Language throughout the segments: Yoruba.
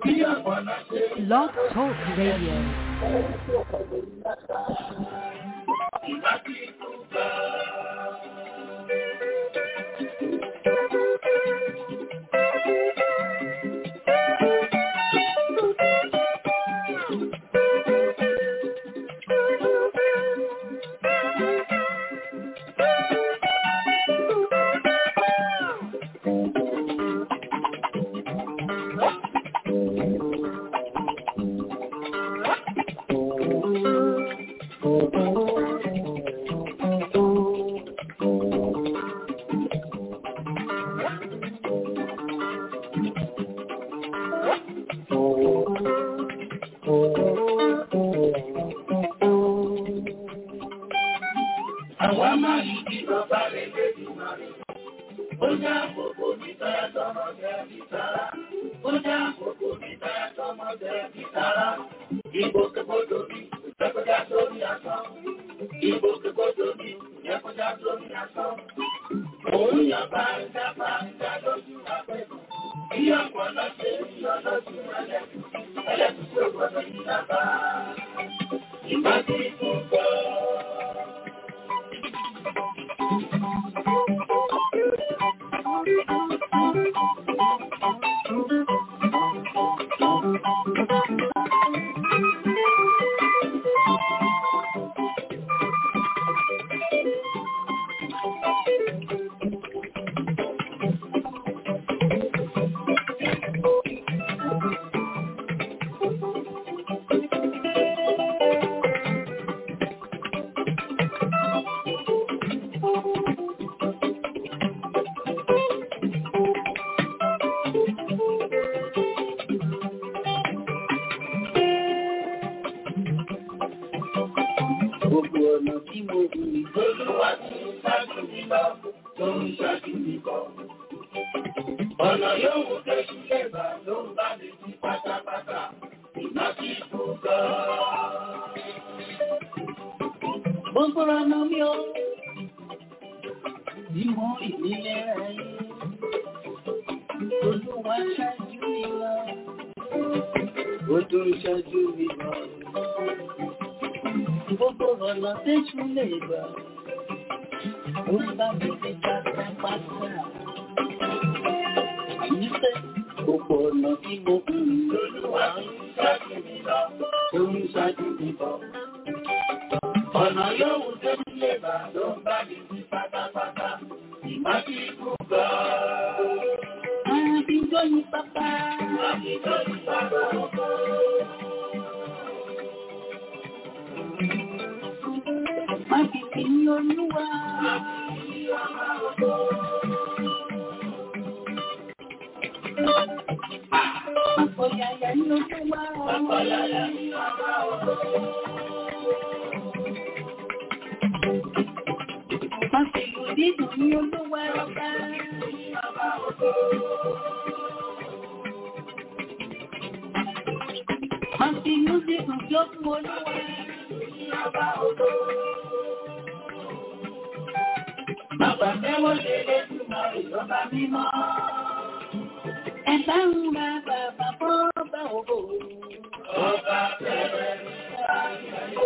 Blog Talk Radio. Àwa máa yí kí bàbá rẹ̀ lé jù máa rẹ̀. Ó já àkókò mi táyà tọmọ jẹ́ bí sára. Ó já àkókò mi táyà tọmọ jẹ́ bí sára. Ìgbòkègbodò mi kò jẹ́ kó já sórí asán. Ìgbòkègbodò mi kò jẹ́ kó já sórí asán. Òun yàgbá ń dábà ń dá lójú àpẹẹrẹ. Bí ọ̀pọ̀lọ́ ṣe ń yọ lójú ẹlẹ́kùn. Ẹlẹ́kùn tí ó gbọdọ̀ yí lábá. Ìgbà tí kò gbọ́. Gbogbo ọ̀nà tí mo rìn lóluwà tí ń ṣáájú mi lọ, ló ń ṣáájú mi bọ̀. Ọ̀nà yóò mú kẹ́sù lẹ́bà ló ń bá mi sí pátápátá, ìgbà tí kò gbọ́. Gbogbo ọ̀nà mi ò ní mọ ìnílẹ̀ ayé. Olúwa ṣáájú mi lọ, ó tún ṣáájú mi lọ gbogbo ọ̀nà tẹ́jú lè gbà. Ó ń bá mi fi pátápátá. Àyíṣẹ́ gbogbo ọ̀nà tí mo kù lóluwà ń ṣáájú mi lọ, ó ń ṣáájú mi bọ̀. Ọ̀nà yóò tẹ́jú lè gbà ló ń bá mi fi pátápátá. Ìmá tí kú gbọ́. Àbíjọ́ yí pápá. Àbíjọ́ yí pápá ọkọ̀. Má fi fi ní olúwa. Àpọ̀yàyà ní olúwa. Àpọ̀yàyà ní ọba ọ̀dọ́. Má fi ìlú dídùn ní olúwa ọba. Má fi ìlú dídùn tí ó fún olúwa. Ọba ọ̀dọ́. Bàbá tẹ́wọ́ lé lẹ́tùmọ̀ ìjọba mímọ́. Ẹ̀bá ń ra bàbá bọ́ọ̀bà òbò. Ọba tẹ́wẹ́ ní ayé.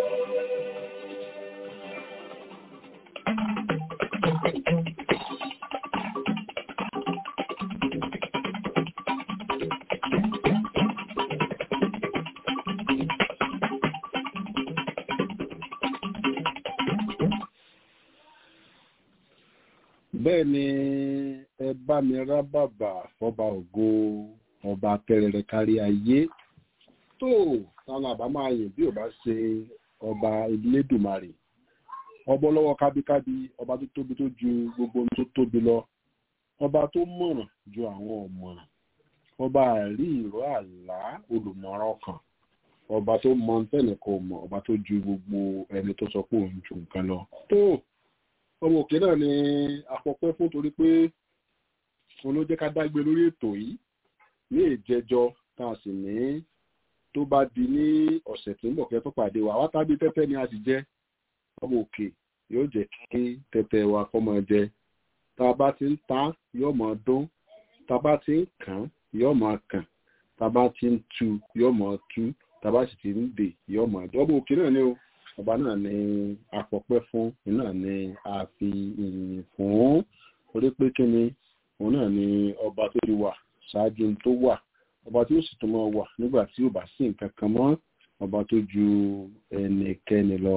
bẹ́ẹ̀ ni ẹ bá mi rá bàbà fọba ògo ọba tẹrẹrẹ kárí ayé tó táwọn àbá máa yìn bí ò bá ṣe ọba Elédùmarè ọba ọlọ́wọ́ kábíkábí ọba tó tóbi tó ju gbogbo ohun tó tóbi lọ ọba tó mọ̀ràn ju àwọn ọ̀mọ̀ràn ọba àrí ìró àlá olùmọ̀ràn ọkàn ọba tó mọ tẹ́nìkan mọ̀ ọba tó ju gbogbo ẹni tó sọ pé òun ju nǹkan lọ tó ọmọ òkè náà ni àpọ̀pẹ́ fún torí pé òun ló jẹ́ ká dágbé lórí ètò yìí ní ìjẹjọ tá a sì ní tó bá di ní ọ̀sẹ̀ tí ń bọ̀ kẹ́ tó pàdé wa wátábí tẹ́tẹ́ ni a sì jẹ́ ọmọ òkè yóò jẹ́ kí tẹ́tẹ́ wa kọ́ máa jẹ tá a bá ti ń ta yóò máa dún tá a bá ti ń kàn yóò máa kàn tábà ti ń tu yóò mọ̀ tú tábà sì ti ń dè yóò mọ̀ ọba òkè náà ni o ọba náà ni àpọ̀pẹ́ fún iná ni a fi ìyìn fún orí pé kí ni òun náà ni ọba tó ti wà ṣáájú tó wà ọba tí ó sì tún mọ́ wà nígbà tí ò bá sí nǹkan kan mọ́ ọba tó ju ẹnikẹ́ni lọ.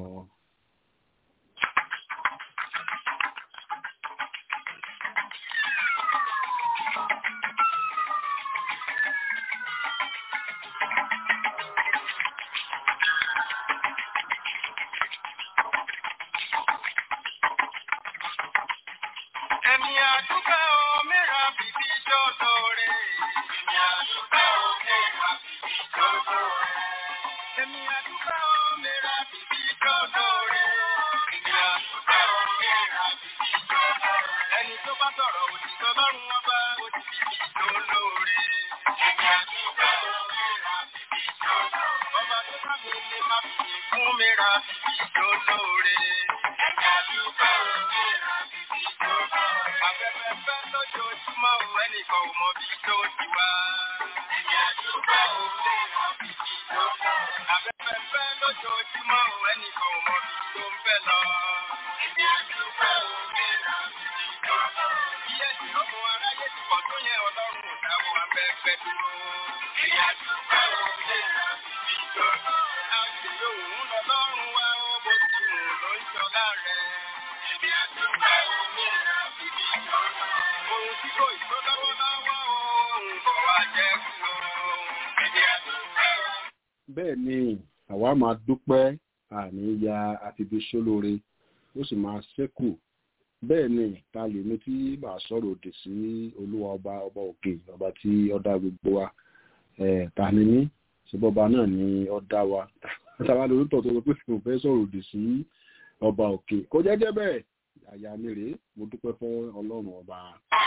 Ẹ̀mí àdúgbò mìíràn bìbí jọ́dọ̀ rẹ̀. Ẹ̀mí àdúgbò mìíràn bìbí jọ́dọ̀ rẹ̀. Ẹ̀mí àdúgbò mìíràn bìbí jọ́dọ̀ rẹ̀. Ẹ̀mí àdúgbò mìíràn bìbí jọ́dọ̀ rẹ̀. Ẹni tó bá sọ̀rọ̀ òdì sọ́lọ́run wọn bá òdì bìbí lólóore. Ẹ̀mí àdúgbò mìíràn bìbí jọ́dọ̀ rẹ̀. Ọba tó bá mi lè má fi fún mìíràn bìbí lólóore. Ẹ̀mí àdúgbò mìíràn bìbí jọ́dọ̀ rẹ̀. Afẹ́fẹ́ fẹ́ lójoojúmọ́ o, ẹnìkan ò mọ bí tó ti wá. Ẹ̀mí àdúgbò mìíràn bìbí jọ́dọ̀ rẹ̀. Afẹ́fẹ́ fẹ́ lójoojúmọ́ o, ẹnìkan ò mọ bí tó ń fẹ́ lọ. Ẹ̀mí àdúgbò mìíràn bìbí jọ́dọ̀ rẹ̀. Bí ẹ̀sìn ọmọ aráyé ti pọ̀ tó yẹn ọlọ́run ò dáwọ́ afẹ́fẹ́ dúró. Ẹ̀mí àdúgbò mìíràn bìbí jọ́dọ̀ rẹ̀. Àṣìlò òun lọ́lọ́run wá ó bó ti wù ló ń ṣọlá rẹ̀. Ẹ̀mí àdúgbò mìíràn bìbí jọ́dọ̀ rẹ̀. Ohun tí kò ìtó lọ́wọ́lọ́wọ́ òun bọ̀ wá jẹ́ kú o. Ẹ̀mí àdúgbò bẹ́ẹ̀ ni àwa máa dúpẹ́ àní ya àfibíṣó lóore ó sì máa ṣẹ́kù bẹ́ẹ̀ ni ta lè ní tí màá sọ̀rọ̀ òdì sí olúwa ọba ọba òkè ọba tí ó dá gbogbo wa ẹ̀ ta ni mí ṣùgbọ́n ọba náà ni ó dá wa táwa lórí tọ̀ tó sọ pé mo fẹ́ sọ̀rọ̀ òdì sí ọba òkè kò jẹ́jẹ́ bẹ́ẹ̀ àyà mi rèé mo dúpẹ́ fún ọlọ́run ọba.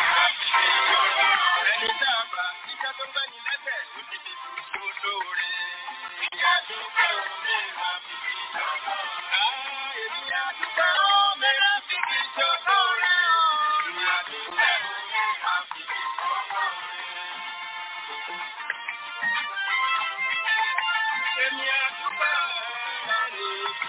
Ẹni tá a bá iṣẹ́ tó ń gbẹ́ni lẹ́sẹ̀ ló ti fi dùn lóore. Ìyá dúpẹ́ omi máa fi fi jọ́dọ̀. Èmi àdúgbò mìíràn fi fi jọ́dọ̀ rẹ̀ o. Ìyá dúpẹ́ omi máa fi fi jọ́dọ̀ rẹ̀. Èmi àdúgbò mìíràn ní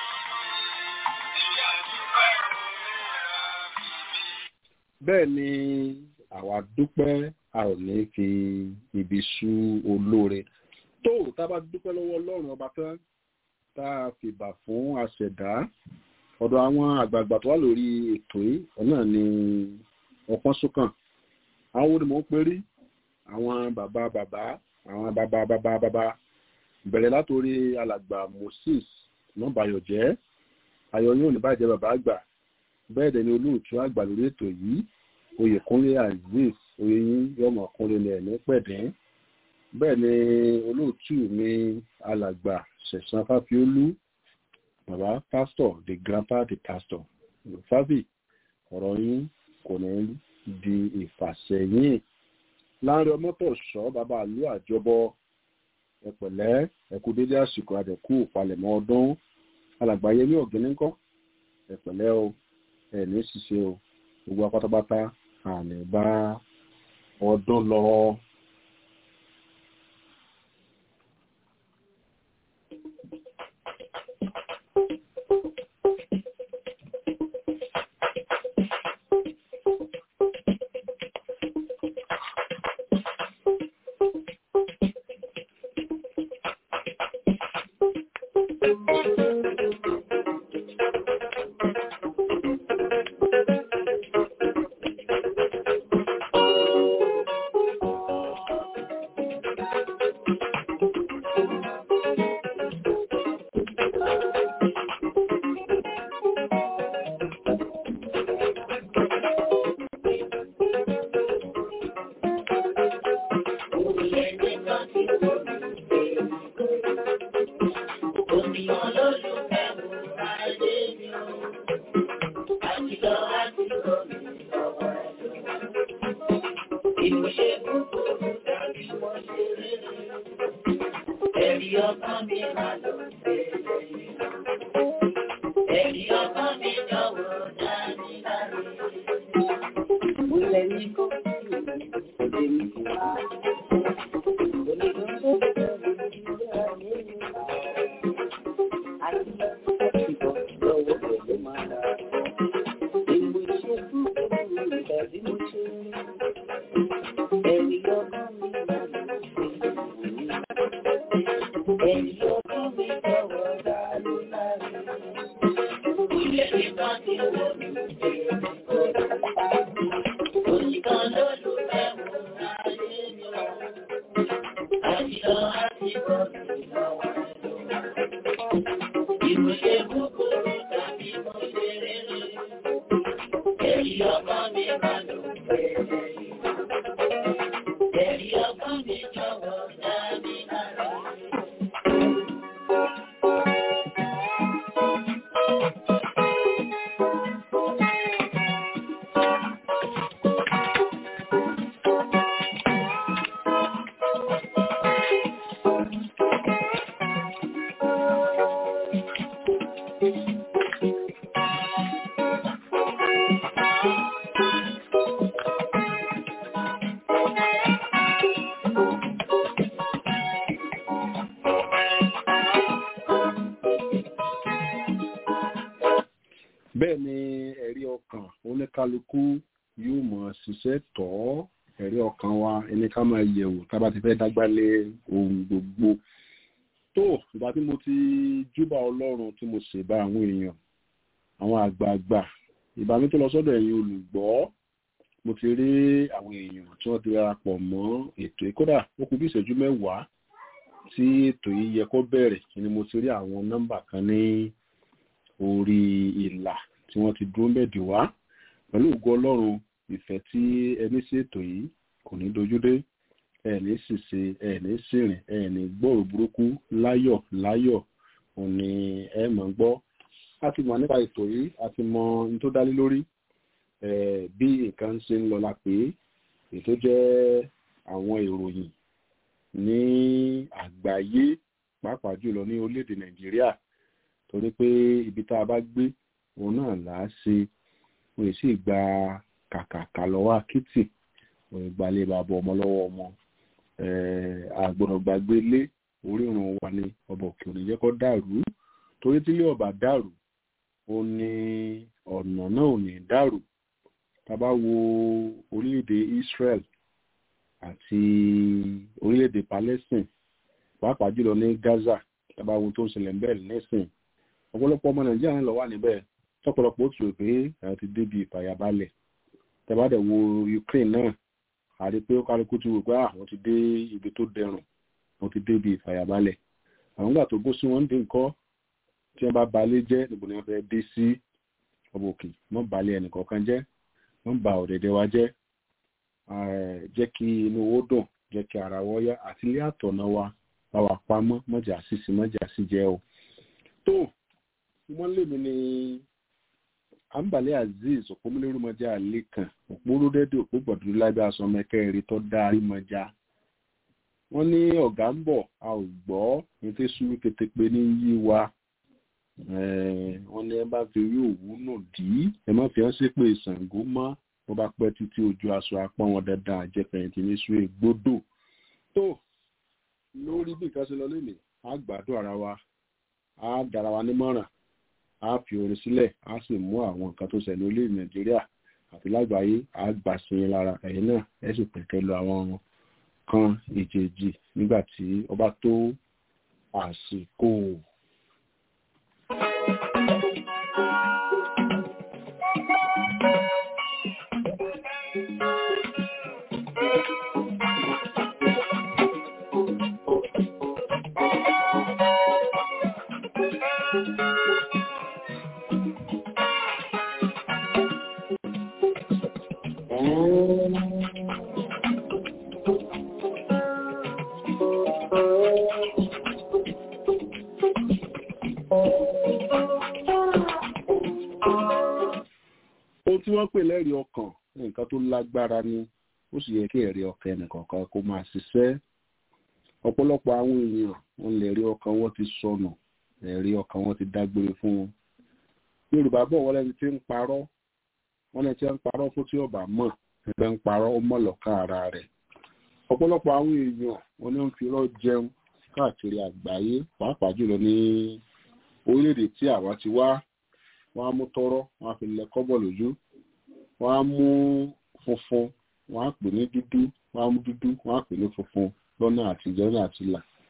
ìyá dúpẹ́ omi máa fi fi. bẹ́ẹ̀ ni àwa dúpẹ́ a ò ní fi ibi sú olóore tó tá a bá dúpẹ́ lọ́wọ́ ọlọ́run ọba tán tá a fìbà fún àṣẹ̀dá ọ̀dọ̀ àwọn àgbààgbà tó wà lórí ètò yìí ọ̀nà ni ọpọ́n sókàn àwọn onímọ̀ ń perí àwọn bàbá bàbá àwọn bàbá bàbá bàbá bẹ̀rẹ̀ látòrí alàgbà moses nọ́bàyọ̀jẹ́ ayọ̀ yóò ní bàjẹ́ bàbá àgbà bẹ́ẹ̀ dẹ̀ ni olóòtú àgbà lórí ètò yìí oyèkúnlé azeez oyeyin yọmọ kúnlé ní ẹ̀mí pẹ̀dín bẹ́ẹ̀ ni olóòtú mi alàgbà ṣẹ̀sán fáfiólú bàbá pásítọ̀ the grandpa the pastor fábì ọ̀rọ̀ yín kò ní di ìfàsẹ́yìn láàrin ọmọtọ̀ṣọ́ bàbá àlú àjọbọ ẹ̀pẹ̀lẹ́ ẹ̀kú dédé àsìkò àdẹ̀kù palẹ̀mọ́ ọdún alàgbà yẹmí ọ̀gẹ́nìkọ́ ẹ̀pẹ̀lẹ́ o ẹ̀ní ṣiṣẹ́ o gbogbo apátápátá àní bá ọdún lọ. Èyí ló fún mi jọ̀wọ́ dá ló láre. Ilé nìkan ti wò mí dé ìkọlù. Òṣìkan ló lù mẹ́wò láyé mi wá. Àṣìlọ àti bọ̀dù lọ́wọ́ lọ. Ìmọ̀ṣe búburú tàbí mo ṣe rere. Èyí ọkàn mi máa lò pẹ̀lẹ́ yìí. Èyí ọkàn mi jọ̀wọ́ dá mi láre. bẹ́ẹ̀ ni ẹ̀rí ọkàn oníkálukú yóò mọ̀ ṣiṣẹ́ tọ́ ẹ̀rí ọkàn wa ẹni ká máa yẹ̀wò tá a bá ti fẹ́ dágbálé ohun gbogbo tó ìgbà tí mo ti júbà ọlọ́run tí mo ṣèbá àwọn èèyàn àwọn àgbààgbà ìbá mi tó lọ sọ́dọ̀ ẹ̀yin olùgbọ́ mo ti rí àwọn èèyàn tí wọ́n ti darapọ̀ mọ́ ètò yìí kódà ó kù bí ìṣẹ́jú mẹ́wàá tí ètò yìí yẹ kó bẹ̀rẹ̀ ni mo ti rí àwọn nọ́mbà kan ní orí ìlà tí wọ́n ti dúró mẹ́dì wá pẹ̀lú ògo ọlọ́run ìfẹ́ tí ẹni sí ètò yìí kò ní dojúdé ẹ̀ẹ̀ní ṣìṣe ẹ̀ẹ̀ní ṣìrìn ẹ̀ẹ̀ní gbọ́rò burúkú láyọ̀ láyọ̀ òní ẹ mọ̀ ń gbọ́ a ti mọ̀ nípa ètò yìí a ti mọ ohun tó dálé lórí eh, bí nǹkan ṣe ń lọ la pé ètò jẹ́ àwọn ìròyìn ní àgbáyé pàápàá jùlọ ní orílẹ̀-èdè nàìjíríà torí pé ibi tá a bá gbé òun náà là á ṣe òun yìí sì gba kàkàkà lọ́wọ́ akitì òun ìgbàlẹ̀ bàbá ọmọ lọ́wọ́ ọmọ àgbọ̀nà gbàgbé lé orírun wa ni ọba òkè òní jẹ́ kó dàrú torí tí ilé ọba dàrú ó ní ọ̀nà náà ò ní dàrú tá a bá wo orílẹ̀-èdè Israel àti orílẹ̀-èdè Palestine pàápàá jùlọ ní Gaza tá a bá wo tó ń ṣẹlẹ̀ bẹ́ẹ̀ nísìn ọ̀pọ̀lọpọ̀ ọmọ Nàìjíríà ń lọ wà níbẹ̀ tọ́pọ̀lọpọ̀ ó tù rò pé àwọn ti débi ìfàyàbalẹ̀ tá a bá dẹ̀ wo Ukraine náà àrí pé ó kálukú ti rò pé àwọn ti dé ibi tó dẹrùn wọ́n ti débi ìfàyàbalẹ̀ àwọn gbà tó gbó sí wọn ń dín nǹkan tí wọ́n bá balẹ̀ jẹ́ níbo ni wọ́n fẹ́ dé sí ọbọ̀ òkè wọ́n balẹ̀ ẹnìkọ̀ọ̀kan jẹ́ wọ́n ba ọ̀dẹ̀dẹ̀ wa jẹ́ jẹ́ kí inú owó dùn jẹ́ kí ara wọ́ yá àti ilé àtọ̀nà wa bá wa pamọ́ mọ́jà sísì mọ́jà sí jẹ́ o. tó wọ́n lé mi ní àǹbàlẹ̀ azeez òpómúlérúmọjà àlékàn òpórúdẹ́dẹ́ òpó gbọ̀dúrú lábẹ́ aṣọ mẹ́kẹ́rin tó dáa rímọjà wọ́n ní ọ̀gá ń bọ̀ a ò gbọ́ ní tí sùúrù kété ní yí wa wọ́n ní ẹ bá fi rí òwú nù dí ẹ má fi hàn sí pé Ṣàngó mọ́ wọ́n bá pẹ́ títí ojú aṣọ apá wọn dandan àjẹpẹ̀yìntì ní sùúrù ègbódò tó lórí bí nǹkan ṣe lọ lónìí á gbádùn ara wa á dára wa nímọ̀ràn á fi orin sílẹ̀ á sì mú àwọn nǹkan tó ṣẹlẹ̀ orílẹ̀ Nàìjíríà àti lágbàáyé á gbà sí i lára ẹ̀yìn náà ẹ sì pẹ̀kẹ́ lọ àwọn kan ìjèjì nígbà tí ọba tó àsìkò. ohun tí wọ́n pè lẹ́rìí ọkàn nǹkan tó lágbára ni ó sì yẹ kí ẹ̀rí ọkàn ẹnìkọ̀ọ̀kan kó máa ṣiṣẹ́ ọ̀pọ̀lọpọ̀ àwọn èèyàn wọn lè rí ọkàn wọn ti sọnù ẹ̀rí ọkàn wọn ti dágbére fún wọn yorùbá bọ̀ wọ́n lẹ́ni tí ń parọ́ wọ́n lẹ́ni tí ń parọ́ fún tí ọba mọ̀ ẹgbẹ́ ń parọ́ ó mọ̀ lọ́kàn ara rẹ̀ ọ̀pọ̀lọpọ̀ àwọn èèyàn wọn ni wọ́n fi irọ́ jẹun káàkiri àgbáyé pàápàá jùlọ ní orílẹ̀-èdè tí àwọn ti wá wọ́n á mú tọ́rọ́ wọ́n á fi lẹ kọ́bọ̀ lójú wọ́n á mú funfun wọ́n á pè ní dúdú wọ́n á mú dúdú wọ́n á pè ní funfun lọ́nà àtijọ́ náà àti là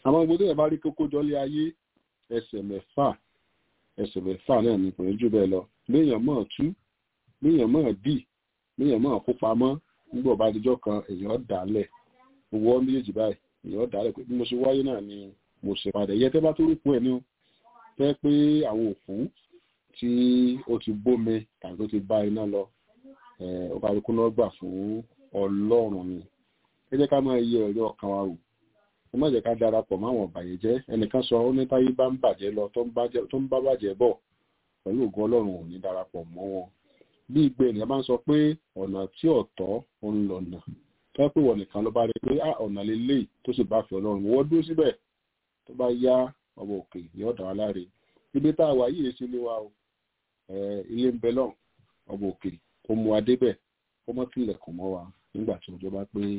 àwọn gbogbo ẹ̀ bá rí kókó jọlé ayé ẹsẹ̀ mẹ́fà ẹsẹ̀ mẹ́fà náà ní ìpínlẹ̀ jù bẹ́ẹ̀ lọ léèyàn mọ̀ tú léèyàn mọ̀ dì léèyàn mọ̀ kó pamọ́ nígbà ọba àdìjọ́ kan èèyàn dálẹ̀ owó méjèèjì báyìí èèyàn dálẹ̀ pé bí mo ṣe wáyé náà ni mo ṣe padà yẹ tẹ́ bá tó rúkú ẹ̀ ní o tẹ́ pé àwọn òkú tí ó ti bómi tàbí tó ti bá iná lọ ọba àdìkú náà gbà fún ọlọ́run ni ẹ jẹ́ ká máa yẹ ẹ̀rí ọkàn wa wò ó má jẹ́ ká darapọ̀ máwọn ọ̀bàyẹ̀jẹ́ ẹnìkan sọ ó ní táyé bá ń bàjẹ́ lọ tó ń bá bàjẹ́ bọ̀ pẹ̀lú ògùn ọlọ́run ò ní darapọ̀ mọ́ wọn bí ìgbé ènìyàn bá ń sọ pé ọ̀nà tí ọ̀tọ̀ ń lọ̀nà tó yẹ pé wọ́n nìkan ló bá rí pé ọ̀nà lélẹ́yìí tó sì bá fi ọlọ́run wọ́n dúró síbẹ̀ tó bá yá ọmọ òkè ní ọ̀dà wa láre ibi tá a wà yìí sí ilé wa o ilé ń bẹ lọ́n ọmọ òkè kó mú wa débẹ̀ kó mọ́ tilẹ̀kùn mọ́ wa nígbà tí ọjọ́ bá pé.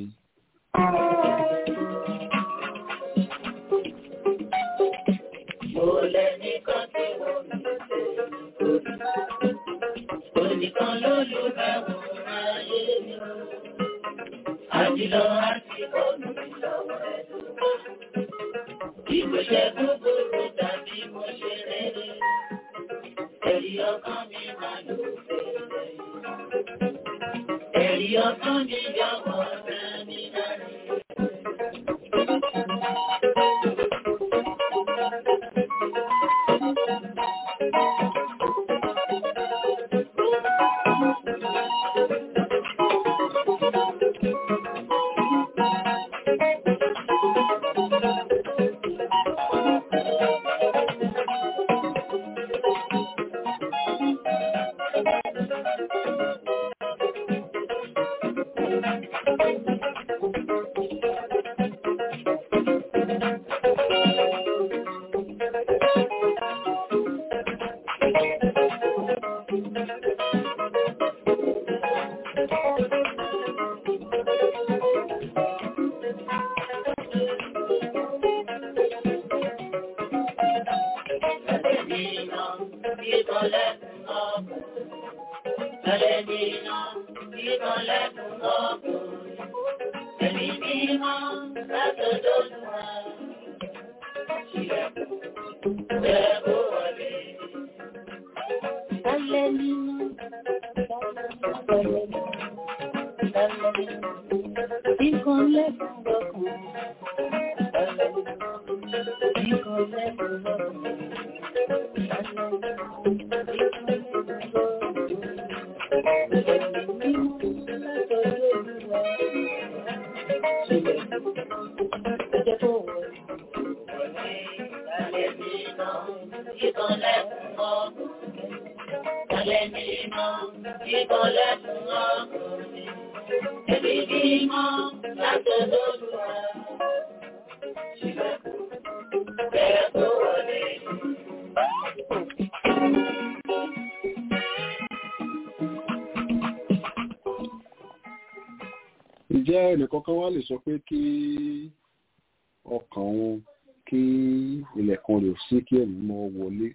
Mo lẹ́nìkan tí wọ́n mi ṣe nítorí. Onìkan ló lù mẹ́wò ayé mi o. Àdìlọ àti bọ́ọ̀lù ìlọ́wọ́ ẹ̀dùn. Ìgbésẹ̀ búburú tàbí mo ṣe rere. Ẹ̀rí ọkàn mi máa lò fèrè. Ẹ̀rí ọkàn mi yọ̀wọ̀ ọ̀rẹ́ mi láre. ǹjẹ́ ẹnìkankan wá lè sọ pé kí ọkàn òun kí ilẹ̀kùn rẹ̀ sí kí ẹ̀mí mọ́ wọlé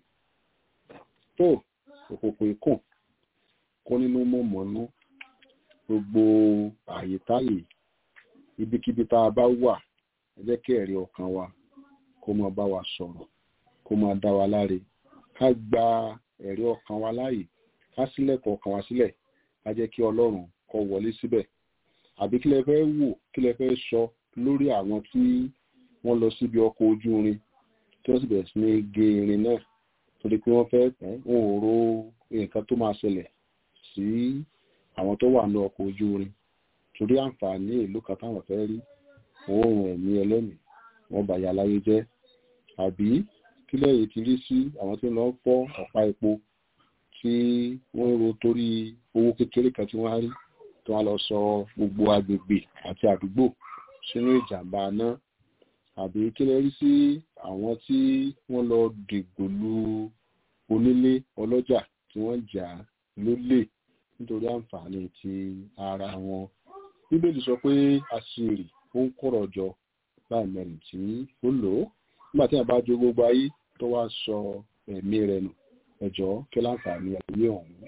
tó òkòkò ikùn kó nínú mọ́ mọ́nú gbogbo àyè táyè ibikíbi tá a bá wà ẹ jẹ́ kí ẹ̀rí ọkàn wa kó máa bá wa sọ̀rọ̀ kó máa dá wa láre ká gba ẹ̀rí ọkàn wa láàyè ká sílẹ̀kùn ọkàn wa sílẹ̀ ká jẹ́ kí ọlọ́run kó wọlé síbẹ̀ àbí kí lẹ fẹ́ wò kí lẹ fẹ́ sọ lórí àwọn tí wọ́n lọ síbi ọkọ̀ ojú irin tí wọ́n sì bẹ̀rẹ̀ sí ní gé irin náà torí pé wọ́n fẹ́ wọn ò ro nǹkan tó máa ṣẹlẹ̀ sí àwọn tó wà ní ọkọ̀ ojú irin torí àǹfààní ìlú kan táwọn fẹ́ rí òórùn ẹ̀mí ẹlẹ́mìí wọ́n bàyà láyé jẹ́ àbí kí lẹ́yìn ti rí sí àwọn tí wọ́n fọ́ ọ̀pá epo tí wọ́n ro torí owó kékeré kan tí wọ́n á rí tí wọ́n lọ sọ gbogbo agbègbè àti àdúgbò sínú ìjàmbá náà àbí kí lẹ rí sí àwọn tí wọ́n lọ dìgbò lu onílé ọlọ́jà tí wọ́n jà lólè nítorí àǹfààní ti ara wọn bíbélì sọ pé àṣírí ó ń kọ̀rọ̀ jọ láì mẹ́rin tí ó lò ó nígbà tí a bá jó gbogbo ayé tó wá sọ ẹ̀mí rẹ̀ nù ẹ̀jọ́ kí láǹfààní ayé ọ̀hún.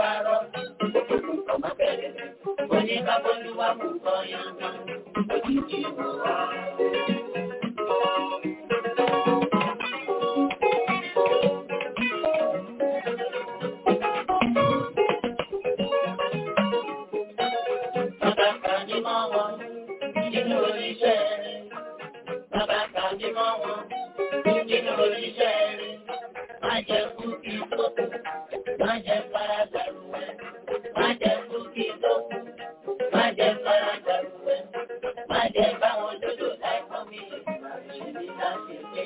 bá rọ. Ọmọ bẹ̀rẹ̀ oníkàbọ̀lúwà mú kọ́ yàngá òjijì mọ́ wá. Bàbá kàní mọ́ wọn nínú oníṣẹ́ rẹ̀. Bàbá kàní mọ́ wọn nínú oníṣẹ́ rẹ̀. Má jẹ́ kú kí tó kù, má jẹ́ fara gbàrú ẹ̀. Má jẹ́ kú kí tó kù, má jẹ́ fara gbàrú ẹ̀. Má jẹ́ báwọn dodo láìpọ́n mi lè máa ṣe ní láti gbé.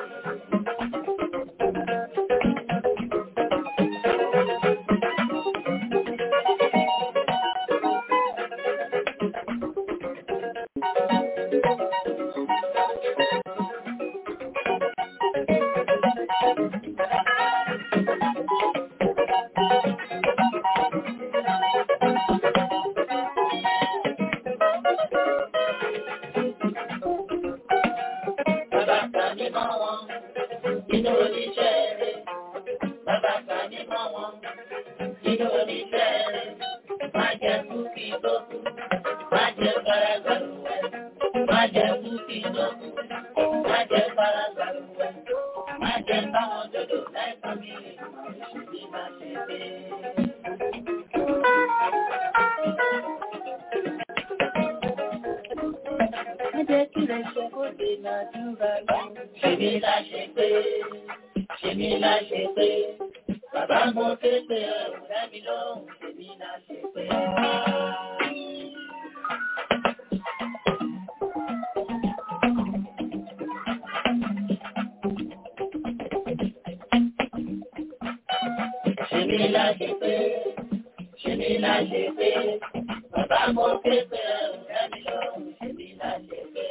Bàbá kàní mọ́ wọn nínú oníṣẹ́ rẹ̀. Bàbá kàní mọ́ wọn nínú oníṣẹ́ rẹ̀. Má jẹ́ kú kí tó kú, má jẹ́ fara gbàrú ẹ̀. Má jẹ́ kú kí tó kú, má jẹ́ fara gbàrú ẹ̀. Má jẹ́ báwọn dodo láìpọ́n mi lè máa ṣe bí máa ṣe dé. Má jẹ́ kí lè ṣe kó dènà dúrà lọ. Ṣèmi la ṣe pé, ṣèmi la ṣe pé, bàbá mo ké pé ẹ̀rù dábì lóhùn, ṣèmi la ṣe pé. Ṣèmi la ṣe pé, ṣèmi la ṣe pé, bàbá mo ké pé ẹ̀rù dábì lóhùn, ṣèmi la ṣe pé.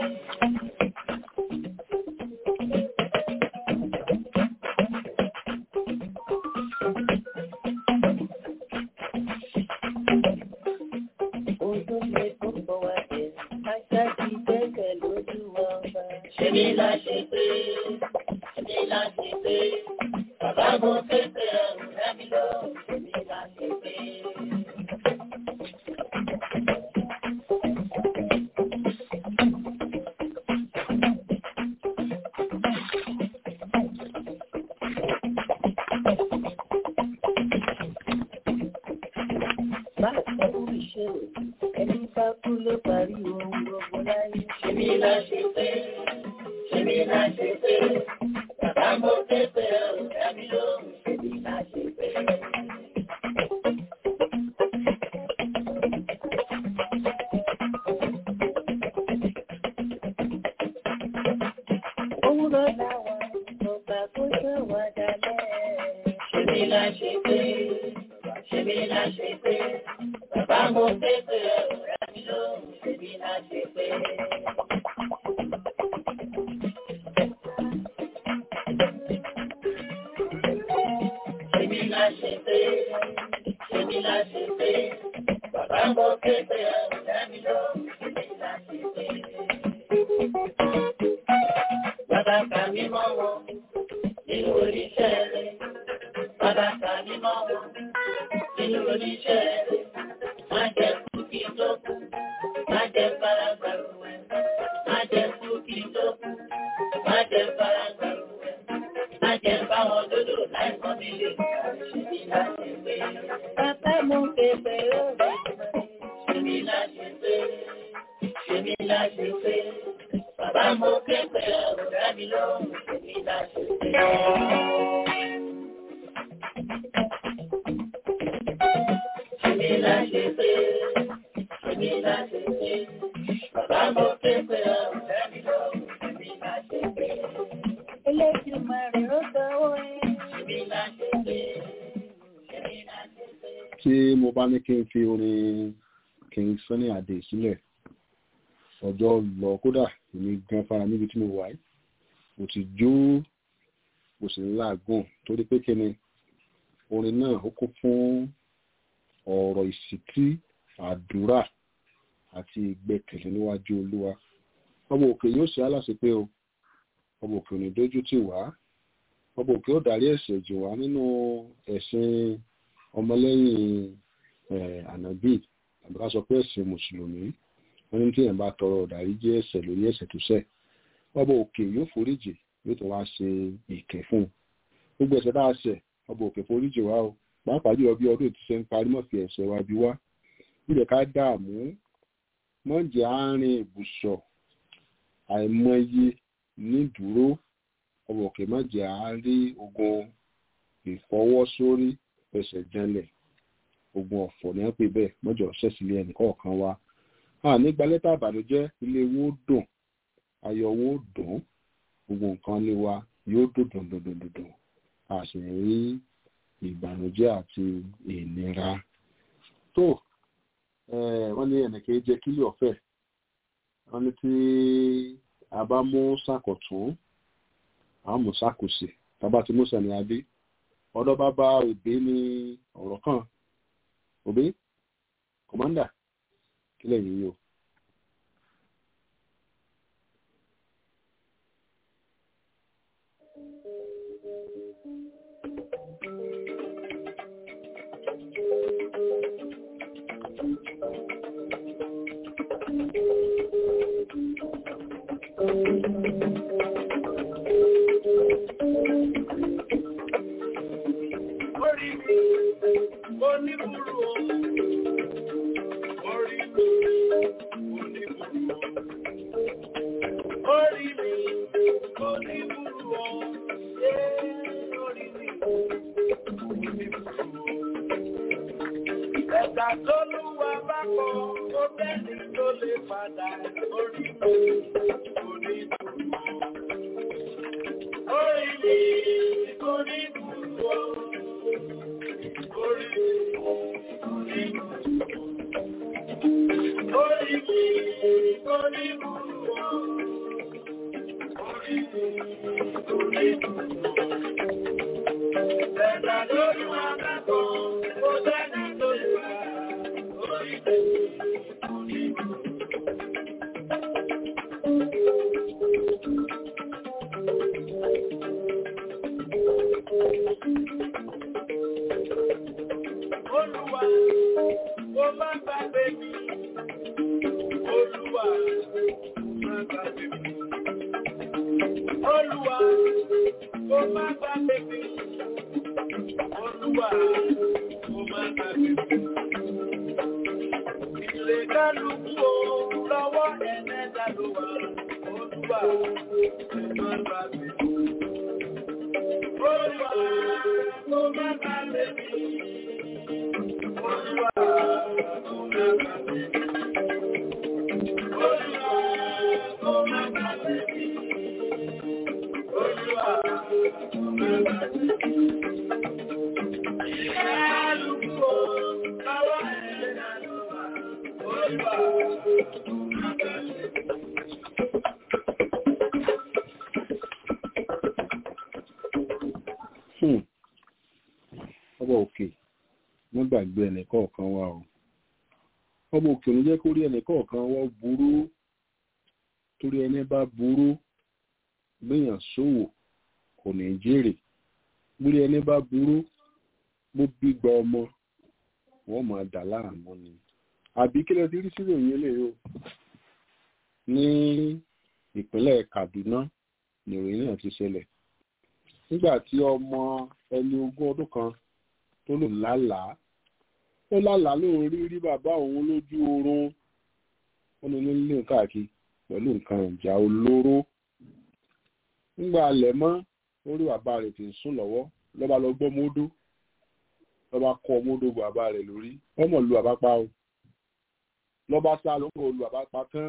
Ojú mi kò bọ̀ wá dé, ajá ti gbẹ́kẹ̀ lójú ọba. Ṣèmi la ṣe pé, ṣèmi la ṣe pé, bàbá mo ké pé ẹ̀rù dábì lóhùn, ṣèmi la ṣe pé. Bá ẹ̀rù ìṣirò, ẹni bá kú ló parí ohun gbogbo láyé. Ṣèmi la ṣe pé, ṣèmi la ṣe pé, bàbá mo ké pé ẹ̀rù dábì lóhùn, ṣèmi la ṣe pé. Òwúrọ̀ làwọn ọgbà kó ṣe wà dalẹ̀. Ṣèmi la ṣe pé, ṣèmi la ṣe pé, bàbá mo ké pé ẹ̀rù dábì lóhùn, ṣèmi la ṣe pé. Ṣèmi la ṣe pé, ṣèmi la ṣe pé, bàbá mo ké pé ẹ̀rù dábì lóhùn, ṣèmi la ṣe pé. Bàbá kà mí mọ́ wọn nínú oníṣẹ́ rẹ̀. Bàbá kà mí mọ́ wọn nínú oníṣẹ́ rẹ̀. Má jẹ́ kú kí n tó kú, má jẹ́ fara gbàrú ẹ̀. Má jẹ́ kú kí n tó kú, má jẹ́ fara gbàrú ẹ̀. Má jẹ́ báwọn dodo láìpọ́n mi lè ṣe mí láti pé. Bàbá mo képe ó rẹ̀ ṣe mí láti pé. Ṣe mí láti pé. Bàbá mo képe ọ̀rọ̀ dábì lóhùn, ṣe mí láti pé. Ṣe mí láti pé. Ṣe mí láti pé. Bàbá mo képe ọ̀rọ̀ dábì lóhùn, ṣe mí láti pé. Eléjùmọ̀rè ó sanwó ẹ̀. Ṣe mí láti pé. Ṣe mí láti pé. tí mo bá ní kí n fi orin King Sunny Adé sílẹ̀ ọjọ́ lọ kódà èmi gan fara níbi tí mo wà yìí mo ti jó mo sì ń láàgùn torí pé kíni orin náà ó kún fún ọ̀rọ̀ ìsìtí àdúrà àti ìgbẹ́kẹ̀lé níwájú olúwa ọmọ òkè yóò ṣe aláṣẹ pé o ọmọ òkè ò ní dójú tì wá ọmọ òkè ó darí ẹ̀ṣẹ̀ jù wá nínú ẹ̀sìn ọmọlẹ́yìn ànábì àbí ká sọ pé ẹ̀sìn mùsùlùmí wọ́n ní tíyẹn bá tọrọ ìdáríjì ẹ̀ṣẹ̀ lórí ẹ̀ṣẹ̀ tó ṣẹ̀ ọba òkè yóò foríjì yóò tún wá ṣe ìkẹ́ fún un gbogbo ẹ̀ṣẹ̀ bá a ṣẹ̀ ọba òkè foríjì wá o pàápàá jùlọ bí ọdún ti ṣe ń parí mọ́ fi ẹ̀ṣẹ̀ wa bí wá níbẹ̀ ká dààmú mọ́jẹ̀ àárín ìbùsọ̀ àìmọye nídúró ọba òkè mọ́jẹ̀ àárín ogun ìfọwọ́sórí ẹsẹ̀ janlẹ̀ ogun ọ̀fọ̀ ní wọ́n pè bẹ́ẹ̀ mọ́jọ ṣẹ́sílẹ̀ ẹnìkọ̀ọ̀kan wa a nígbà lẹ́tà àbànújẹ́ ilé wo dùn ayọ̀ wo dùn gbogbo nǹkan lé wa yóò dùn dùn dùn dùn dùn a sì ń rí ìbànújẹ́ àti ìnira tó wọ́n ní ẹnìkan jẹ́ kílì ọ̀fẹ́ wọ́n ní tí a bá mú sàkọ̀tún àwọn mú sàkòsì tábà tí mú sẹ̀ni adé ọ̀dọ́ bá bá òbí ní ọ̀rọ̀ kan òbí kọ̀mọ́ndà kílẹ̀ yìí yóò. Orí mi, oníbùrù o. Orí mi, oníbùrù o. Orí mi, oníbùrù o. Ee, orí mi, oníbùrù o. Ẹ̀ka tó lúwa bá kọ, ó bẹ́ni tó lè padà. Orí mi, oníbùrù o. Orí mi, oníbùrù o. Olúwa, ó má gbàgbé mi. Olúwa, ó má gbàgbé mi. Olúwa, ó má gbàgbé mi. Olúwa, ó má gbàgbé mi. Ilé kálukú o, lọ́wọ́ ẹ̀mẹ́ta ló wà. Olúwa, ó má gbàgbé mi. Olúwa, ó má gbàgbé mi. Olúwa, ó má gbàgbé mi. Olúwa, ó má gbàgbé mi. Olúwa, ó má gbàgbé mi. Kálukú o, lọ́wọ́ ẹ̀mẹ́ta ló wà. Olúwa, ó má gbàgbé mi. Hmm. ọba òkè wọ́n gbàgbé ẹnìkọ̀ọ̀kan wa o ọba òkè ló jẹ́ kó rí ẹnìkọ̀ọ̀kan wa burú torí ẹni bá burú gbìyàn ṣòwò kò ní jèrè gbórí ẹni bá burú bó gbígba ọmọ wọ́n máa dà láàmú ni àbí kí lẹ ti rí sílò yín lè o ní ìpínlẹ̀ Kaduna nìròyìn náà ti ṣẹlẹ̀ nígbà tí ọmọ ẹni ogún ọdún kan tó lò lálàá ó lálàá lóun rí rí bàbá òun lójú oorun ó ní nílé káàkiri pẹ̀lú nǹkan ìjà olóró nígbà alẹ̀ mọ́ orí bàbá rẹ̀ ti ń sùn lọ́wọ́ lọ́ba lọ gbọ́ módó lọ́ba kọ́ módó bàbá rẹ̀ lórí ọmọ lu bàbá pa o lọ́ba sá ló ń kọ́ lu bàbá pa tán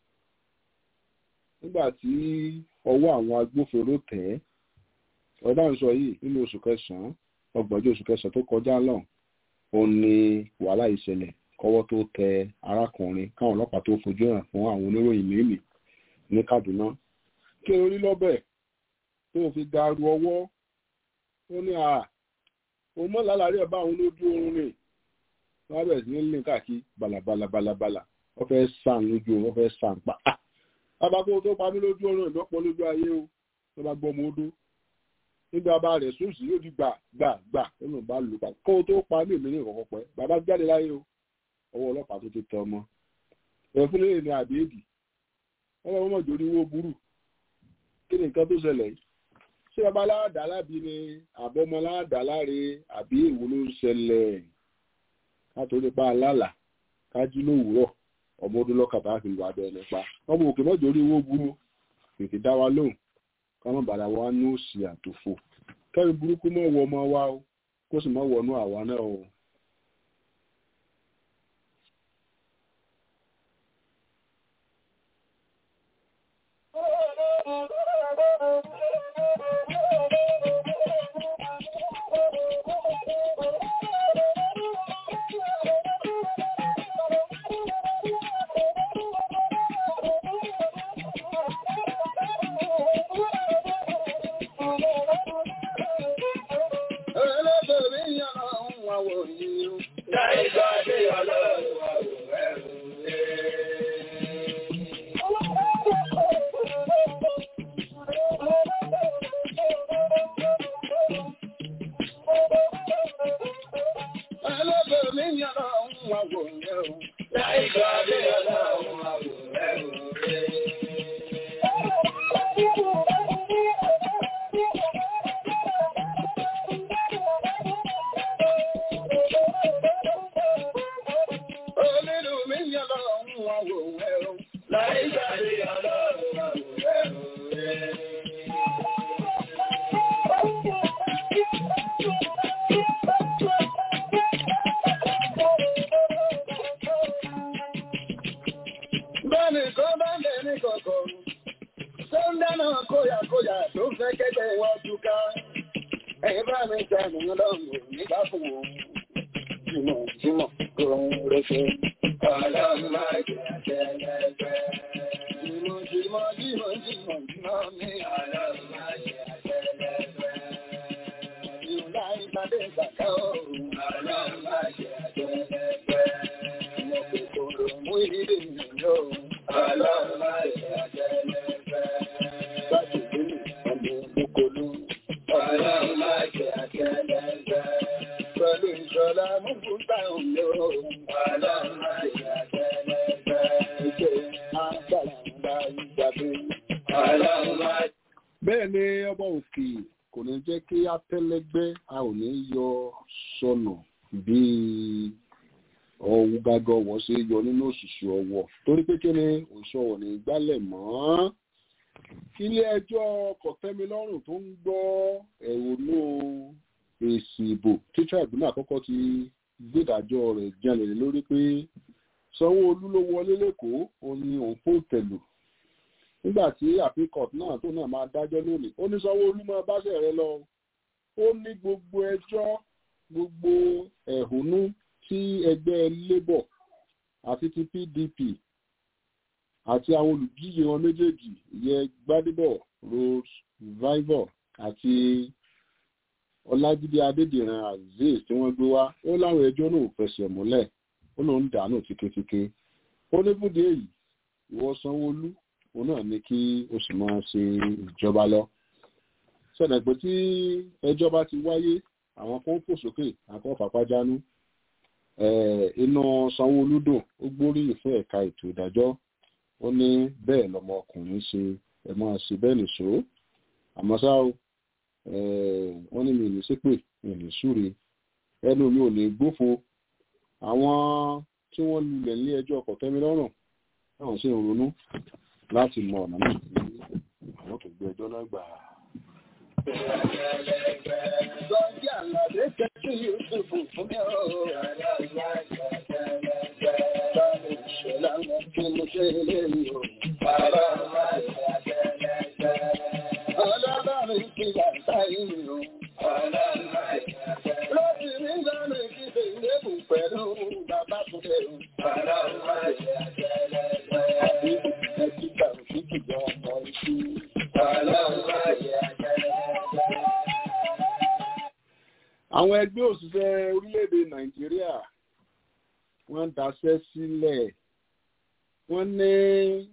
nígbà tí ọwọ́ àwọn agbófinró tẹ̀ ẹ́ ọ̀dà ń sọ yìí nínú oṣù kẹsàn-án ọgbọ̀njọ́ oṣù kẹsàn-án tó kọjá lọ́hùn ó ní wàhálà ìṣẹ̀lẹ̀ kọ́wọ́ tó tẹ arákùnrin káwọn ọlọ́pàá tó fojú hàn fún àwọn oníròyìn mímì ní Kaduna kí orí lọ́bẹ̀ tó fi garu ọwọ́ ó ní à ó mọ́ lálàrí ẹ̀ bá àwọn lójú oorun rẹ̀ wọ́n bẹ̀rẹ̀ sí ní lè káàkiri balabala balabala wọ́n fẹ́ sàn lójú oorun wọ́n fẹ́ sàn pa bàbá kó tó pa mí lójú oorun ìdọ́pọ̀ lójú ayé o wọ́n bá gbọ́ ọmọ odó nígbà bá rẹ̀ sóòsì yóò di gbà gbà gbà nínú bá lù pa kó o tó pa ní èmi ní ìkọ̀kọ̀ pẹ́ bàbá jáde láyé o ọwọ́ ọlọ́pàá tó ti tẹ ọmọ ẹ̀fúnlẹ̀ ní àbíèdì ọlọ́run mọ̀ jórí owó burú kí ni nǹkan tó ṣẹlẹ̀ yìí ṣé bàbá aládàá lábí ni àbọ̀mọ aládàá láre àbí èwo ló ń ṣẹlẹ̀ látòrí pa alálà kájú lówùúrọ̀ ọmọ ọdún lọ́kàtà fi wà bẹ́ẹ̀ nípa ọmọ òkè mọ́ jórí owó burú tètè dá wa lóhùn káwọn bàdà wa ní òsì àtòfò kẹ́rin burúkú mọ́ wọ ọmọ wa o kó sì mọ́ wọnú àwa náà o. bẹ́ẹ̀ ni ọba òkè kò ní jẹ́ kí atẹ́lẹ́gbẹ́ a ò ní yọ sọnù bíi ọwọ́ gágọ́ wọ́n ṣe yọ nínú òṣìṣẹ́ ọwọ́ torí pé kí ni òṣìṣẹ́ ọwọ́ ní gbálẹ̀ mọ́ ilé ẹjọ́ kọ̀tẹ́milọ́rùn tó ń gbọ́ ẹ̀rọnú èsì ìbò tí tribunal àkọ́kọ́ ti gbẹ́dájọ́ rẹ̀ jalè lórí pé sanwó-olu ló wọlé lẹ́kọ̀ọ́ òun ni òun fò tẹ̀lù nígbà tí àfikọ̀t náà tó náà máa dájọ́ lónìí ó ní sanwó-olu máa báṣẹ̀ rẹ lọ ó ní gbogbo ẹjọ́ gbogbo ẹ̀hónú tí ẹgbẹ́ labour àti ti pdp àti àwọn olùdíje wọn méjèèjì ìyẹn gbadebo rose vivor àti ọlájídé adédìran azeez tí wọ́n gbé wá ó láwọn ẹjọ́ náà fẹsẹ̀ múlẹ̀ ó lóun dànù tíketíke ó ní fúdi èyí ìwọ sanwóolu òun náà ní kí o sì máa ṣe ìjọba lọ ṣẹlẹ̀ pé tí ẹjọ́ bá ti wáyé àwọn kan fò sókè àwọn fàpájánú inú sanwóolu dùn ó gbóríyìn fún ẹ̀ka ètò ìdájọ́ ó ní bẹ́ẹ̀ lọmọ ọkùnrin ṣe ẹ̀ máa ṣe bẹ́ẹ̀ nìṣó àmọ́ ṣá o wọ́n ní mi ní ṣépè mi ní súre ẹnu mi ò ní gbófo àwọn tí wọ́n lulẹ̀ ní ẹjọ́ ọkọ̀ tẹ́milọ́rùn táwọn sì ń ronú láti mọ ọ̀nà náà tí àwọn tó gbé ẹjọ́ náà gbà. Sọ́jí àlàdé kẹ́kí Yusufu fún mi ọ̀. Báwo ṣe láwọn kí mo ṣe lè lò? Bàbá máa ṣe àtẹ̀lẹ́gbẹ́. Ọlọ́bàrin ti yàtá ìlú. Lọ́sì ní gbọ́nà ìdíje ìlébù pẹ̀lú bàbá Túndé. Bàbá máa ṣe àtẹ̀lẹ́gbẹ́. Àbí ẹ̀kíkà òkìkì jọ ọmọ ìṣú. Bàbá máa ṣe àtẹ̀lẹ́gbẹ́. àwọn ẹgbẹ́ òṣìṣẹ́ orílẹ̀-èdè nàìjíríà wọ́n daṣẹ́ sílẹ̀ wọ́n ní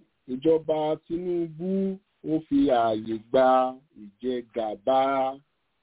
ìjọba tinubu ó fi ààyè gba ìjẹgàba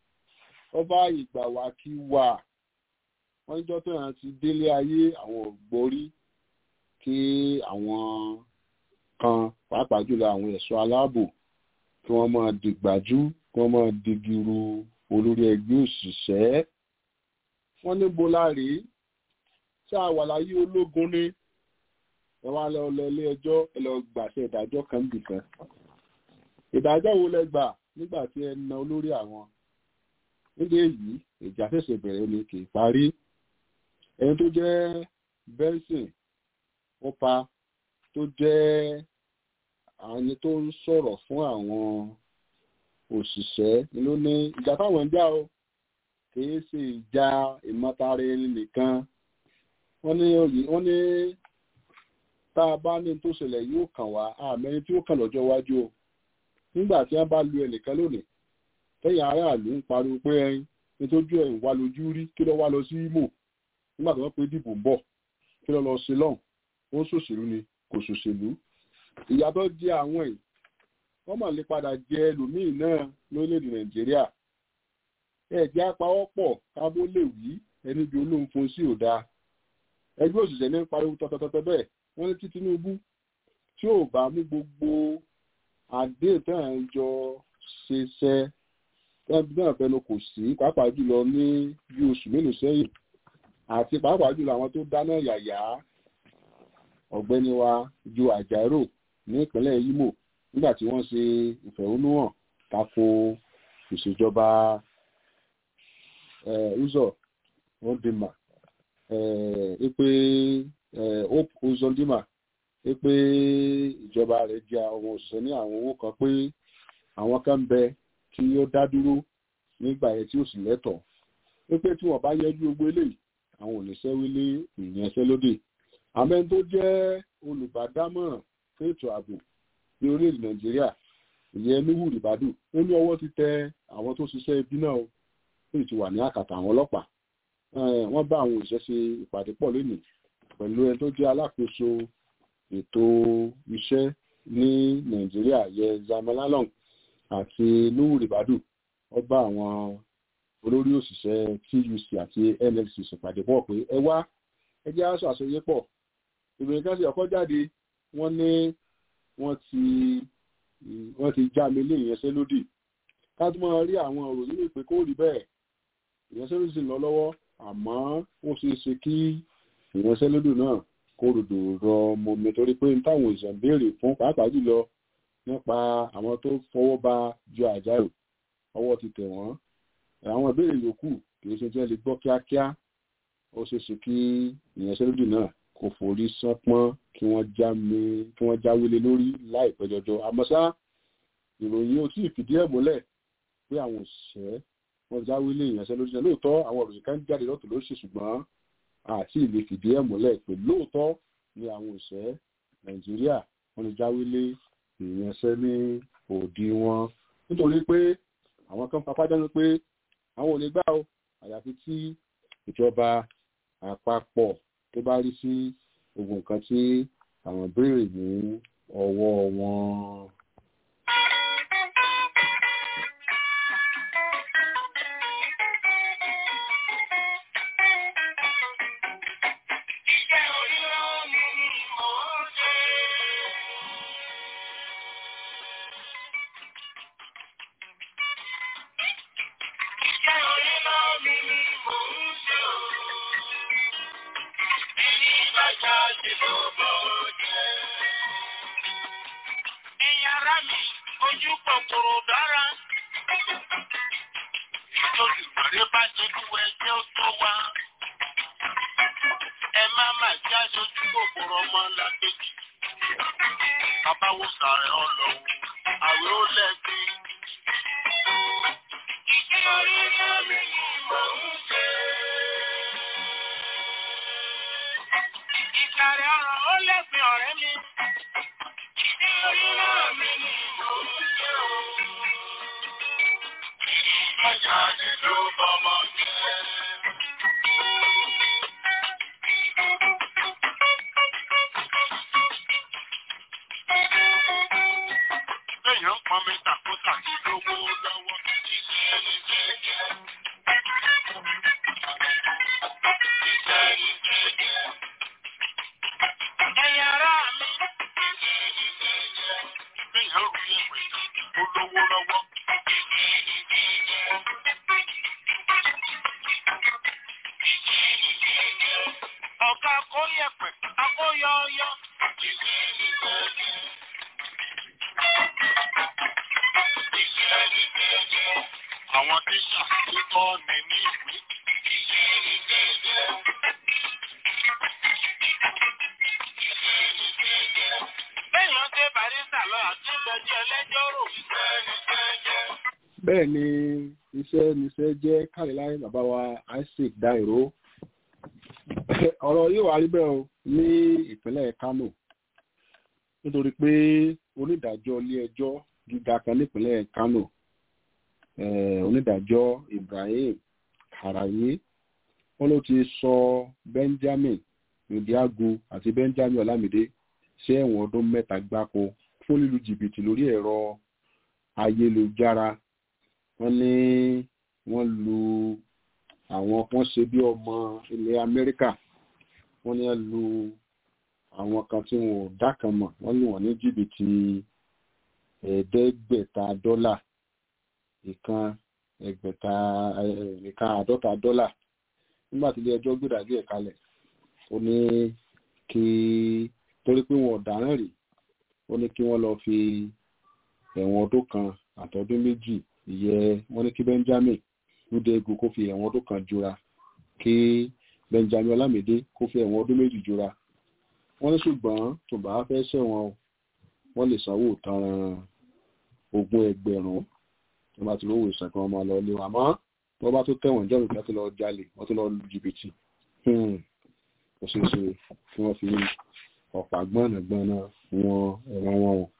ọba ìgbà wa kí wà wọ́n jọ́ tó yàn ti délé ayé àwọn ògbórí kí àwọn kan pàápàá jùlọ àwọn ẹ̀ṣọ́ aláàbò kí wọ́n máa dìgbàjú kí wọ́n máa digiru olórí ẹgbẹ́ òṣìṣẹ́ wọ́n ní boláre tí a wà láyé ológun ní ẹ wá lọ lọ ilé ẹjọ́ ẹ lọ gbàṣẹ ìdájọ́ kan nìkan ìdájọ́ wo lẹ gbà nígbà tí ẹ na olórí àwọn nídìí èyí ìjà ṣẹ̀ṣẹ̀ bẹ̀rẹ̀ ni kì í parí ẹni tó jẹ́ benson ọpa tó jẹ́ ẹni tó ń sọ̀rọ̀ fún àwọn òṣìṣẹ́ ló ní ìjà táwọn ń jà o kìí ṣe ìjà ìmọ̀tara ẹni nìkan wọ́n ní wọ́n ní tá a bá ní tó ṣẹlẹ̀ yóò kàn wá àmẹ́rin tí ó kàn lọ́jọ́ iwájú o nígbà tí wọ́n bá lu ẹnìkan lónìí tẹ́yìn aráàlú ń pariwo pé ẹyin nítorí ẹ̀ ń wá lójú rí kí ló wá lọ sí Imo nígbà tí wọ́n pé dìbò ń bọ̀ kí ló lọ sí lọ́hùn ó ṣòṣèlú ni kò ṣòṣèlú ìyàtọ̀ jẹ́ àwọn ẹ̀ wọ́n mà lè padà jẹ ẹlòmíì náà lórílẹ̀‐èdè Nàìjíríà ẹ̀jẹ̀ apawọ́pọ̀ kábó lè wí ẹni bí olóhùn fún sí òda ẹgbẹ́ òṣìṣẹ́ ní pariwo tọ́tọ́tọ́tọ́ bẹ́ẹ̀ wọ́n ní tí Tinubu tí ò bá mú gbogbo àdéhùn tí à ń jọ ṣiṣẹ́ náà fẹnu kò sí pàápàá jùlọ ní bí oṣù mélòó sẹ́yìn àti pàápàá jùlọ àwọn tó dáná yàyà ọ̀gbẹ́ni wa ju àjàrò ní ìpínlẹ̀ Imo nígbà tí wọ́n ṣe ìfẹ̀hónúhàn tako ìṣèjọba Uzor Ondima pé Hope Uzodinma pé ìjọba rẹ̀ jẹ àwọn òṣìṣẹ́ ní àwọn owó kan pé àwọn kan bẹ tí ó dá dúró nígbà yẹn tí ó sì lẹ́tọ̀ọ́ wípé tí wọ́n bá yẹjú gbogbo eléyìí àwọn ò ní sẹ́wílé ìyanṣẹ́lódì àmẹ́ tó jẹ́ olùbádámọ̀ràn fún ètò ààbò ní orílẹ̀-èdè nàìjíríà ìyẹn níwù rìbádù ó ní ọwọ́ ti tẹ àwọn tó ṣiṣẹ́ ibi náà ó sì ti wà ní àkàtà àwọn ọlọ́pàá wọ́n bá àwọn òṣìṣẹ́ ṣe ìpàdé pọ̀ lónìí pẹ̀lú ẹni tó jẹ́ alákòóso ètò iṣẹ́ ní nàìjíríà yẹ zamalalong àti nuhu ribadu ó bá àwọn olórí òṣìṣẹ́ tuc àti nlc ṣèpàdé pọ̀ pé ẹ wá ẹ jẹ́ aṣọ àṣeyẹ pọ̀ ìròyìn kan sì ọkọ̀ jáde wọ́n ní wọ́n ti wọ́n ti já mi lé ìyanṣẹ́lódì ká tó máa rí àwọn òròyìn ìpè kó rí bẹ́ẹ̀ ìyanṣẹ́lódì sì lọ lọ́wọ́ àmọ́ ó ṣeé ṣe kí ìyanṣẹ́lódì náà kó ròdò rọ mọ́mi torí pé táwọn òṣìṣẹ́ ń béèrè fún pàápàá jùlọ nípa àwọn tó fọwọ́ ba ju àjálù ọwọ́ ti tẹ̀ wọ́n àwọn ìbéèrè yòókù kì í ṣe tí wọ́n lè gbọ́ kíákíá ó ṣeé ṣe kí ìyanṣẹ́lódì náà kò forí sánpọ́n kí wọ́n jáwélé lórí láìpẹ́ jọjọ àmọ́ ṣá ìròyìn ò tí ì fìdí ẹ̀ múlẹ̀ pé àwọn òṣìṣẹ́ wọ́n jáwélé ìyanṣẹ́lódì náà lóòótọ́ àwọn ìròyìn kan jáde lọ́tọ̀ ló ṣe ṣùgbọ́n àti ìlè fìdí ẹ̀ múlẹ̀ pé lóòótọ́ ni àwọn òṣìṣẹ́ nàìjíríà wọ́n lè jáwélé ìyanṣẹ́ ní òdi wọn nítorí pé àwọn kan papá dánú pé àwọn ò lè gbà ó àyàfi tí ìjọba àpapọ̀ tó bá rí sí gbogbo nǹkan tí àwọn béèrè ní ọwọ́ wọn. Ẹ̀yin ará mi. Ìgbéyàwó yẹ̀ pẹ̀lú olówó lọ́wọ́. Ọ̀gá akóyẹ̀pẹ̀, akóyọyọ. Àwọn tíṣà tó tọ́ ni ní ìwé. Bẹ́ẹ̀ni ó dé Bàrísà lọ àti ìgbẹ́jọ́ ẹlẹ́jọ́ rò. bẹ́ẹ̀ ni iṣẹ́ níṣẹ́ jẹ́ káríláì bàbá wa isaac dairo ọ̀rọ̀ yóò wá rí bẹ́ẹ̀ o ní ìpínlẹ̀ kano nítorí pé onídàájọ́ ilé ẹjọ́ gíga kan nípínlẹ̀ kano eh, onídàájọ́ ibrahim karaye wọn ló ti sọ benjamin ndiago àti benjamin olamide sí ẹ̀wọ̀n ọdún mẹ́ta gbáko fún lílu jìbìtì lórí ẹ̀rọ ayélujára wọ́n ní wọ́n lu àwọn wọ́n ṣe bí ọmọ ilẹ̀ amẹ́ríkà wọ́n ní wọ́n lu àwọn kan tí wọn ò dákan mọ̀ wọ́n lù wọ́n ní jìbìtì ẹ̀ẹ́dẹ́gbẹ̀ta dọ́là ìkan ẹgbẹ̀ta eh, ìkan àádọ́ta dọ́là nígbà tí ilé ẹjọ́ gbèdàgbé ẹ̀ kalẹ̀ ó ní kí torí pé wọn ò dáràn rí ó ní kí wọ́n lọ fi ẹ̀wọ̀n ọdún kan àtọdún méjì ìyẹ́ wọ́n ní kí benjamin lúdẹ́gù kó fi ẹ̀wọ̀n ọdún kan jura kí benjamin olamide kó fi ẹ̀wọ̀n ọdún méjì jura wọ́n ní ṣùgbọ́n tó bá fẹ́ ṣẹ̀wọ̀n o wọ́n lè sanwó tanran ogún ẹgbẹ̀rún tó bá ti lówó ìsàn kan ọmọ lọ lé wa mọ́ wọ́n bá tó tẹ̀wọ̀n jọ́ ìgbà tó lọ jalè wọ́n tó lọ lu jìbìtì ó ṣeé ṣe kí wọ́n fi ọ̀pá gbọ́nàgbọ́nà wọn ẹ̀wọ̀n wọn o.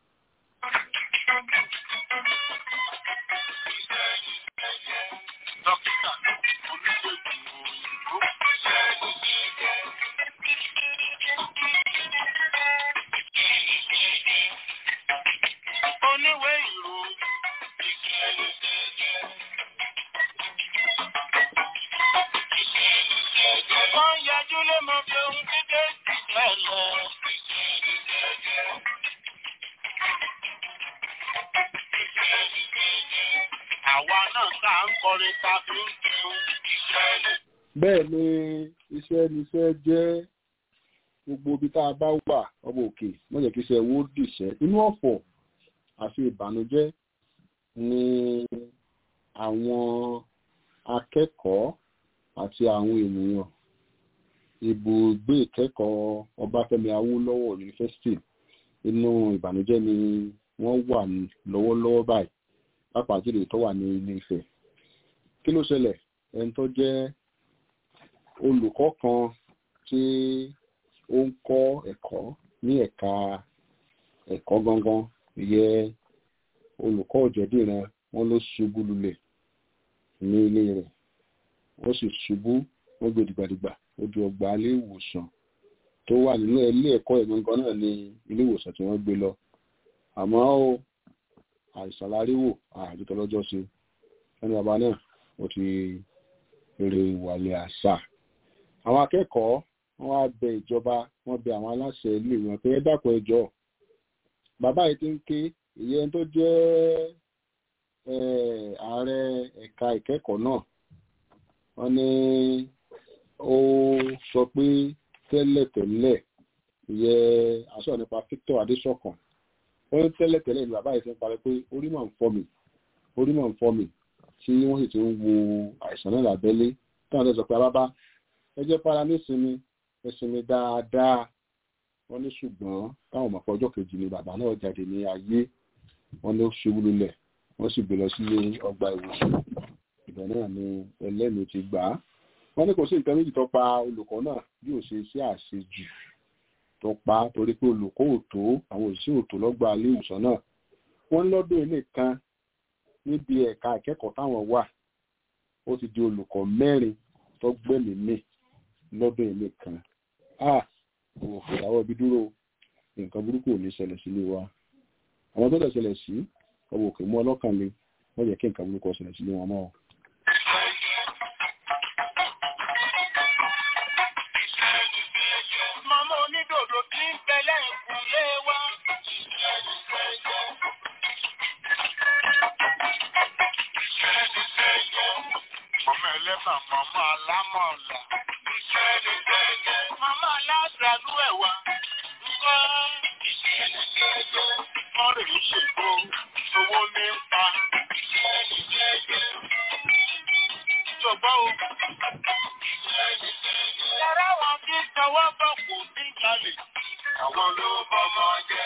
Dókítà oníṣègùn òyìnbó. Oníwèé ìròyìn. Wọ́n yájú lé mọ bí ohun dídé ti ṣẹlẹ̀. Àwa náà tá à ń kọrin ta fi ń jẹun. bẹ́ẹ̀ ni iṣẹ́ níṣẹ́ jẹ́ gbogbo ibi tá a bá wà ọmọ òkè wọ́n jẹ́ kí iṣẹ́ wo dìṣẹ́ inú ọ̀fọ̀ àti ìbànújẹ́ ni àwọn akẹ́kọ̀ọ́ àti àwọn ènìyàn ibùgbé ìkẹ́kọ̀ọ́ ọbáfẹ́mi awólọ́wọ̀ yunifásitì inú ìbànújẹ́ ni wọ́n wà lọ́wọ́lọ́wọ́ báyìí pàápàá jùlọ tó wà ní ilé Ifẹ̀ kí ló ṣẹlẹ̀ ẹni tó jẹ́ olùkọ́ kan tí ó ń kọ́ ẹ̀kọ́ ní ẹ̀ka ẹ̀kọ́ gangan ìyẹ olùkọ́ òjẹ̀dìran wọn ló ṣubú lulẹ̀ ní ilé rẹ̀ wọ́n sì ṣubú wọ́n gbé dìgbàdìgbà ó di ọgbà ilé ìwòsàn tó wà nínú ilé ẹ̀kọ́ ẹ̀ gangan náà ní ilé ìwòsàn tí wọ́n gbé lọ àmọ́ ó àìsàn láríwò àjọtọ̀ lọ́jọ́ sí ẹni bàbá náà ó ti rè wàlẹ̀ àṣà àwọn akẹ́kọ̀ọ́ wọ́n wá bẹ ìjọba wọ́n bẹ àwọn aláṣẹ ilé wọn pé ẹ dákun ẹjọ́ bàbá yìí ti ń ké ìyẹn tó jẹ́ ààrẹ ẹ̀ka ìkẹ́kọ̀ọ́ náà wọ́n ní ó sọ pé tẹ́lẹ̀tẹ́lẹ̀ ìyẹ àṣọ nípa Victor Adéṣọ̀kan wọ́n ní tẹ́lẹ̀tẹ́lẹ̀ ni bàbá yìí ti ń parí pé orí máa ń fọ́ mi orí máa ń fọ́ mi tí wọ́n sì ti ń wo àìsàn náà lábẹ́lé táwọn ọ̀dọ́ sọ pé bàbá ẹ jẹ́ para nísinmi ẹsinmi dáadáa wọ́n ní ṣùgbọ́n táwọn ọmọ ọjọ́ kejì ni bàbá náà jáde ní ayé wọ́n ló ṣubú lulẹ̀ wọ́n sì gbé lọ sílé ọgbà ìwòsàn ìbẹ̀ náà ni ẹlẹ́nu ti gbà á wọ́n ní kò sí nǹkan méjì tó pa olùkọ́ náà bí ò ṣe sí àṣejù tó pa torí pé olùkọ́ ò tó àwọn òṣìṣẹ́ ò tó lọ́gbà ilé ìwòsàn náà wọ́n lọ́dún ilé kan níbi ẹ̀ka ìkẹ́kọ̀ọ́ táwọn wà ó ti di olùkọ́ mẹ́rin tó gbẹ̀mí mì lọ́dún ilé kan ah òfò ìdáwọ́ ibi dúró nǹkan burúkú ò ní ṣẹlẹ̀ sílé wa àwọn tó dẹ̀ ṣẹlẹ̀ sí ọwọ́ òkè mú ọlọ́kàn le wọ́n jẹ́ kí nǹkan burúkú ṣẹlẹ̀ sílé wọn mọ́ Màmá onídòdó tí ń bẹ lẹ́yìn lé wa. Màmá ẹlẹ́bà, màmá alámọ̀ọ̀là. Màmá aláṣàlú ẹ̀wà. Ńkọ́ wọ́n rè é ṣègbó, owó ní ń pa. Ìjọba o. Yàrá wọn tí ń tọwọ́ bọ̀ kò ní jalè. Àwọn ló bọ́mọ jẹ́.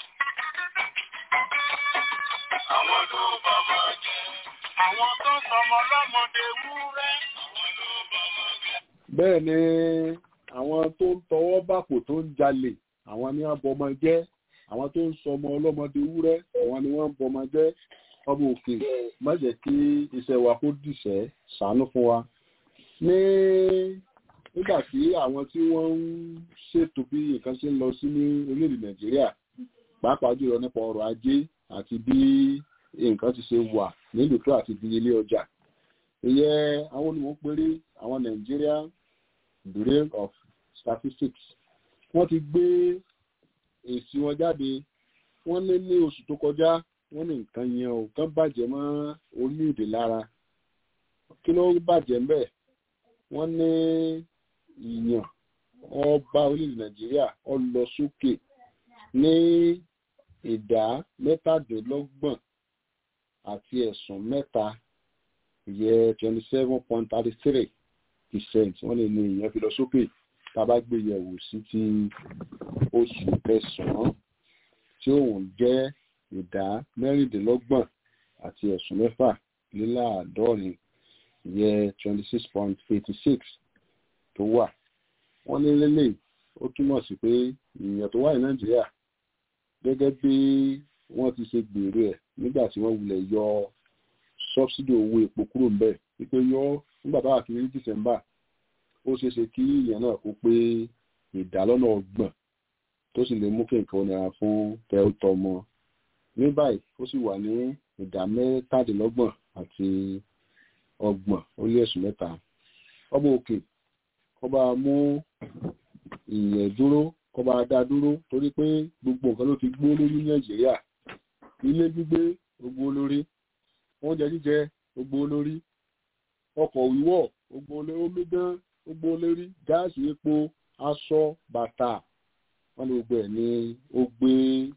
Àwọn ló bọ́mọ jẹ́. Àwọn tó sọmọ lọ́mọdé wúrẹ́. Àwọn ló bọ́mọ jẹ́. bẹ́ẹ̀ ni àwọn tó ń tọwọ́ bàpò tó ń jalè àwọn ni wọ́n bọmọ jẹ́ àwọn tó ń sọmọ ọlọ́mọdé wúrẹ́ àwọn ni wọ́n ń bọmọ jẹ́ ọmọ òkè má jẹ́ kí iṣẹ́ wa kó dìṣẹ́ ṣàánú fún wa ní nígbà tí àwọn tí wọ́n ń ṣètò bí nǹkan ṣe ń lọ sí ní orílẹ̀-èdè nàìjíríà pàápàá jùlọ nípa ọrọ̀ ajé àti bí nǹkan ti ṣe wà nílùú tó àti di ilé ọjà ìyẹn àwọn olùmọ̀ péré àwọn Nigeria Bureau of Statistics wọ́n ti gbé èsì wọn jáde wọ́n lé ní oṣù tó kọjá wọ́n ní nǹkan yẹn ò kán bàjẹ́ mọ́ orílẹ̀-èdè lára kí ló bàjẹ́ mbẹ́ wọ́n ní ìyàn ọba orílẹ̀-èdè Nàìjíríà ó lọ sókè ní ìdá mẹ́tàdínlọ́gbọ̀n àti ẹ̀sùn mẹ́ta ìyẹ twenty seven point thirty three percent wọ́n lè ní ìyẹn fi lọ sókè tá a bá gbé yẹ̀wò sí ti oṣù kẹsàn-án tí òun jẹ́ ìdá mẹ́rìndínlọ́gbọ̀n àti ẹ̀sùn mẹ́fà léláàádọ́rin ìyẹ twenty six point eighty six tó wà wọ́n ní lélẹ̀ ó túmọ̀ sí pé ìyẹn tó wà ní Nàìjíríà gẹ́gẹ́ bí wọ́n ti ṣe gbèrò ẹ̀ nígbà tí wọ́n wulẹ̀ yọ sọ́bsidì owó epo kúrò ńbẹ̀ wípé yọ nígbà táwa kiri ní dìsẹ́mbà ó ṣeé ṣe kí ìyẹn náà kó pé ìdálọ́nà ọgbọ̀n tó sì lè mú kí nǹkan nira fún tẹ́ọ̀tọ́mọ ní báyìí ó sì wà ní ìdá mẹ́tàdínlọ́gbọ̀n àti ọgbọ̀n ó lé ẹ̀sùn mẹ́ta ọmọ òkè kọba mú ìyẹn dúró kọba dá dúró torí pé gbogbo nǹkan ló ti gbó lórí ní Nàìjíríà ilé gbígbé gbogbo olórí oúnjẹ jíjẹ gbogbo olórí ọkọ̀ wíwọ̀ gbogbo olórí omi dán gbogbo olórí gáàsì epo aṣọ bàtà wọn ní gbogbo ẹ̀ ní ó gbé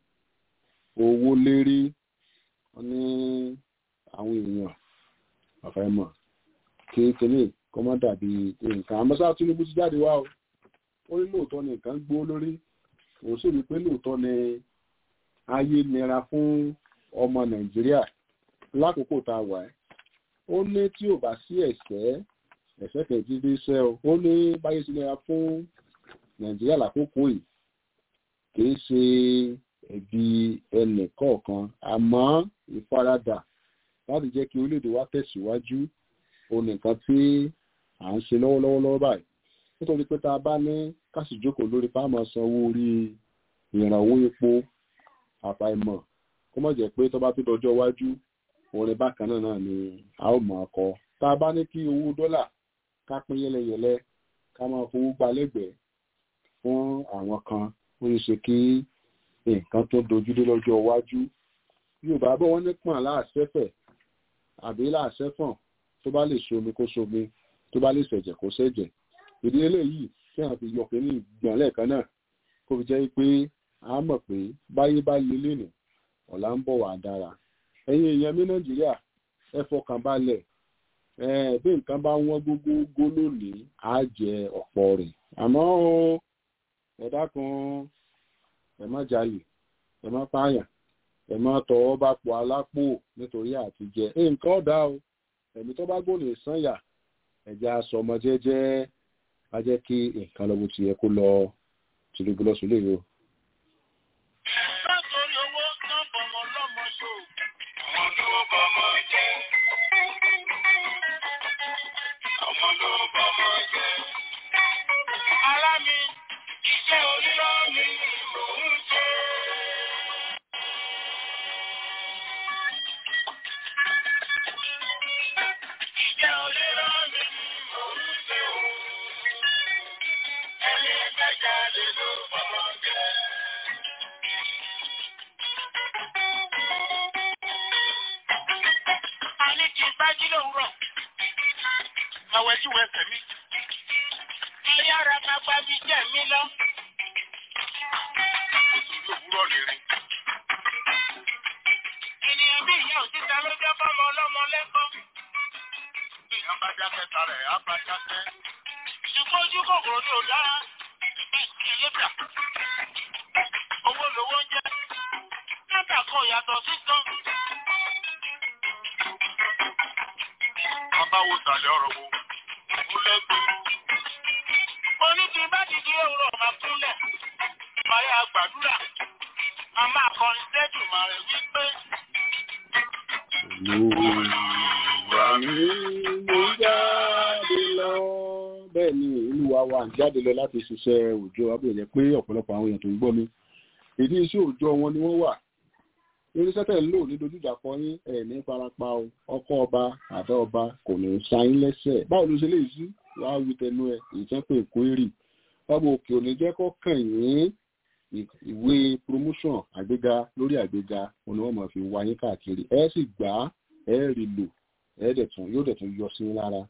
owó lérí wọn ní àwọn èèyàn àfàìmọ̀ kékeré kọ́ mọ́ dàbí nǹkan àmọ́sá Tinubu ti jáde wá o ó ní lóòótọ́ ni nǹkan gbó lórí òun sì rí pé lóòótọ́ ni ayé nira fún ọmọ Nàìjíríà lákòókò tá a wà ẹ́ ó ní tí ò bá sí ẹ̀ṣẹ̀ ẹ̀ṣẹ̀ kẹ̀jì dé iṣẹ́ o ó ní báyé ti nira fún Nàìjíríà lákòókò yìí kìí ṣe ẹ̀bi ẹnì kọ̀ọ̀kan àmọ́ ìfaradà láti jẹ́ kí orílẹ̀-èdè wa tẹ̀síwájú òun nìkan tí à ń ṣe lọ́wọ́lọ́wọ́ lọ́wọ́ báyìí nítorí pé tá a bá ní káṣí jókòó lórí fáàmù sanwó orí ìrànwọ́ epo àfàìmọ̀ kó má jẹ́ pé tó bá tó dọjọ́ iwájú orin bákan náà náà ni a ó máa kọ tá a bá ní kí owó dọ́là ká pín yẹlẹyẹlẹ ká máa fowó gba lẹ́gbẹ̀ẹ́ fún àwọn kan ó yẹ ṣe kí nǹkan tó dojúdé lọ́jọ́ iwájú yorùbá bọ́ wọ́n ní pọ̀n láàṣẹ́fẹ̀ àbí láàṣẹ́fọ̀n tó bá lè ṣomi kó ṣomi tó bá lè ṣẹ̀jẹ̀ kó ṣẹ̀jẹ̀ ìdí eléyìí tí àwọn fi yọ pé ní ìgbọ̀n lẹ́ẹ̀kan náà kó fi jẹ́ pé a mọ̀ pé báyé bá lé lẹ́nu ọ̀la ń bọ̀ wá dára ẹ̀yin èèyàn mi nàìjíríà ẹ fọkàn balẹ̀ bí nǹkan bá wọ́n gbogbo lónìí á jẹ ọ̀pọ̀ rẹ̀ àmọ́ ẹ dákun ẹ má jalè ẹ má pààyàn ẹ má tọwọ́ bá pọ̀ alápò nítorí àti jẹ nǹkan ọ̀dà o ẹ̀mí tó bá gbòòlè sànyà ẹ̀jẹ̀ aṣọ ọmọ jẹ́jẹ́ á jẹ́ kí nǹkan lọ́wọ́ ti yẹ kó lọ tìlúgbọ́ lọ́sùn lè yọ. Látòrí owó náà bọ̀mọ̀ lọ́mọ ṣò. Àwọn ló bọ̀mọ̀ jẹ́. Àwọn ló bọ̀mọ̀ jẹ́. Ará mi, iṣẹ́ orílọ́ mi ni mò ń ṣe. Iṣẹ́ orílọ́ mi ni mò ń ṣe o. Ẹni jáde ló fọmọ jẹ. a ní kí n bá jí lówùrọ̀ àwẹ̀ tí wọ́n ẹsẹ̀ mi. ayára máa bá mi jẹ́ mi lọ. nítorí òwúrọ̀ lè rìn. ènìyàn bí ìyá òtítà ló jẹ́ fọ́mọ ọlọ́mọ lẹ́kọ̀ọ́. bí ìyá bá dákẹ́ tara ẹ̀ á bá dákẹ́. ṣùgbọ́n ojú kòkòrò ní ò dára. ìlébà owó lówó ń jẹ́. látà kan yàtọ̀ sí tán. bàbá wo sàlẹ̀ ọ̀rọ̀ wo ó lẹ́gbẹ̀ẹ́. oní ti bá ti di òwúrọ̀ máa kúnlẹ̀ máa yá gbàdúrà a máa kọrin sẹ́dùn máa rẹ̀ wípé. Olúwa mi mo jáde lọ. Bẹ́ẹ̀ ni olúwa wa ń jáde lọ láti ṣiṣẹ́ òòjọ́ abẹ́rẹ́ pé ọ̀pọ̀lọpọ̀ àwọn èèyàn tó ń gbọ́ mi. Ìdí iṣẹ́ òòjọ́ wọn ni wọ́n wà. Irinṣẹ́ tẹ̀ ń lò ní dojújà kan yín ẹ̀ ní farapa o. Ọkọ ọba àdá ọba kò ní sáyín lẹ́sẹ̀. Báwo ló ṣe lè sí? Wàá wí tẹnu ẹ̀ ìjẹ́pẹ̀ èkó èrì. Ọba òkè òní jẹ́ kọ́ kàn yín ìwé promotion àgbéga lórí àgbéga òun ni wọ́n máa fi wáyé káàkiri ẹ sì gbà á ẹ rí lò ẹ dẹ̀tún yóò dẹ̀tún yọ sí lára.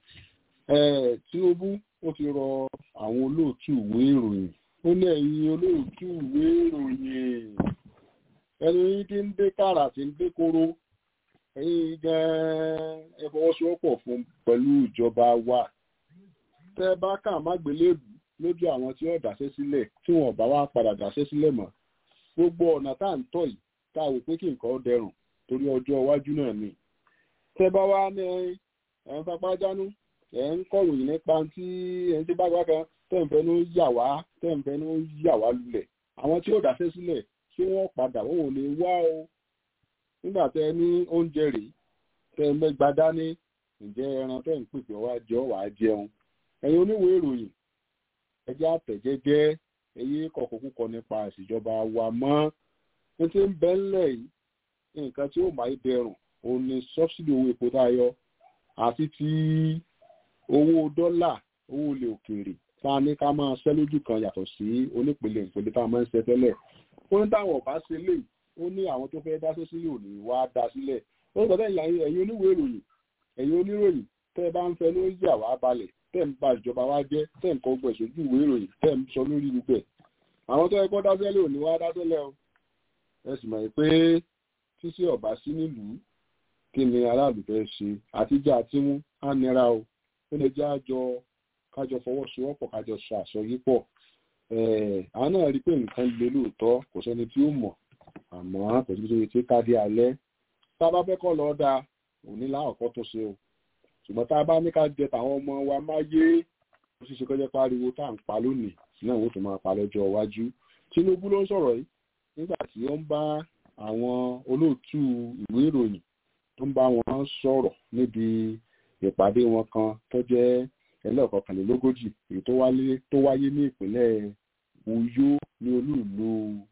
Tinubu ó ti rọ àwọn olóòtú ìwé ìròyìn ó ní ẹ̀yin olóòtú ìwé ìròyìn ẹni yín ti ń dé kàrà tí ń dé kóró ẹ̀yin gan-an ẹ fọwọ́sowọ́pọ̀ fún pẹ̀lú ìjọba wa tẹ́ bá kà má gbélébù lójú àwọn tí ó dáṣẹ́ sílẹ̀ tí wọn bá wá padà dáṣẹ́ sílẹ̀ mọ́ gbogbo ọ̀nà tá à ń tọ̀ yìí tá a wò pé kí nǹkan dẹrùn torí ọjọ́ iwájú náà ni. tẹ́ bá wá ní ẹ̀ ń fapá jánú ẹ̀ ń kọ̀ròyìn nípa tí ẹ̀ ń tí bá gbá kan tẹ̀ ń fẹ́nu yà wá tẹ̀ ń fẹ́nu yà wá lulẹ̀ àwọn tí ó dáṣẹ́ sílẹ̀ ṣé wọ́n padà wọ́n ò lè wá o nígbà tẹ́ ní oúnjẹ rèé tẹ́ mẹ́gbà dání ǹjẹ́ ẹran tẹ́ ń pèpè wá jẹ ọ́ wàá jẹun ẹ̀yin oníwèé ìròyìn ẹjẹ́ àtẹ̀jẹ́jẹ́ ẹyẹ kọ̀kọ̀kúkọ nípa ìṣèjọba wa mọ́ ní tí ń bẹ́ ńlẹ̀ yìí nǹkan tí ó máa dẹrùn òun ni sọ́bsidì owó epo tá a yọ àti ti owó dọ́là owó ilẹ̀ òkèèrè tá a ní ká máa ṣẹ́ lójú kan yàtọ̀ sí onípele ìpele tá a máa ń ṣe tẹ́lẹ̀ ó ní táwọn ọ̀bá ṣe lè ó ní àwọn tó fẹ́ dáṣẹ́ sílẹ̀ òní wá dá sílẹ̀ ó ń sọ tẹ́yìn ẹ̀yin oníwèé ìròyìn ẹ̀yin oníròyìn tẹ́ ẹ bá ń fẹ́ ló ń yà wá balẹ̀ tẹ́ ń ba ìjọba wa jẹ́ tẹ́ ń kọ́ gbẹ̀ sójú ìwé ìròyìn tẹ́ ń sọ lórí gbogbo ẹ̀ àwọn tó ẹgbọ́n dáṣẹ́lẹ̀ òní wá dáṣẹ́lẹ̀ o ẹ sì mọ̀ pé tíṣe ọ̀bá sí nílùú kí ni aráàlú fẹ́ ṣe àtijọ́ àtimú á nira o ó lè jẹ́ àjọ kájọ fọwọ́sowọ́pọ̀ kájọ ṣe àsọyípọ̀ àwọn náà rí pé nǹkan le lóòótọ́ kò sẹ́ni tí ó mọ̀ àmọ́ pẹ̀lú tó yẹ tí ká dé alẹ́ tá a bá fẹ́ kọ́ lọ́ọ́ dáa òní láàkọ́ tó ṣe o ṣùgbọ́n tá a bá ní ká jẹ tàwọn ọmọ wa máa yé ó ṣeéṣe kọjá pariwo tá à ń pa lónìí náà ó tún máa pa lọ́jọ́ iwájú Tinubu ló ń sọ̀rọ̀ yìí nígbà tí ó ń bá àwọn olóòtú ìwé ìròyìn tó ń bá wọn sọ̀rọ̀ níbi ìpàdé wọn kan tó jẹ́ ẹlẹ́ọ̀kọkànlélógójì èyí tó wáyé ní ìpínlẹ̀ Uyo ní olúùlú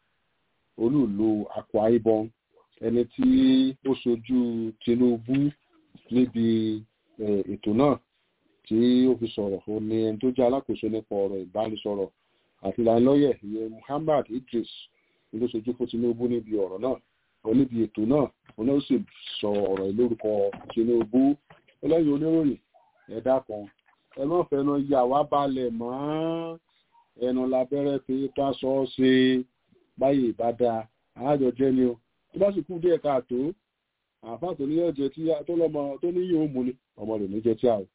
olúùlú Akwa Ibom ẹni tí ó ṣojú Tinubu níbi ètò náà tí ó fi sọ̀rọ̀ ó ní ẹni tó jẹ́ alákòóso nípa ọ̀rọ̀ ìbánisọ̀rọ̀ àti ìlanilọ́yẹ̀ ìyẹn Muhammad Idris ló ṣojú fún Tinubu níbi ọ̀rọ̀ náà ó níbi ètò náà ó náà sì sọ ọ̀rọ̀ lórúkọ Tinubu ọlẹ́yìn oníròyìn ẹ̀dá kan ẹ má fẹnu yà wá balẹ̀ mọ́ ẹnu labẹ́rẹ́ pé ká sọ ọ́ ṣe báyìí ìbádá àájọ jẹ́ ni o tó bá sì kú díẹ̀ káàtó àfáà tó ní ẹ̀jẹ̀ tí tó lọ́mọ tó ní yóò mú ni ọmọ rẹ̀ ní jẹ́ tí a o.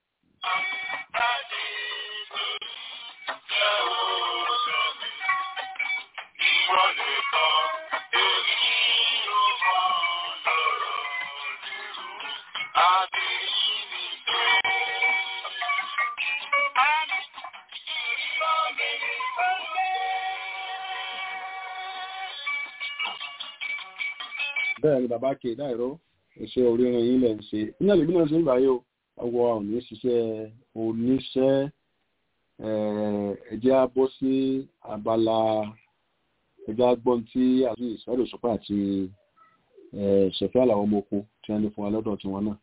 bẹ́ẹ̀ ni bàbá kè dáìró iṣẹ́ oríran yín lẹ́ ń ṣe iná lèmi náà ṣe ń báyìí o ọwọ́ òní ṣiṣẹ́ oníṣẹ́ ẹ̀jẹ̀ á bọ́ sí abala ẹ̀jẹ̀ á gbọ́n tí àti ìsọ́dọ̀ ìṣọ́pá àti ṣẹ̀fẹ́ àlàó ọmọ oko tí wọ́n ní fún wa lọ́dọ̀ tiwọn náà.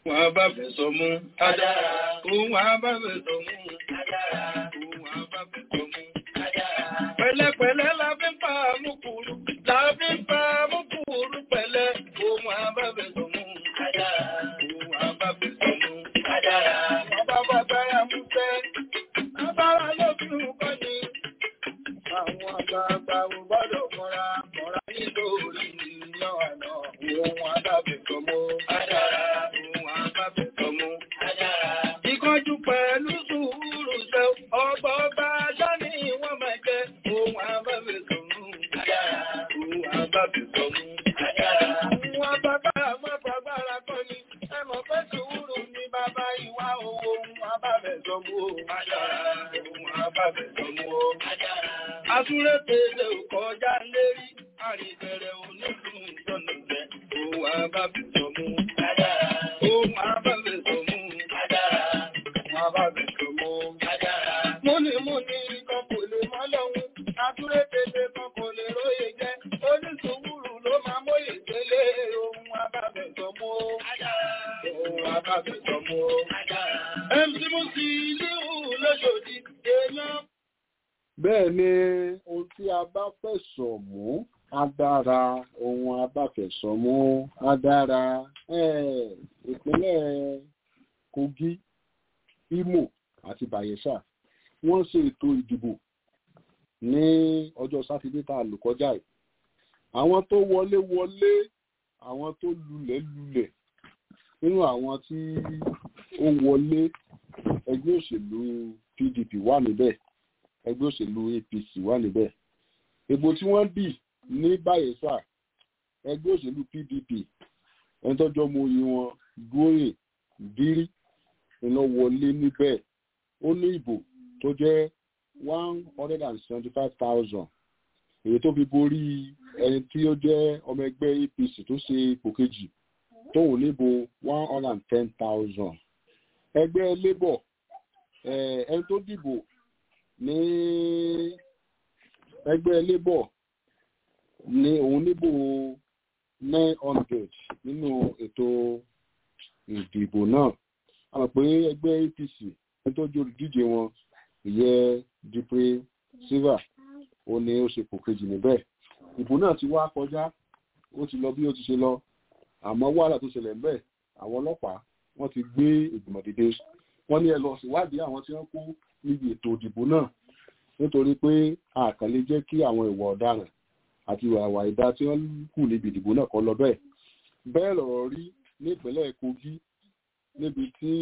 Òun àbábẹ̀ sọ mú. Adára. Òun àbábẹ̀ sọ mú. Adára. Òun àbábẹ̀ sọ mú. Adára. Pẹ̀lẹ́pẹ̀lẹ́ la fi ń pa àmúkúrú. La fi ń pa àmúkúrú pẹ̀lẹ́. Òun àbábẹ̀ sọ mú. Adára. Òun àbábẹ̀ sọ mú. Adára. Bàbá bàbára mú fẹ́. Bàbára ló fi ń kọ́ ni. Àwọn àgbààgbà ò gbọ́dọ̀ mọ́ra. Mọ́ra nítorí iná àná. Òun àbábẹ̀ sọ mú. Adára. Òun àbábẹ̀ sọ mú. Adára. Ìkánjú pẹ̀lú sùúrù ṣe ọgbà ọba ajá ni wọ́n máa jẹ́. Òun àbábẹ̀ sọ mú. Adára. Òun àbábẹ̀ sọ mú. Adára. Àwọn bàbá àmọ́ fagbára kọ́ ni. Ẹ mọ̀ pé sùúrù ni bàbá ìwà owó. Òun àbábẹ̀ sọ mú. Adára. Òun àbábẹ̀ sọ mú. Adára. Asúré tèlé ò kọjá lérí. Àrìbẹ̀rẹ̀ onílù ìjọ̀nà jẹ́. Òun àbábẹ̀ sọ mú. Adára. Òun àbábẹ̀ sọ mú. Adára. Òun àbábẹ̀ sọ mú. Adára. Múnimúni kan kò lè mọ́ lọ́hún. Asúré tèlé kan kò lè róye jẹ́. Onísùúrù ló máa móye délé. Òun àbábẹ̀ sọ mú. Adára. Òun àbábẹ̀ sọ mú. Adára. MC Musiliu lóṣòdì. Èèyàn bẹ́ẹ̀ ni ohun tí a bá fẹ̀sọ̀ mú á dára ohun a bá fẹ̀sọ̀ mú á dára Eh, ìpínlẹ̀ Kogi Imo àti Bayelsa wọ́n ṣe ètò ìdìbò ní ọjọ́ sátidé tá a lò kọjá yìí àwọn tó wọlé wọlé àwọn tó lulẹ̀ lulẹ̀ nínú àwọn tí ó wọlé ẹgbẹ́ òṣèlú PDP wà níbẹ̀ ẹgbẹ́ òṣèlú APC wà níbẹ̀. Èbò tí wọ́n dì ní Bayelsa ẹgbẹ́ òṣèlú PDP ẹni tọ́jọ́ mọ oyè wọn Góyè Bírí iná wọlé níbẹ̀. Ó ní ìbò tó jẹ́ one hundred and seventy five thousand èyí tó fi borí ẹni tí ó jẹ́ ọmọ ẹgbẹ́ APC tó ṣe ipò kejì tóun níbo one hundred and ten thousand. Ẹgbẹ́ Labour eh, ẹni tó dìbò ní ẹgbẹ́ labour ní òun níbò nine hundred nínú ètò ìdìbò náà a mọ̀ pé ẹgbẹ́ APC ẹni tó jẹ́ olùdíje wọn ìyẹ́ Dupre Silva ó ní ó ṣe pò kejì níbẹ̀ ìbò náà ti wá kọjá ó ti lọ bí ó ti ṣe lọ àmọ́ wàhálà tó ṣẹlẹ̀ ńbẹ̀ àwọn ọlọ́pàá wọ́n ti gbé ìgbìmọ̀ dìde wọ́n ní ẹ lọ síwádìí àwọn tí wọ́n kó níbi ètò ìdìbò náà nítorí pé àkànlé jẹ́ kí àwọn ìwà ọ̀daràn àti ìwà àwà ìdá tí wọ́n kù níbi ìdìbò náà kọ́ lọ bẹ́ẹ̀. bẹ́ẹ̀ lọ̀rọ̀ rí nípínlẹ̀ Kogi níbi tí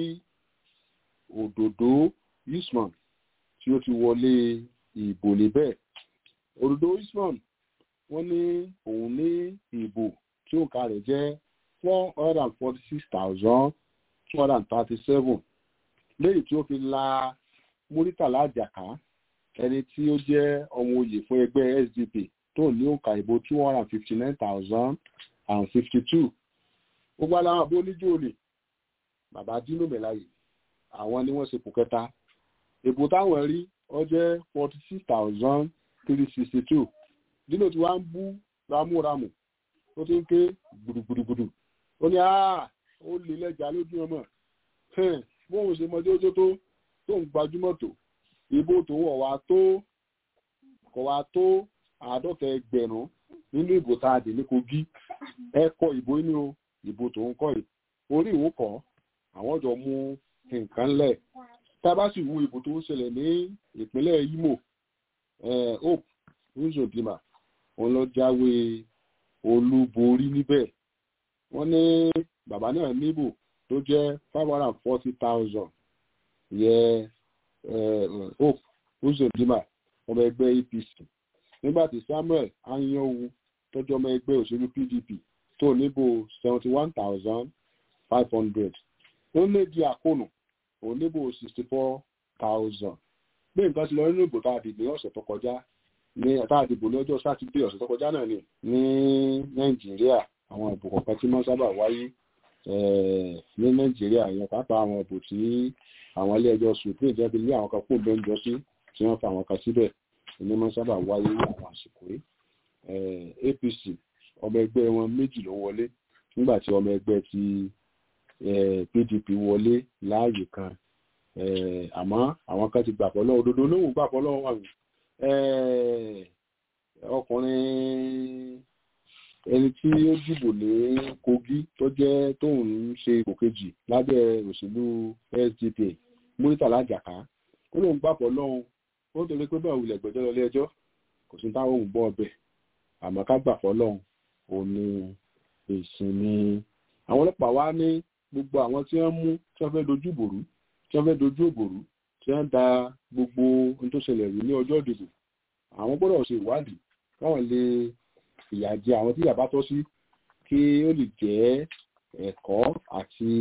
òdòdó Usman tí ó ti wọlé ìbò níbẹ̀. òdòdó Usman wọ́n ní òun ní ìbò tí òǹkà rẹ̀ jẹ́ four hundred and forty six thousand two hundred and thirty seven lẹ́yìn tí ó fi la Muritala Àjàká ẹni tí ó jẹ́ ọmọ oyè fún ẹgbẹ́ SDP tó ní òǹkà ìbò two hundred and fifty nine thousand and fifty two gbogbo aláwọ̀ abó oníjó olè bàbá Dino Melaye àwọn ni wọ́n ṣe pò kẹta ìbò táwọn rí ó jẹ́ forty six thousand three sixty two Dino tí wàá ń bú ramúramù ó ti ń ké gbùdùgbùdùgbùdù ó ní ó lè lẹ́jà lójú ọmọ bóun ṣe mọdé ojú tó tó ń gbajúmọ̀ tó ìbò tó wọ̀ wá tó kọ̀ wá tó àádọ́ta ẹgbẹ̀rún nínú ìbò tá a dì ní Kogi ẹ kọ ìbò inú o ìbò tó ń kọ́ yìí orí ìwò kọ́ àwọn jọ mú nǹkan lẹ̀ tá a bá sì wo ìbò tó ń ṣẹlẹ̀ ní ìpínlẹ̀ Imo Hope Uzodinma òun lọ jáwé olúborí níbẹ̀ wọ́n ní bàbá náà níbò tó jẹ́ five hundred and forty thousand yẹ Hope Uzodinma ọmọ ẹgbẹ́ APC nígbà tí Samuel Anyanwu tọ́jú ọmọ ẹgbẹ́ òṣèlú PDP tó níbò seventy one thousand five hundred ó lé di àkónù òun níbò sixty four thousand bí nǹkan ti lọ nínú ìbò tá a dìbò ní ọ̀sẹ̀ tó kọjá ní tá a dìbò ní ọjọ́ sátidé ọ̀sẹ̀ tó kọjá náà ni ní Nàìjíríà àwọn ìbò kọ̀ọ̀kan tí wọ́n sábà wáyé ní Nàìjíríà ìyẹn pàápàá àwọn ìbò tí àwọn ilé ẹjọ́ supreme jẹ́ bí ní àwọn kan kó lóúnjọ sí tí wọ́n fa àwọn kan síbẹ̀ ní wọ́n sábà wáyé àwọn àsìkò yìí APC ọmọ ẹgbẹ́ wọn méjì ló wọlé nígbà tí ọmọ ẹgbẹ́ ti pdp wọlé láàyè kan àmọ́ àwọn kan ti gbàpọ̀ lọ́wọ́ òdodo lóhùn gbàpọ̀ lọ́wọ́ wà ọkùnrin ẹni tí ó dìbò ní kogi tó jẹ́ tóun ń ṣe ipò kejì lábẹ́ òṣèlú sdp muritala jaka ó lóun gbàpọ̀ lọ́hùn ó torí pé bẹ́ẹ̀ wulẹ̀ gbẹ́jọ́ lọ ilé ẹjọ́ kò sí táwọn òun bọ́ ọbẹ̀ àmọ́ ká gbàpọ̀ lọ́hùn òun ni ìsinmi àwọn ọlọ́pàá wá ní gbogbo àwọn tí wọ́n mú tí wọ́n fẹ́ dojú ìbòrú tí wọ́n fẹ́ dojú ìbòrú tí wọ́n da gbogbo ohun tó ṣẹlẹ̀ rí ní ọjọ́ ìdìbò àwọn gbọ́dọ̀ ṣe ìwádìí káwọn lè ìyà jẹ àwọn tí yàbá tọ́ sí kí ó lè jẹ́ ẹ̀kọ́ àti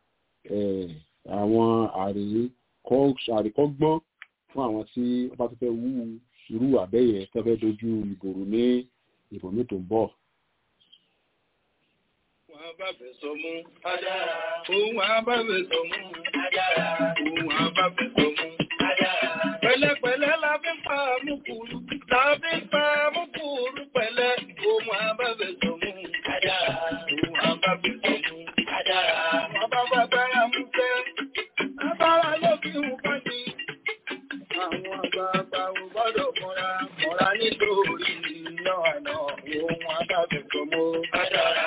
àwọn àríkọ́gbọ́n fún àwọn tí wọ́n bá tó fẹ́ wú irú àbẹ́yẹ tó fẹ́ dojú ìbòrú ní ìbò mi tó ń bọ̀ àbábẹ̀ sọ mú. Adára. Ohun àbábẹ̀ sọ mú. Adára. Ohun àbábẹ̀ sọ mú. Adára. Pẹ̀lẹ́pẹ̀lẹ́ la fi ń pa àmúkúrú. La fi ń pa àmúkúrú pẹ̀lẹ́. Ohun àbábẹ̀ sọ mú. Adára. Ohun àbábẹ̀ sọ mú. Adára. Bàbá bàbára mú fẹ́. Bàbára ló fi ń kọ́ ni. Àwọn àgbààgbà ò gbọ́dọ̀ mọ́ra. Mọ́ra nítorí iná àná. Ohun àbábẹ̀ sọ mú. Adára.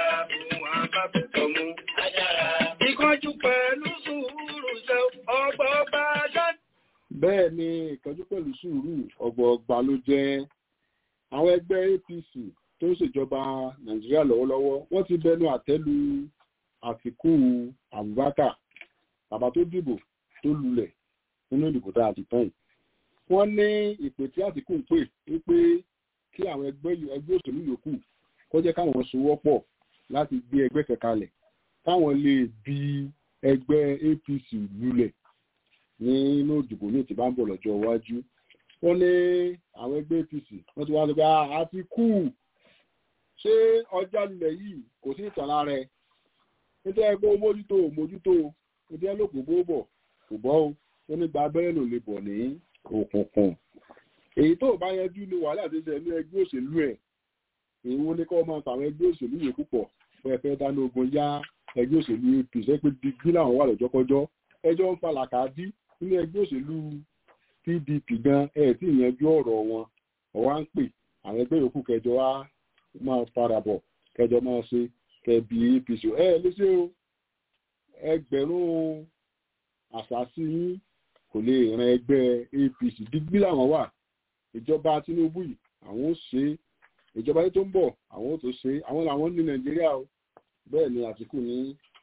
Ìkọjú pẹ̀lú sùúrù ṣe ọgbọ̀ọgbà ṣá. Bẹ́ẹ̀ ni ìkọjú pẹ̀lú sùúrù ọgbọ̀ọgbà ló jẹ́ àwọn ẹgbẹ́ APC tó ń ṣèjọba Nàìjíríà lọ́wọ́lọ́wọ́ wọ́n ti bẹnu àtẹ́lu Àtíkù Abubakar bàbá tó dìbò tó lulẹ̀ nínú ìdìbò tá a ti tán yìí. Wọ́n ní ìpè tí Àtíkù ń pè wípé kí àwọn ẹgbẹ́ òṣèlú yòókù kó jẹ́ káwọn sowọ́pọ̀ láti gbé ẹgbẹ́ kẹkalẹ̀ táwọn lè bi ẹgbẹ́ APC lulẹ̀ nínú ìdìbò ní ìtìbá ń bọ̀ lọ́jọ́ iwájú wọ́n ní àwọn ẹgbẹ́ APC wọ́n ti wá sọ pé a ti kú ṣé ọjà lulẹ̀ yìí kò sí ìtàn lára ẹ̀ nítorí ẹgbẹ́ mójútó mójútó nítorí ẹlòpò bó bọ̀ kò bọ́ o ó ní gba abẹ́rẹ́ ló lè bọ̀ ní òkùnkùn èyí tó bá yanjú ní wàhálà tó ṣe ní ẹgbẹ́ òṣèlú ẹ̀ èyí wọ́n ní kọ́ máa tàwọn ẹgbẹ́ òṣèlú yòókù pọ̀ fún ẹfẹ́ dáná ogun yá ẹgbẹ́ òṣèlú apc ẹ pé digbí làwọn wà lọ́jọ́kọ́jọ́ ẹjọ́ ń falàkà dí nínú ẹgbẹ́ òṣèlú pdp gan ẹ tí ìyanjú ọ̀rọ̀ wọn ọ̀wá ń pè àwọn ẹgbẹ́ yòókù kẹjọ wá máa farabọ̀ kẹjọ máa ṣe kẹbi apc ẹ léṣe o ẹgbẹ̀rún àṣàṣì yín kò lè ran ẹgbẹ́ apc digbí làwọn wà ìjọba tinubu yìí àwọn ó ṣe ìjọba yìí tó ń bọ̀ àwọn ó tó ṣe àwọn làwọn ní nàìjíríà o bẹ́ẹ̀ ni àtìkù ní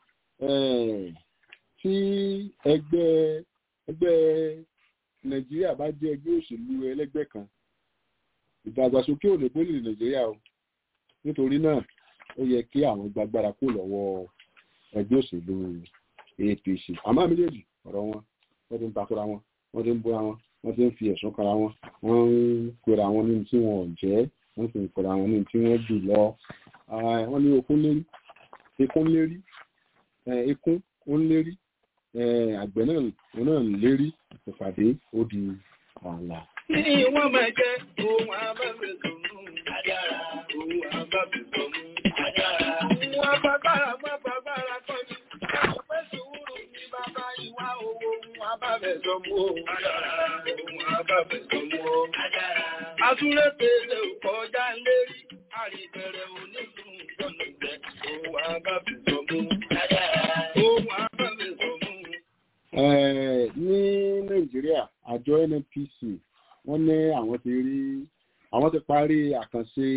tí ẹgbẹ́ ẹgbẹ́ nàìjíríà bá jẹ́ ẹgbẹ́ òṣèlú ẹlẹ́gbẹ́ kan ìdàgbàsókè ò lè bó lè nàìjíríà o nítorí náà ó yẹ kí àwọn gbàgbára kó lọ́wọ́ ẹgbẹ́ òṣèlú apc àmọ́ méjèèjì ọ̀rọ̀ wọn wọ́n ti ń takora wọn wọ́n ti ń búra wọn wọ́n ti ń fi ẹ̀sùn kara wọn wọ́n ń pera wọn ní tí wọn ò jẹ́ wọ́n sì ń pera wọn ní tí wọ́n jù lọ wọ́n ní okun lérí ikún lérí ikún ó ń lérí àgbẹ̀ náà náà ń lérí ìpàdé ó di ààlà. Ní wọ́n máa jẹ́ ohun abábẹ̀ sọ̀mú adára, ohun abábẹ̀ sọ̀mú adára. Wọ́n bàbára má bàbára kọ́ ni, pé sùúrù ní bàbá ìwà owó ohun abábẹ̀ sọ̀mú adára, ohun abábẹ̀ sọ̀mú adára. Atúlẹ̀ pèsè kọjá lérí, àríbẹ̀rẹ̀ onídùn ìjọ̀nà jẹ́ ohun abábẹ̀ sọ̀mú adára, ohun abábẹ̀ sọ̀mú. ní nàìjíríà àjọ nnpc wọ́n ní àwọn ti rí àwọn ti parí àkànṣe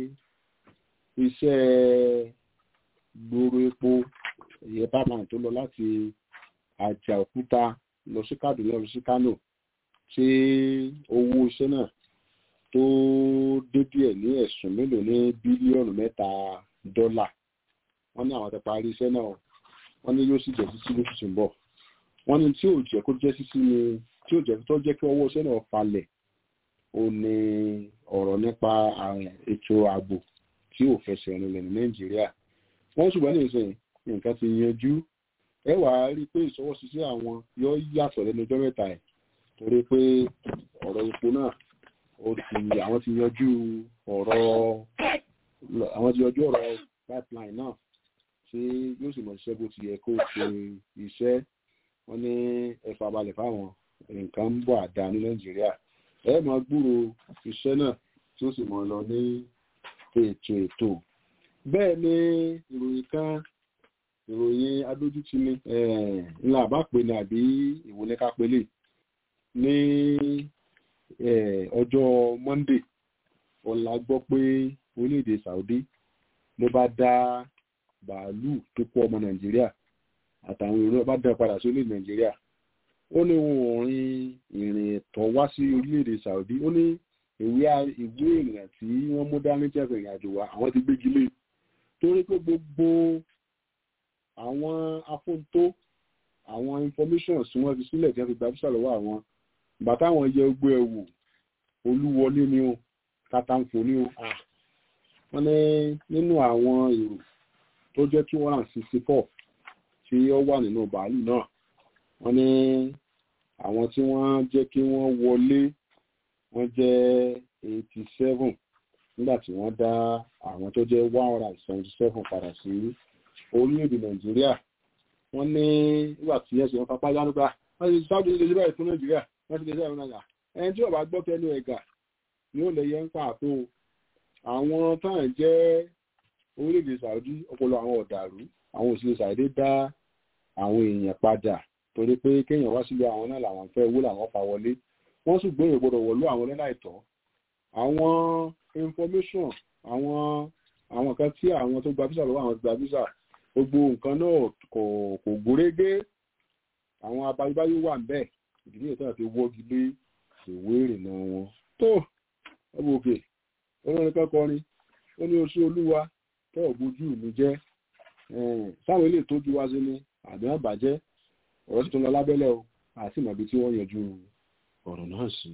iṣẹ́ gbòòrò epo ìyẹn pipeline tó lọ láti àjà òkúta lọ sí kaduna lọ sí kano tí owó iṣẹ́ náà tó dé díẹ̀ ní ẹ̀sùn mélòó ní bílíọ̀nù mẹ́ta dọ́là wọ́n ní àwọn ti parí iṣẹ́ náà wọ́n ní yóò sì jẹ́ títí lóṣù tí ń bọ̀ wọ́n ní tí ò jẹ́ kó jẹ́ sísí ni tí ò jẹ́ tó jẹ́ kí ọwọ́ iṣẹ́ náà falẹ̀ ó ní ọ̀rọ̀ nípa ètò ààbò tí ò fẹsẹ̀ rinlẹ̀ ní nàìjíríà wọ́n ṣùgbọ́n ní ìsìn nǹkan ti yanjú ẹ wàá rí i pé ìṣọwọ́síṣẹ́ àwọn yóò yàtọ̀ lẹ́nu ọjọ́ mẹ́ta ẹ̀ torí pé ọ̀rọ̀ epo náà ó ti àwọn ti yanjú ọ̀rọ̀ àwọn ti yanjú ọ̀rọ̀ pipeline náà tí yóò sì mọ̀ ṣiṣẹ́ bó ti yẹ kó ṣe iṣẹ́ wọ́n ní ẹ̀fà balẹ̀ fáwọn nǹkan ń bọ̀ àdá ní nàìjíríà ẹ máa gbúrò iṣẹ́ náà tí ó sì mọ̀ lọ ní ètò ètò bẹ́ẹ̀ ni ìròyìn kan ìròyìn adójútì ni ńlá àbápè ní àbí ìwòlẹ́ká pélé ní ọjọ́ monday ọ̀la gbọ́ pé orílẹ̀-èdè saudi ló bá dá bàálù tó kó ọmọ nàìjíríà àtàwọn èrò bá dá padà sí orílẹ̀-èdè nàìjíríà ó ní wọn ò rin ìrìn ẹ̀tọ́ wá sí orílẹ̀-èdè saudi ó ní ìwé ìwé ìrìnà tí wọ́n mú dání jẹ́ ìrìn àjò wa àwọn ti gbégi lé torí pé gbogbo àwọn afóńtó àwọn information tí wọ́n fi sílẹ̀ tí wọ́n fi gba fíṣà lọ́wọ́ àwọn bàtà àwọn yẹ ogbó ẹ̀ wò olúwọlé ni ó kàtàǹfò ni ó wọ́n ní nínú àwọn èrò tó jẹ́ two hundred and sixty four tí ó wà nínú bàálù náà wọ́n ní àwọn tí wọ́n jẹ́ kí wọ́n wọlé wọ́n jẹ́ eighty seven nígbà tí wọ́n dá àwọn tó jẹ́ one hundred and seventy seven padà sí orílẹ̀-èdè nàìjíríà wọ́n ní nígbà tí ẹ̀sìn wọn papá yánúgbà wọ́n ti sáájú ilé ìjọba ìfún nàìjíríà wọ́n ti lè ṣe àwọn nàìjíríà ẹni tí ọba gbọ́ tẹnu ẹ̀gà ni ó lè yẹ ń pàtó àwọn táwọn jẹ́ orílẹ̀-èdè saudi ọpọlọ àwọn ọ̀dàrú àwọn òṣèlú saudi dá àwọn èèyàn padà torí pé kéèyàn wá sílé àwọn náà làwọn fẹ́ owó làwọn pa wọlé wọ́n sì gbé ìgbọ́dọ̀ wọ̀lú àwọn lẹ́nà ìtọ́ àwọn information àwọn àwọn kan tí àwọn tó gba visa lọ́wọ́ àwọn gba visa gbogbo nǹkan náà kò kò gúrégé àwọn abayébáyé wà ń bẹ́ẹ̀ ìdílé ìtọ́ àti wọ́gi lé ìwé ìrìnnà wọn tó ọmọ òkè olórin kan kọrin ó ní oṣù olúwa tó ògbójú mi jẹ́ sáwọn ilé ìtọ́jú wá sí ni àbí wọn bàjẹ́ ọ̀rọ̀ tuntun lọ lábẹ́lẹ̀ o àti ìmọ̀bí tí wọ́n yanjú ọ̀rọ̀ náà sí.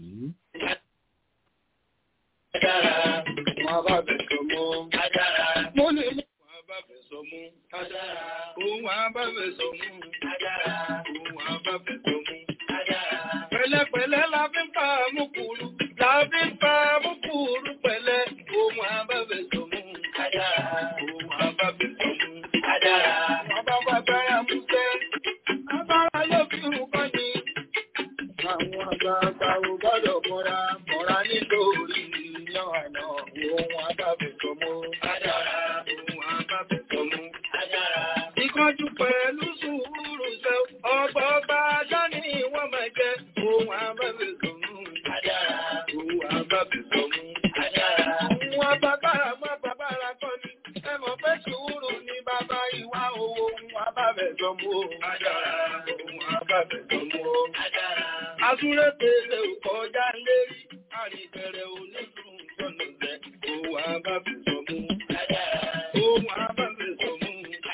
Adára, wọn bá bẹ̀ sọ mọ́. Adára, mo lè mú. Wọn bá bẹ̀ sọ mú. Adára, òun wọn bá bẹ̀ sọ mú. Adára, òun wọn bá bẹ̀ sọ mú. Adára. Pẹ̀lẹ́pẹ̀lẹ́ la fi ń pa àmúkúrú. La fi ń pa àmúkúrú pẹ̀lẹ́. Òun wọn bá bẹ̀ sọ mú. Adára, òun wọn bá bẹ̀ sọ mú. Adára. Wọ́n bá bá bẹ́rẹ̀ mú sẹ́. Agbára yóò fi hùn kọ́ ni. Àwọn àgbààgbà ò gbọ́dọ̀ mọ́ra mọ́ra nítorí yan àná ohun abábẹ̀tọ̀ mú. Adára ohun abábẹ̀tọ̀ mú. Adára. Ìkánjú pẹ̀lú sùúrù ṣe ọgbọ́ bá dání wọ́n máa jẹ́ ohun abábẹ̀tọ̀ mú. Adára ohun abábẹ̀tọ̀ mú. Adára. Ohun abábára mọ́ bàbára kọ́ ni. Ẹ mọ̀ pé sùúrù ni bàbá ìwà owó ohun abábẹ̀tọ̀ mú. Adára ohun abábẹ̀tọ̀ mú. Adára. Asúré pèsè òkọjá lérí, àríbẹ̀rẹ̀ onídùn sọ̀nà jẹ́, òun àbábẹ̀sọ̀ mú. Òun àbábẹ̀sọ̀ mú.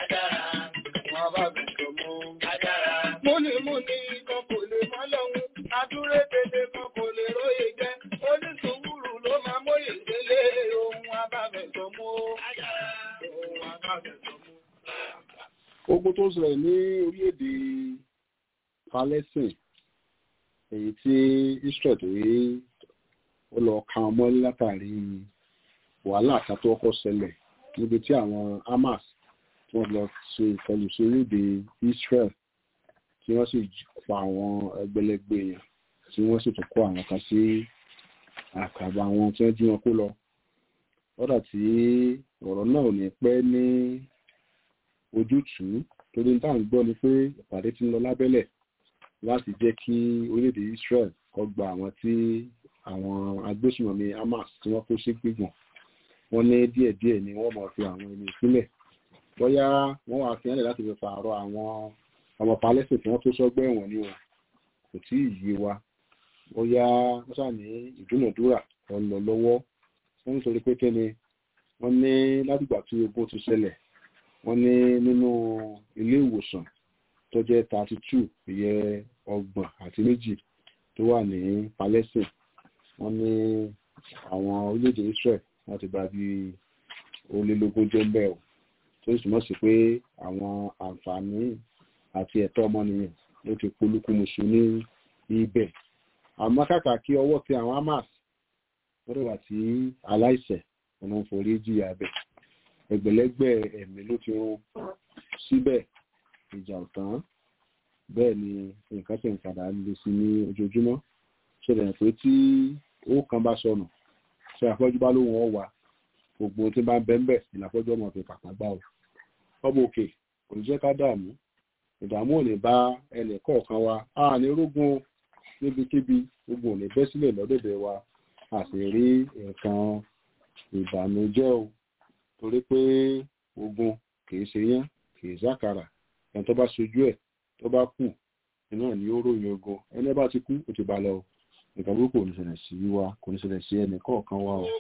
Òun àbábẹ̀sọ̀ mú. Múnimúni kan kò lè mọ́ lọ́hun, asúré pèsè kan kò lè róye jẹ́, onísùúrù ló máa móye délé, òun àbábẹ̀sọ̀ mú. Òun àbábẹ̀sọ̀ mú. ogun tó ń ṣẹlẹ̀ ní orílẹ̀-èdè palestine èyí tí israel tó yé ó lọ ka wọn mọ́lé látàrí wàhálà kan tó kọ́ ṣẹlẹ̀ níbi tí àwọn hamas tí wọ́n lọ ṣe ìkọlù sí orílẹ̀-èdè israel tí wọ́n sì pa àwọn ẹgbẹ̀lẹ́gbẹ̀ èèyàn tí wọ́n sì tún kó àwọn kan sí àkàbà wọn tí wọ́n jí wọn kó lọ lọ́dà tí ọ̀rọ̀ náà ò ní pẹ́ ní ojútùú torí ní táwọn gbọ́ ni pé ìpàdé ti ń lọ lábẹ́lẹ̀ láti jẹ́ kí orílẹ̀-èdè Israel kó gba àwọn tí àwọn agbésùnmọ̀mí Hamas tí wọ́n kó sí gbígbọ̀n wọ́n ní díẹ̀díẹ̀ ni wọ́n máa fi àwọn ẹni ìpínlẹ̀ bóyá wọ́n wá fi hànlẹ̀ láti fi pààrọ̀ àwọn ọmọ palẹ́sìn tí wọ́n tó sọ́gbẹ́ ẹ̀wọ̀n ni wọn kò tí ì yé wa bóyá wọ́n sà ní ìdúnàdúrà kan lọ lọ́wọ́ wọ́n nítorí pé kẹ́ni wọ́n ní látìgbà tí ogun ti ṣẹlẹ̀ wọ́n ní nínú ilé ìwòsàn tó jẹ́ thirty two ìyẹ ọgbọ̀n àti méjì tó wà ní Palestine wọ́n ní àwọn orílẹ̀-èdè Israel wọ́n ti gba bí olélógún jẹ́ mbẹ́ o tó sì mọ̀ sí pé àwọn àǹfààní àti ẹ̀tọ́ ọmọnìyàn ló ti polúkúmuṣu ní ibẹ̀ àmọ́ kàkà kí ọwọ́ ti àwọn Hamas wọ́n dẹ̀ wà tí aláìṣẹ̀ ọ̀nà forí jìyà bẹ̀ ẹgbẹ̀lẹ́gbẹ̀ ẹ̀mí ló ti rún síbẹ̀ ìjà ò tán bẹ́ẹ̀ ni nǹkan sì ń padà le sí ní ojoojúmọ́ ṣẹlẹ̀ pé tí owó kan bá sọnù ṣe àfọ́jú bá lóhun ọ̀wà gbogbo tí bá ń bẹ́ ń bẹ̀ ìlàfọ́jú ọmọ fi pàpà gbà ó ọmọ òkè kò ní jẹ́ ká dààmú ìdààmú ò ní bá ẹnì kọ̀ọ̀kan wa a ní rógun níbikíbi gbogbo ò ní bẹ́ sílẹ̀ lọ́dọ̀dẹ̀ wa a sì rí nǹkan ìbànújẹ́ o torí pé ogun kìí ṣe yán kìí ṣàkàrà ẹni tó bá ṣojú ẹ̀ tó bá kù iná ní ó ròyìn ogun ẹni bá ti kú ó ti bá lọ nǹkan burúkú kò ní ṣẹlẹ̀ sí wa kò ní ṣẹlẹ̀ sí ẹnì kọ̀ọ̀kan wa o.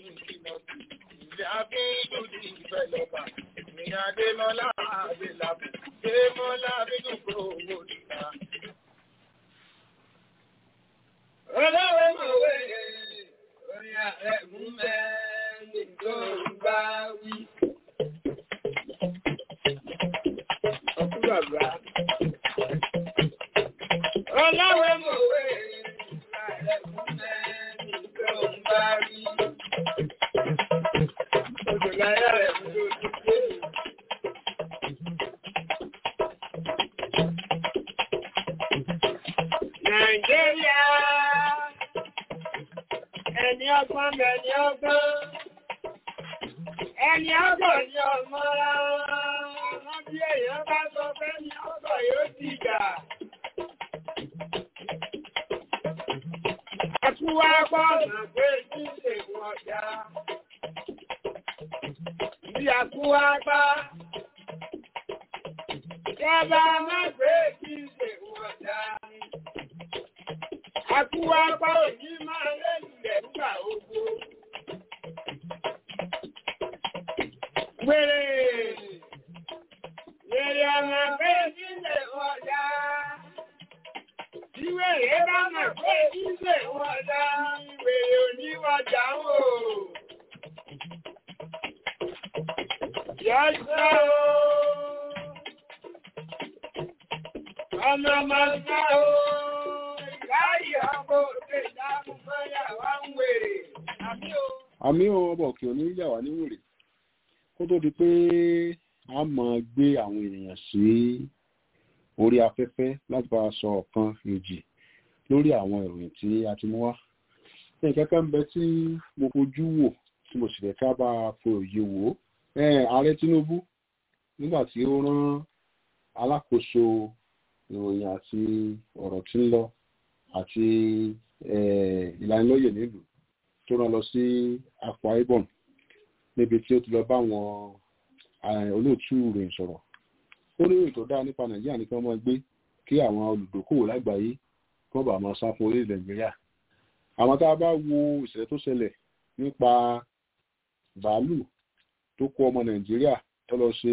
Ọlọ́wọ́ mọ̀wé orin ààrẹ mú mẹ́rin tó ń bá wí. Ọkú bàbá. Ọlọ́wọ́ mọ̀wé orin ààrẹ mú mẹ́rin tó ń bá wí. Oṣù láyé rẹ̀ mú lójú dé. Nàìjíríà ẹni ọgbọ́n mẹ́ni ọgbọ́n ẹni ọgbọ́n ni ọmọ wọn bí èèyàn bá sọ pé ní ọgbọ́n yóò ti jà. Àtúwá gbọ́nà pé kí lè wọ́n já. Bí àtúwá gbá. Ìjọba má pé kí lè wọ́n já. Àtúwá gbá òní máa lẹ́lẹ̀ nígbà ogbó. Wèrè! Wèrè ọmọ pé kí lè wọ́n já. Ìwèrè bá mọ̀ pé kí lè wọ́n já. Ìwèrè oníwàjà ń wò. Yọ́sọ́ o. Ọmọ máa ń sá o. Ìráyè ọkọ̀ òde ìdáhùn fẹ́yà wá ń wèrè. Àmì o. àmì ọmọ òkè òní yà wá ní wèrè kó tó di pé a máa gbé àwọn ènìyàn sí orí afẹ́fẹ́ láti bá a sọ ọ̀kan èjì lórí àwọn ìròyìn tí a ti mú wá ní ìkẹ́kẹ́ ń bẹ tí mo fojú wò tí mo sì fẹ́ ká bá a fo òye wò ó Eh, ààrẹ Tinubu nígbà tí ó rán alákòóso ìròyìn àti ọ̀rọ̀ tí ń lọ àti eh, ìlanilọ́yẹ̀ nílùú tó rán lọ sí Akwa Ibom níbi tí ó ti lọ bá àwọn eh, olóòtú ìròyìn sọ̀rọ̀ ó ní ìròyìn tó dáa nípa Nàìjíríà ní kí wọ́n máa gbé kí àwọn olùdókòwò lágbàáyé kí wọ́n bá máa sá fún orílẹ̀ Nàìjíríà àwọn tá a bá wo ìṣẹ̀lẹ̀ tó ṣẹlẹ̀ nípa bàálù tó kó ọmọ Nàìjíríà tó lọ ṣe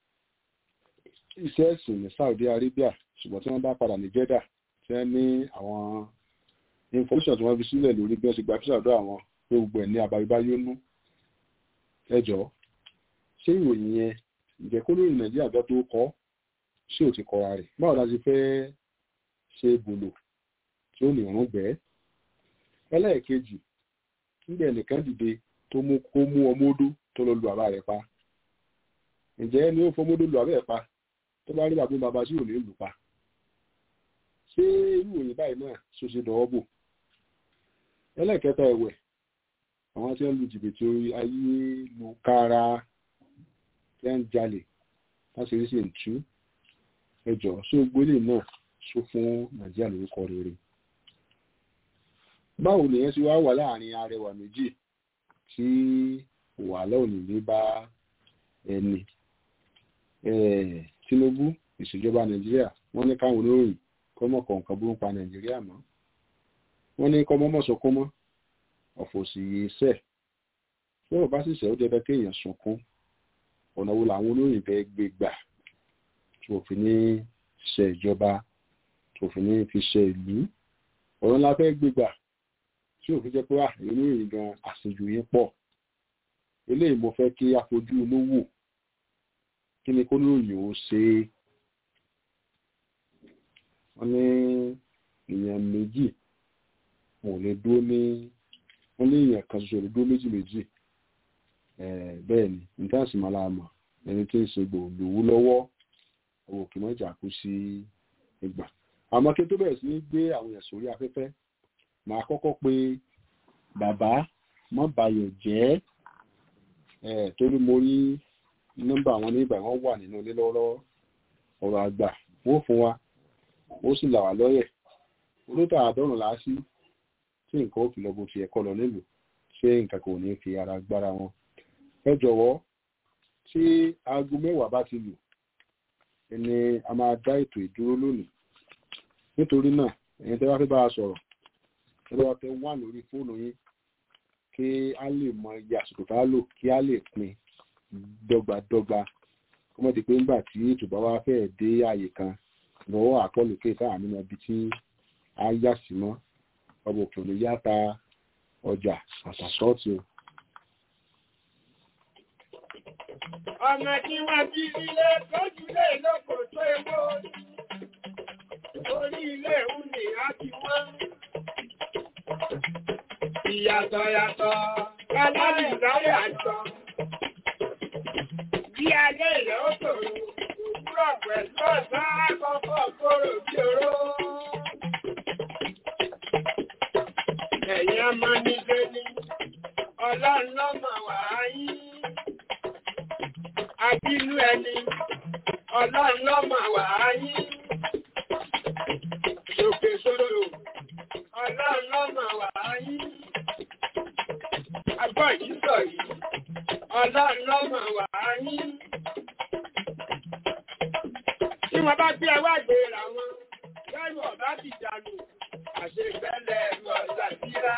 iṣẹ́ ẹ̀sìn ní Saudi Arabia ṣùgbọ́n tí wọ́n bá padà ní Jeddah tí wọ́n ní àwọn information tí wọ́n fi sílẹ̀ lórí bí wọ́n ṣe gba fíṣà ọ̀dọ̀ àwọn pé gbogbo ẹ̀ ní abayébáyé nú ẹjọ́ ṣé ìròyìn yẹn ǹjẹ́ kó lóyìn Nàìjíríà gbọ́ tó kọ́ ṣé ò ti kọra rẹ̀ báwo la ṣe fẹ́ ṣe bòlò tí ó lè rún bẹ́ẹ̀ ẹlẹ́ẹ̀kejì nígbà ẹnìkan dìde tó mú kó mú ọmọ odó tó lọ lu àbá rẹ̀ pa ǹjẹ́ ni ó fọmọdé lu àbá rẹ̀ pa tó bá rí bàbá bàbá sí òní lù pa ṣé irú òyìn báyìí náà ṣo ṣe dọ̀wọ́ bò ẹlẹ́ẹ̀kẹta ẹ̀wẹ̀ àwọn tí wọ́n lu jìbìtì orí ayélujára tí wọ́n ń jalè láti rí sí ìtú ẹjọ́ ṣó gbélé náà ṣó fún Nàìjíríà lórúkọ rere báwo nìyẹn ti wá wà láàrin arẹwà méjì tí wàhálà òní ní bá ẹni Tinubu ìṣèjọba Nàìjíríà wọ́n ní káwọn olóyìn kọ́mọ̀ kọ̀ọ̀kan burú pa Nàìjíríà mọ́ wọ́n ní kọ́mọ́ mọ̀ sọkún mọ́ ọ̀fọ̀ sì yé sẹ̀ bí wọ́n bá sì sẹ́ ó dẹ́bẹ́ kéèyàn sunkún ọ̀nà wo làwọn olóyìn fẹ́ gbé gbà tí òfin ní ṣe ìjọba tí òfin ní fi ṣe ìlú ọ̀nà la fẹ́ gbé gbà tí òfin jẹ́ pé wà inú ìrìn gan àṣejù yín pọ̀ eléyìí mo fẹ́ kí a fojú inú wò kí ni kó lóyìn ó ṣe é wọ́n ní èèyàn méjì wọn ò lè dúró ní wọ́n ní èèyàn kan ṣoṣo lè dúró méjì méjì bẹ́ẹ̀ ni nǹkan sì máa láàmà ẹni tí ń ṣe gbòòlòwú lọ́wọ́ owó kì mọ́ ìjà kú sí ìgbà àmọ́ kí n tó bẹ̀rẹ̀ sí ní gbé àwọn èèyàn sórí afẹ́fẹ́ màá kọ́kọ́ pé bàbá mọ́ bayọ̀ jẹ́ ẹ̀ torí mo rí nọ́mbà àwọn onígbà wọn wà nínú ilé lọ́wọ́lọ́wọ́ ọ̀rọ̀ àgbà wọ́n fún wa ó sì là wá lọ́yẹ̀ olóòtú àádọ́rùn láásí tí nǹkan ó fi lọ bó ti ẹ̀kọ́ lọ nílùú ṣé nǹkan kò ní fi ara gbára wọn ẹ jọ̀wọ́ tí aago mẹ́wàá bá ti lù ni a máa dá ètò ìdúró lónìí nítorí náà ẹ̀yin tẹ́ wá fẹ́ bá a sọ̀rọ̀ ẹ bá wa fẹ́ wà lórí fóònù yín kí a lè mọ iye àsìkò tá a lò kí a lè pín dọ́gbadọ́gba kó mọ̀ di pé nígbà tí ètò bá wá fẹ́ dé àyè kan lọ́wọ́ àpọ̀lùkè táà nínú ibi tí a yà sí mọ́ ọmọ òkè òní yáta ọjà àtàṣọ́ọ̀tì o. Ọmọ tí wọ́n bí ilé tọ́jú lé lóko tó egbò. Orí ilé ìhùn ni a ti wọ́n. Ìyàtọ̀ yàtọ̀, kálárì láyé àjọ. Bí alẹ́ ilẹ̀ ó tòrò, òwúrọ̀ pẹ̀lú ọ̀sán àkọ́kọ́ kóró bí oró. Ẹ̀yin ọmọ nílé ní ọlọ́run lọ́mọ wàá yín abínú ẹni ọlọ́run lọ́mọ wàá yín ṣòkè sóró ọlọ́run lọ́mọ wàá yín agbọ́ yìí sọ yìí ọlọ́run lọ́mọ wàá yín tí wọ́n bá gbé ẹwà gbéra wọn lẹ́rù ọ̀bá ti dànù àṣegbẹ́lẹ̀ ẹ̀rù ọ̀sà bíra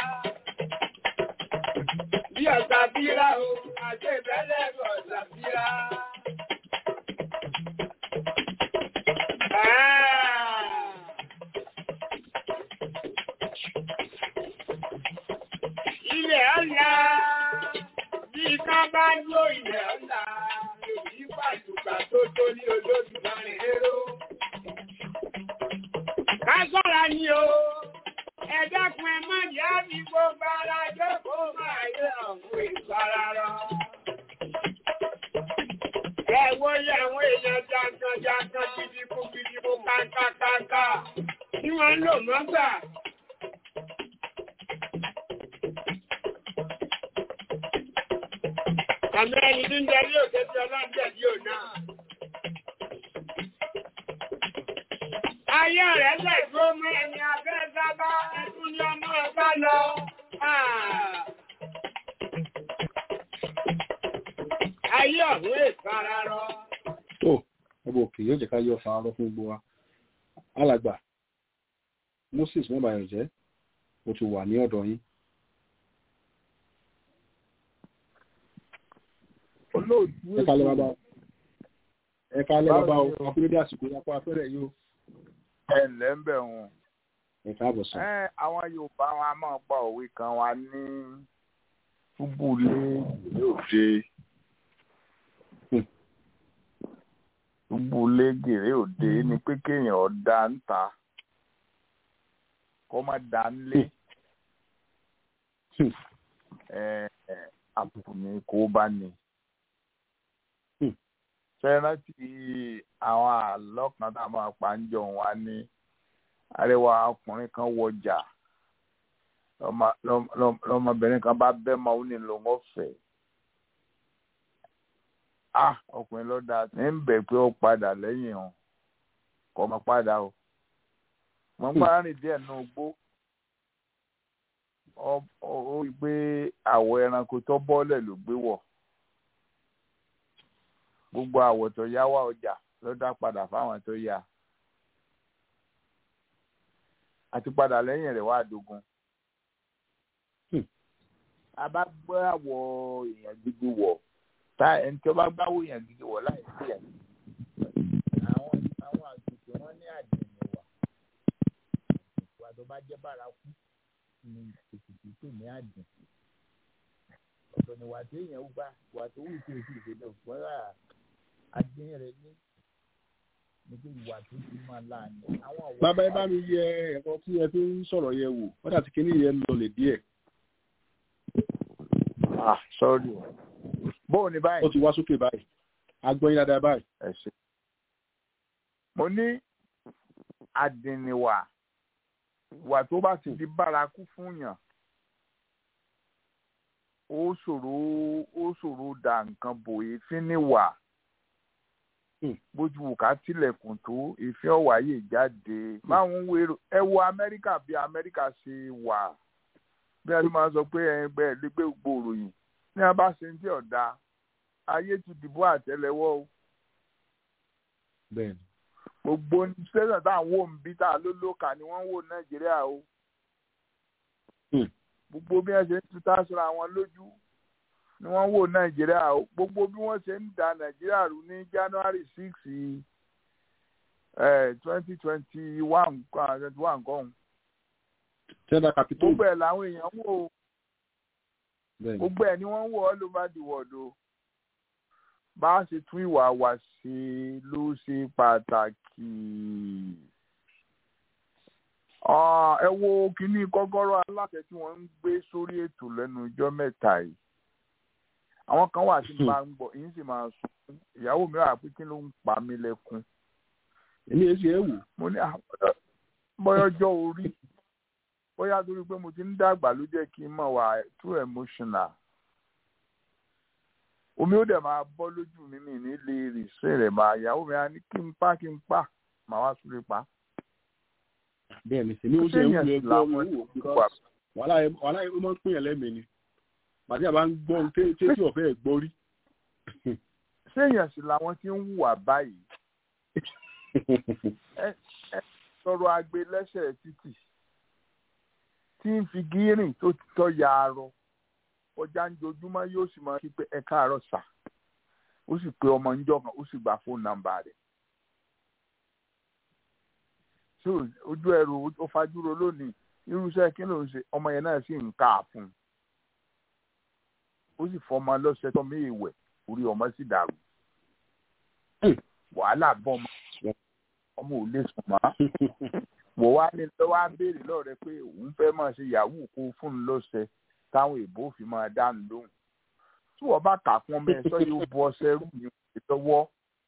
bí ọ̀sà bíra o àṣegbẹ́lẹ̀ ẹ̀rù ọ̀sà bíra. Ilẹ̀ ọ̀la bí ká bá ló ilẹ̀ ọ̀la èyí pàtùkà tó tó ní olódùmarè rérò. Ká sọ́ra ni o, ẹ dákun ẹ má jẹ́ àbí gbogbo ara jókòó máa yẹ ọ̀hún ìfararọ. Ẹ wo yẹ àwọn èèyàn jankan jankan gidigbó gidigbó kákákáká tí wọ́n ń lò mọ́gbà. Àmì ẹni tí ń darí òkè tí ọlọ́dẹ̀ bí ò náà. Ayé rẹ̀ lẹ́gbó mọ́ ẹni abẹ́ sábá ẹkún ní ọmọ ọba lọ. Ayé ọ̀hún ìfararọ. tó ọmọ òkè yóò jẹ́ ká yọ fararọ fún gbogbo wa alàgbà moses mẹ́bàáyọ̀ jẹ́ mo ti wà ní ọ̀dọ̀ yín. olóòtú ẹ kálẹ̀ bàbá ẹ kálẹ̀ bàbá o akúrédé àsìkò yàpọ̀ afẹ́rẹ́ yìí o ẹ ǹlẹ́ ń bẹ̀ wọn. ẹ káàbọ̀ sọ. ẹ àwọn yorùbá wọn a máa pa òwe kan wa ní túbúlé ìlú òde túbúlé gèrè òde ni pé kéèyàn ọ̀dà ń ta kó má dá nílé àbùkù ni kó bá ní fẹ́ràn tí àwọn àlọ́ kan tá a máa pa ń jọ wá ní arẹwà ọkùnrin kan wọjà lọmọbìnrin kan bá bẹ́ mọ́ ó ní lòun ọ̀fẹ́ ah ọkùnrin ló dáa ní ń bẹ̀ pé ó padà lẹ́yìn o kò mọ̀ padà o wọ́n bá rìn díẹ̀ nù gbó ó rí i pé àwọ̀ ẹranko tó bọ́lẹ̀ ló gbé wọ̀ gbogbo àwọ̀ tó yá wá ọjà ló dá padà fáwọn tó yá àti padà lẹ́yìn rẹ̀ wá dogun. a bá gbọ́ àwọ̀ èèyàn gidi wọ̀ tá ẹni tí ó bá gbáwó èèyàn gidi wọ̀ láì sí ẹ̀. àwọn àwọn àgbègbè wọn ní àdéhùn wà ìwà tó bá jẹ́ bárakú ni ètùtù tó ní àdéhùn. ọ̀tọ̀ ni wà tó èèyàn gbà wà tó wù tó èsì ìṣẹ̀lẹ̀ òpónrà àdéhùn rẹ̀ ní níbi ìwà tó ti máa láàánú. bàbá ẹ bá mi yẹ ẹ̀kọ́ tí ẹ fi ń sọ̀rọ̀ yẹ wò wọ́n dàtí kíní yẹn lọlẹ̀ díẹ̀. ah sorry bóò ní báyìí. ó ti wá sókè báyìí agbọ́yìn dáadáa báyìí. ẹ ṣe. mo ní àdìníwà wà tó bá ti di bárakú fún yàn ó ṣòro ó ṣòro da nǹkan bò èéfín níwà bójú wù ká tilẹ̀kùn tó èéfín ọ̀wáyé jáde máwọn wérò ẹ wo amẹ́ríkà bí amẹ́ríkà ṣe wà bí a ti máa sọ pé ẹgbẹ́ ẹ̀lẹ́gbẹ́ gbòòrò yìí ní a bá ṣe ń tí ọ̀dà ayé ti dìbò àtẹ́lẹwọ́ o bẹ́ẹ̀ni. gbogbo sẹ́sàn tá à ń wò ń bí tá a ló lóka ni wọ́n ń wò nàìjíríà o gbogbo bí wọ́n ṣe ń tutá síra wọn lójú ni wọ́n ń wò nàìjíríà o gbogbo bí wọ́n ṣe ń da nàìjíríà rú ní january six twenty twenty one twenty one kan tẹ́lá capitol. gbogbo ẹ̀ làwọn èèyàn ń wò ó bẹ́ẹ̀ni. gbogbo ẹ̀ ni wọ́n ń wò all over the world o bá a ṣe tún ìwà wa ṣe ló ṣe pàtàkì. Ah, ẹ wo kínní kọ́kọ́rọ́ aláṣẹ tí wọ́n ń gbé sórí ètò lẹ́nu ọjọ́ mẹ́ta yìí àwọn kan wà tí máa ń gbọ́ èyí sì máa sùn ìyàwó mi wà pé kí ló ń pa mí lẹ́kún èmi èsì ẹ̀ wò. mo ní bọ́yọ́jọ́ orí bóyá torí pé mo ti ń dàgbà ló jẹ́ kí n mọ̀ wà too emotional omi ó dẹ̀ máa bọ́ lójú mi mi ní lè rì sí rẹ̀ máa ìyàwó mi á ní kí n pa kí n pa màá wá súré pa. bẹ́ẹ̀ni èmi ó ṣe ń wò ẹ gbọ́ mo wò because wàhálà ẹ wàhálà ẹ ó máa ń pín yàn lẹ́mìí ni pàtí àbá ń gbọ́ ohun tí tí ọ̀fẹ́ ẹ̀ gbọ́ rí. séèyàn sì làwọn tí ń hùwà báyìí ẹ ẹ sọ̀rọ̀ agbe lẹ́sẹ̀ títì tí ń fi gírìn tó ti tọ́ ya arọ ọjà ń jojúmọ́ yóò sì máa kí pé ẹ káàárọ̀ sà ó sì pe ọmọ níjọ́ kan ó sì gba fóònù nàmbà rẹ̀ tí ojú ẹrù ó fajúro lónìí irúṣẹ́ kí ló ń ṣe ọmọ yẹn náà sì ń ká a fún un ó sì fọmọ lọ́sẹ̀ tó mí ìwẹ̀ orí ọmọ sì dàrú wàhálà bọ́ ọmọ ọmọ ò lè sùn mọ́ wò wá ní lọ́wọ́ á béèrè lọ́rẹ̀ pé òun fẹ́ máa ṣe yahoo kó fún un lọ́sẹ̀ táwọn èèbó fi máa dánu lóhùn tí wọ́n bá kà fún ọmọ ẹ̀ sọ yóò bu ọṣẹ rú mi lọ́wọ́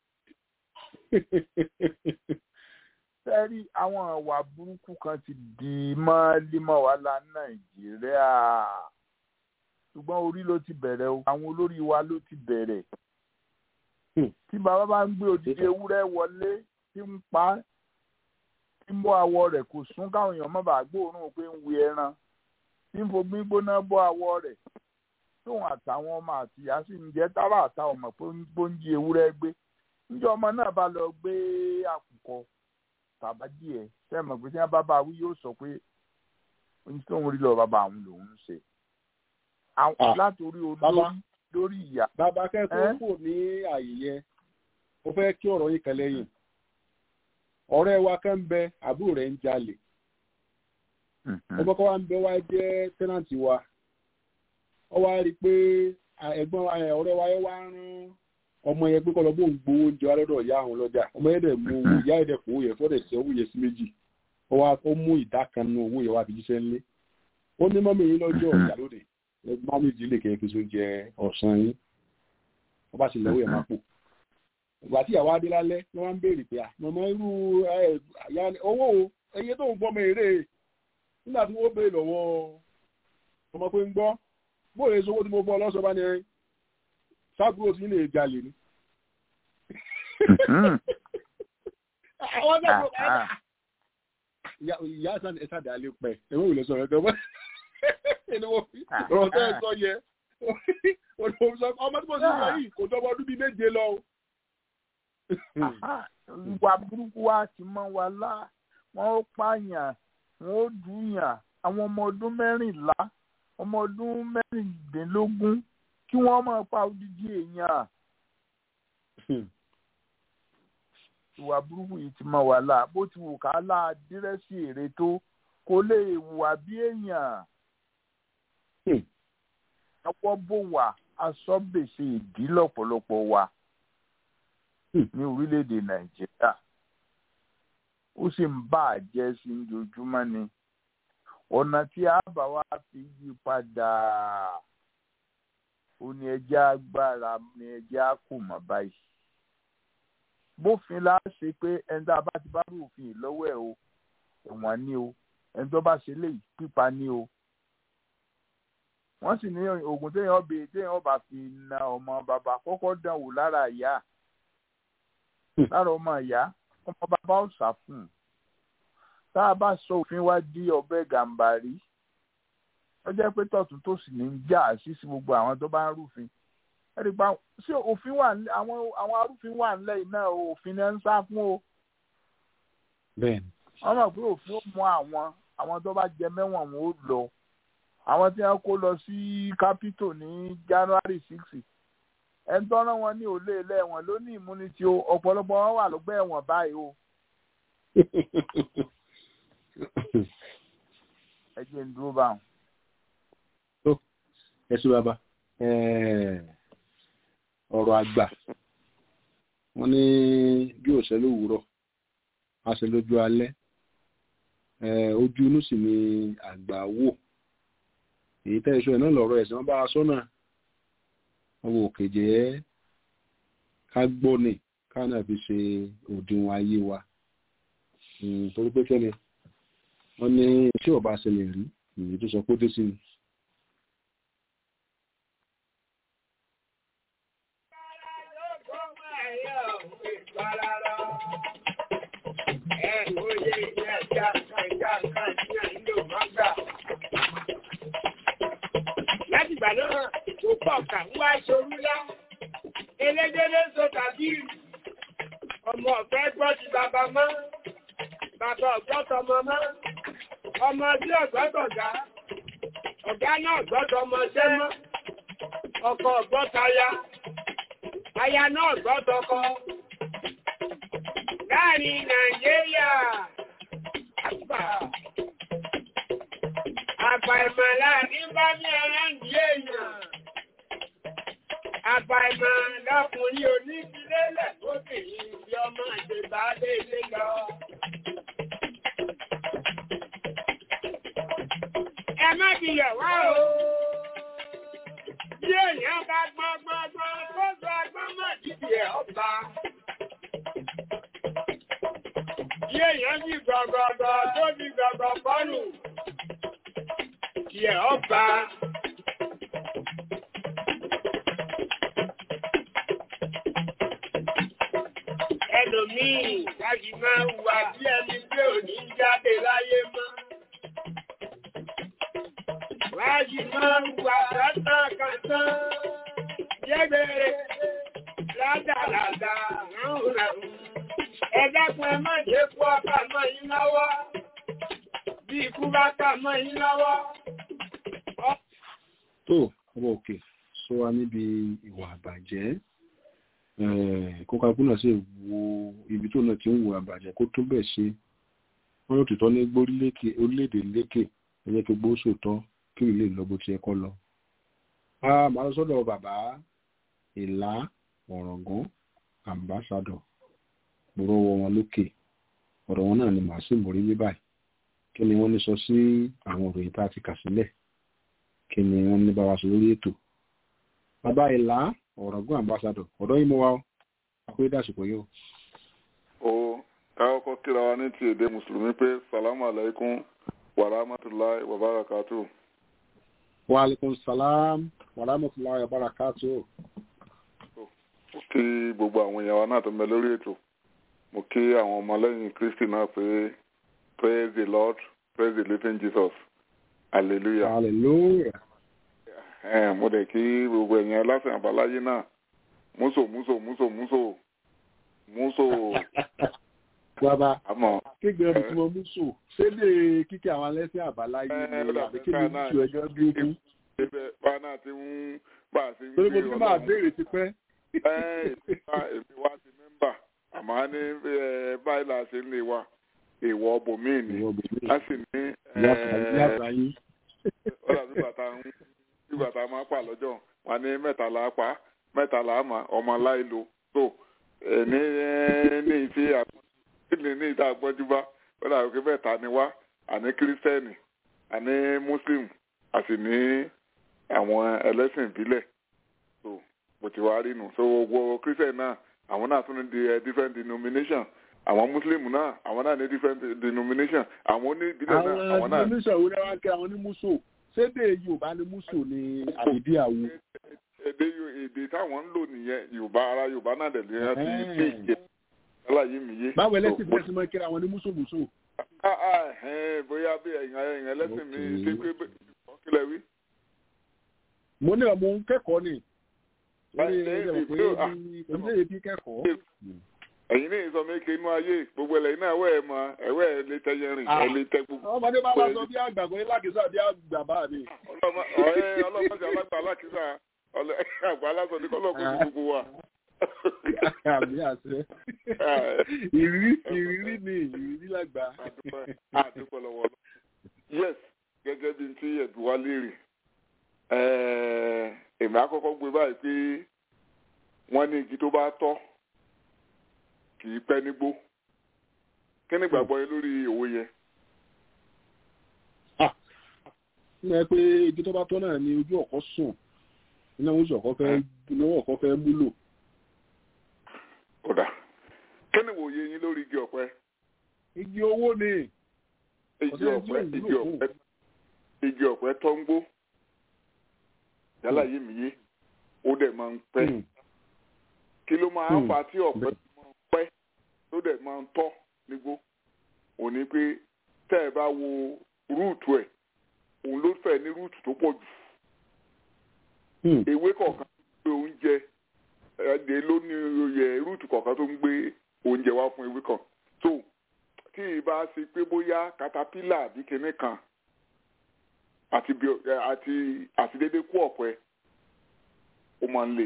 sẹ́rí àwọn àwà burúkú kan ti di mọ́límọ́ wa la nàìjíríà ṣùgbọ́n orí ló ti bẹ̀rẹ̀ o àwọn olórí wa ló ti bẹ̀rẹ̀ tí bàbá bá ń gbé odidi ewúrẹ́ wọlé tí ń pa tí ń bọ́ awọ rẹ̀ kò sún káwọn èèyàn má bàa gbóòórùn pé ń wí ẹran tí ń fogbí gbóná bọ́ awọ rẹ̀ tóun àtàwọn ọmọ àtìyá sì ń jẹ́ tábà àtàwọn ọmọ pé ó ń jí ewúrẹ́ gbé níjọ́ ọmọ náà bá lọ gbé àkùkọ bàbá díẹ̀ sẹ́mọ̀ pé tí wọ́n bá bá wí yóò sọ pé ohun tí òun rí lọ bàbá àwọn lòun ń ṣe. látòrí olórí lórí ìyá. bàbá kẹ́kọ̀ọ́ kò ní àyè yẹn ó fẹ́ kí ọ̀rọ̀ yìí kan lẹ́yìn ọ̀rẹ́ wa kan ń bẹ àbúrò rẹ̀ ń jalè ọmọ kan wa ń bẹ wá jẹ́ tẹ́nàntì wa ọ wá rí i pé ẹ̀gbọ́n ọ̀rẹ́ wa yẹn wá rán ọmọ yẹn pé kọ́ lọ bó ń gbowó oúnjẹ wa lọ́dọ̀ ìyá àwọn lọ́jà ọmọ yẹn dẹ̀ mú owó ìyá yẹn dẹ̀ fún owó yẹn fọ́dẹ̀ sí owó yẹn sí méjì ó wá ó mú ìdá kan nínú owó yẹn wá fi jíṣẹ́ ńlé ó ní mọ́mí yín lọ́jọ́ ọ̀gá lóde ẹgbẹ́ méjì lè kẹ́ fi so jẹ ọ̀sán yín wọ́n bá sì lọ́wọ́ yẹn máa pò ìgbà tí ìyàwó adé lálẹ́ ni wọ́n ń béèrè pé mọ̀mọ́ irú owó ẹyẹ tó ń gbọ́ mọ èrè nígbà tí wọ́n béèrè lọ́wọ́ ọmọ pé ń gbọ́ bóyá èso owó tí mo bọ́ lọ́sọ̀ bá ní sábúrò tí lè jalè ni. àwọn ọjọ́ tó bá yà ìyá sàn ẹ sàdé alẹ́ pẹ̀ ẹ̀wọ̀n ò lè sọ̀rọ̀ ẹ̀dọ́ bọ́ ọ̀rọ̀ tẹ́ ẹ sọ yẹ ọmọ tí mo sì sọ yìí kò tọ́ ọdún bíi méje lọ. ìwà burúkú wa ti mọ́ wa lá wọ́n ó pààyàn wọ́n ó dùnyàn àwọn ọmọ ọdún mẹ́rìnlá ọmọ ọdún mẹ́rìndínlógún kí wọ́n máa pa odidi èèyàn. ìwà burúkú yìí ti máa wà láà bó ti wù ká láà dírẹ́sì èrè tó kó lè wà bí èèyàn. ọwọ́ bò wá aṣọ gbèsè ìdí lọ́pọ̀lọpọ̀ wa ní orílẹ̀-èdè nàìjíríà ó sì ń bà á jẹ́ sí ojoojúmọ́ ni ọ̀nà tí a bá wá fi yí padà ó ní ẹjẹ́ agbára ní ẹjẹ́ á kò mọ̀ báyìí bófin la ṣe pé ẹni tá a bá ti bá rú òfin yìí lọ́wọ́ ẹ̀ o ẹ̀wọ̀n ni o ẹni tó bá ṣe léyìí pípa ni o wọ́n sì ní oògùn téèyàn bè téèyàn bá fi na ọmọ bàbá kọ́kọ́ dán wò lára ìyá lára ọmọ ìyá ọmọ bàbá ó sà fún un tá a bá sọ òfin wá di ọbẹ̀ gàǹbàrí ó jẹ́ pé tọ̀tún tó sì ní í jà sí sí gbogbo àwọn tó bá ń rúfin ẹ̀rí pa ṣé òfin wà ní àwọn àwọn arúfin wà nílẹ̀ yìí náà o, òfin náà ń sá fún o bẹ́ẹ̀ni wọ́n mọ̀ pé òfin ó mú àwọn àwọn tó bá jẹ mẹ́wọ̀n wọn ó lọ àwọn tí wọ́n kó lọ sí capitol ní January six ẹni tó rán wọn ní òlé ilé ẹ̀wọ̀n ló ní immunity o ọ̀pọ̀lọpọ̀ wọn wà lọ́gbà ẹ̀wọ̀n báyìí o ẹ jẹ́ ń dúró báwọn. ẹ sí bàbá Eh, ọ̀rọ̀ àgbà wọ́n ní bí òṣèlú òwúrọ̀ a ṣe lójú alẹ́ Eh, ojú inú sì ni àgbà wò èyí tẹ́ ìṣó ẹ̀ náà lọ́rọ̀ ẹ̀sìn wọn bá a sọ́nà wọn wò kéje ẹ́ ká gbọ́ ni ká náà fi ṣe òdiwọ̀n ayé wa Mm, torí pé kẹ́ni wọ́n ní tí ọba ṣẹlẹ̀ rí ìyí tó sọ pé ó dé sí ni. láti ìgbà náà tó pọ̀ kà ń wá ṣorú lá elégédé so tàbí ọmọ ọ̀fẹ́ gbọ́ ti bàbá mọ́ bàbá ọ̀gbọ́ tọmọ mọ́ ọmọ tí ọ̀gbọ́ tọ̀gá ọ̀gá náà gbọ́dọ̀ ọmọ ṣẹ́ mọ́ ọkọ ọ̀gbọ́ taya aya náà gbọ́ tọkọ láàrin nàìjíríà àgbà àbàìmọ̀ láàrin bá ní ẹlẹ́ǹdí èèyàn àbàìmọ̀ lọkùnrin onífilélẹ̀ lóbìnrin bí ọmọ ìjẹba léèlé lọ. ẹ má bilẹ̀ wá o bí èèyàn bá gbọ́n gbọ́n gbọ́n tó sọ agbọ́n mọ̀ dídì ẹ̀ ọba. Bí èèyàn bí gọ̀gọ̀gọ̀ tó bí gọ̀gọ̀ bọ́ọ̀lù yẹ ọba. Ẹlòmíì láti máa wà bí ẹni pé ò ní jáde láyé mọ́. Láti máa wà kátàkátà jẹ́gbẹ̀rẹ̀ ládàládà ránhùnránhùn. Ẹ dákun ẹ má jẹ́ kú ọkà mọ́ yín lọ́wọ́. Bí ikú bá kà mọ́ yín lọ́wọ́. tó ọmọ òkè sọ wa níbi ìwà àbàjẹ́ kókàkú náà sì wo ibi tó náà ti ń wo àbàjẹ́ kó tó bẹ̀ ṣe wọ́n yóò tìtọ́ ní gbórílẹ̀kè orílẹ̀-èdè lékè ẹ̀yẹ́ kí gbóṣò tán kí ilé lọ bó ti yẹ kọ́ lọ. a máa lọ sọ́dọ̀ bàbá ìlà ọ̀rọ̀gán ambassador gbòòrò wọn lókè ọ̀rọ̀ wọn náà ni màá sì mórí ní báyìí kí ni wọ́n ní sọ sí àwọn òròyìn tá a ti kà sílẹ̀ kí ni wọ́n ní bá wa sọ lórí ètò bàbá ìlà ọ̀rọ̀gún ambassador ọ̀dọ́ yìí mo wá ó àpé dàsìkò yìí o. ó káwọ́kọ́ kíra wa ní ti èdè mùsùlùmí pé salamu alaikum wa rahmatulahi wa barakatu. wa alaikum salam wa rahmatulahi wa barakatu. mo kí gbogbo àwọn èèyàn wa náà tó ń bẹ lórí ètò mo kí àwọn ọmọlẹ́yìn kristi náà pé praise the lord praise the living jesus hallelujah. hallelujah. Ẹ̀n, mo dẹ̀ kí gbogbo ẹ̀yin aláṣẹ àbáláyé náà múso múso múso múso múso bàbá àmọ́ kéègbé ọdún tí mo mú sùn ṣé lè kíkẹ́ àwọn alẹ́sẹ̀ àbáláyé Ẹ, ni ó dà àbí bí kí ni ká náà- oṣù ẹjọ́ bí ó kú. ibẹ̀ bá náà ti ń bá a ti ń torí mo gbé ti máa Ọlọ́run. béèrè ti pẹ́. Ẹ, èmi wá- èmi wá ti mẹ́mbà àmọ́ a ní ẹ, báyìí là ṣe ń lè wa èèwọ̀ ọbòmíì ni ìwọ bòmí a sì ní ẹ, ìyá àbáyé. ó dàbí bàtà ń bí bàtà máa pa lọ́jọ́ wà ní mẹ́tàlá pa mẹ́tàlá mà ọmọ láìlo tó ẹ̀ ní ẹ̀ ní ìfi àpọ́njú ní ìta àpọ́njú bá ó dàbí pé mẹ́ta ni wá àní kírísítẹ́nì àní mùsùlùmí a sì ní àwọn ẹlẹ́sìn ìbílẹ̀ tó bó ti wá rí nù so gbogbo kírísítẹ́nì náà àwọn náà tún ní di different denomination àwọn muslim náà àwọn náà ní different denomination àwọn oníbílẹ̀ náà àwọn àwọn náà denomination wo ni wọ́n kẹ́ àwọn ní muso sédè yorùbá ní muso ní àbídí àwo. èdè Yo- èdè táwọn ń lò nìyẹn yorùbá ara yorùbá náà dẹ̀ lè rántí sí ìjẹ́ aláyé mi yé. báwo ẹlẹ́sìn So, fẹ́ẹ́ sí máa kẹ́ra àwọn ní muso muso. Ah, ah, ẹ̀hẹ́n, bóyá bí ẹ̀yìn ẹ̀yìn ẹlẹ́sìn mi Okay. ṣe pé bẹ́- kílẹ̀ wí. mo ní ọmọ òun kẹ́kọ̀ọ́ ni. lórí Ẹ- ẹ- ẹ̀jẹ̀ pé ẹ- ah. oníṣẹ́ bí kẹ́kọ̀ọ́. ẹ̀yin ní ìsọ mi kí inú ayé gbogbo ẹlẹ́yìn náà ẹ̀wẹ́ ẹ̀ mọ ẹ̀wẹ́ ẹ̀ lè tẹ yẹn rìn Ah. ẹ̀ lè tẹ gbogbo. ọmọdé bá bá sọ bí àgbà kò ní lákìsà bí àgbà bá mi. ọlọ́mọ ọ̀rẹ́ ọlọ́mọdé alágbà alákìsà ọlẹ́ àgbà aláṣọ ní kọ́lọ́ kó sí gbogbo wa. àmì àṣẹ. ìrírí ìrírí ni ìrírí lágbà. Àdúpẹ́- àdúpẹ́ lọ́wọ́ lọ. yes gẹ́gẹ́ bí n tí ẹ̀dùn wa léèrè ẹ̀ẹ́, èmi àkọ́kọ́ gbé báyìí pé wọ́n ní igi tó bá tọ́ kì í pẹ́ nígbó kí ni ìgbàgbọ́ yẹn lórí òwe yẹn. ní ẹ pé igi tó bá tọ́ náà ni ojú ọ̀kọ́ sùn iná ojú ọ̀kọ́ fẹ́ iná ọ̀kọ́ fẹ́ múlò. kódà kí ni ìwòye yín lórí igi ọ̀pẹ igi owó ni igi Ọ̀sẹ̀ ọ̀pẹ tí ò igi wúlò ọ̀pẹ igi ọ̀pẹ tọ́ ń gbó yálà yé mi yé ó dẹ̀ máa ń pẹ́ Hmm. kí ló máa ń Hmm. fa tí ọ̀pẹ Bẹ́ẹ̀. máa ń pẹ́ tó dẹ̀ máa ń tọ́ nígbó òní pé tẹ́ ẹ bá wo rúùtù ẹ̀ òun ló fẹ́ ní rúùtù tó pọ̀ jù Hmm. ewé kọ̀ọ̀kan tó ń gbé oúnjẹ ẹ̀dẹ̀ ló ní oyè rúùtù kọ̀ọ̀kan tó ń gbé oúnjẹ wá fún ewé kan tó tí ìbá ṣe pé bóyá katapila àbí kinní kan àti bí ẹ, àti àti dédé kú ọ̀pẹ ó máa ń le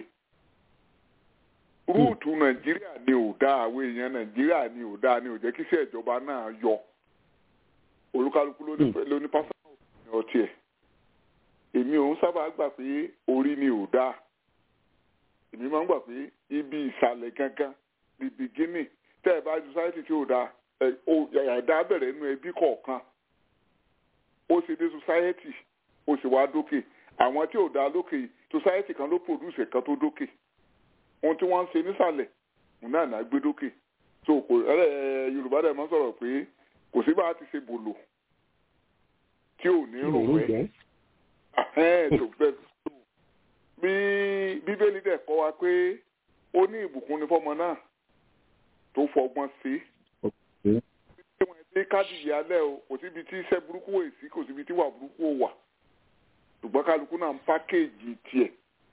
rúùtù nàìjíríà ni ò dáa àwọn èèyàn nàìjíríà ni ò dáa ni ò jẹ́ kí iṣẹ́ ìjọba náà yọ olúkálukú ló ní ló ní pásítọ̀ ní ọtí ẹ̀ èmi ò ń sábà gbà pé orí ni ò dáa èmi máa ń gbà pé ibi ìsàlẹ̀ gangan the beginning tẹ́ ẹ bá ju society tí ò dáa ẹ ó ẹ̀dá bẹ̀rẹ̀ nínú ẹbí kọ̀ọ̀kan ó ṣe dé society ó sì wá dókè àwọn tí ò dáa lókè society kan ló produce ẹ̀kan tó dókè ohun tí wọ́n ń ṣe nísàlẹ̀ òun náà náà gbé dókè so kò ẹ ẹ yorùbá dẹ̀ máa ń sọ̀rọ̀ pé kò sí bá a ti ṣe bòlò tí ò ní rò wẹ́ Ahẹ́n, tó fẹ́ tó. bí bíbélì dẹ̀ kọ́ wa pé ó ní ìbùkún ní fọ́mọ náà tó fọgbọ́n sí Okay. tí wọ́n ti kádìyẹ alẹ́ o kò síbi tí iṣẹ́ burúkú wò sí kò síbi tí wà burúkú wò wà ṣùgbọ́n kálukú náà ń pákéèjì tiẹ̀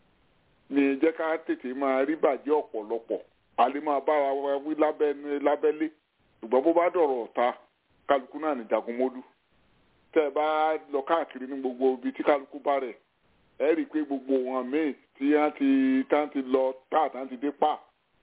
ní jẹ́ ká tètè máa rí bàjẹ́ ọ̀pọ̀lọpọ̀ a lè máa bára wa wí lábẹ́nu lábẹ́lé ṣùgbọ́n bó bá dọ̀rọ̀ ọ̀ta kálukú náà ní jagunmólú tẹ́ ẹ bá lọ káàkiri ní gbogbo ibi tí kálukú bá rẹ̀ ẹ rí i pé gbogbo wọn míì tí wọ́n ti tán ti lọ tá tán ti dé pa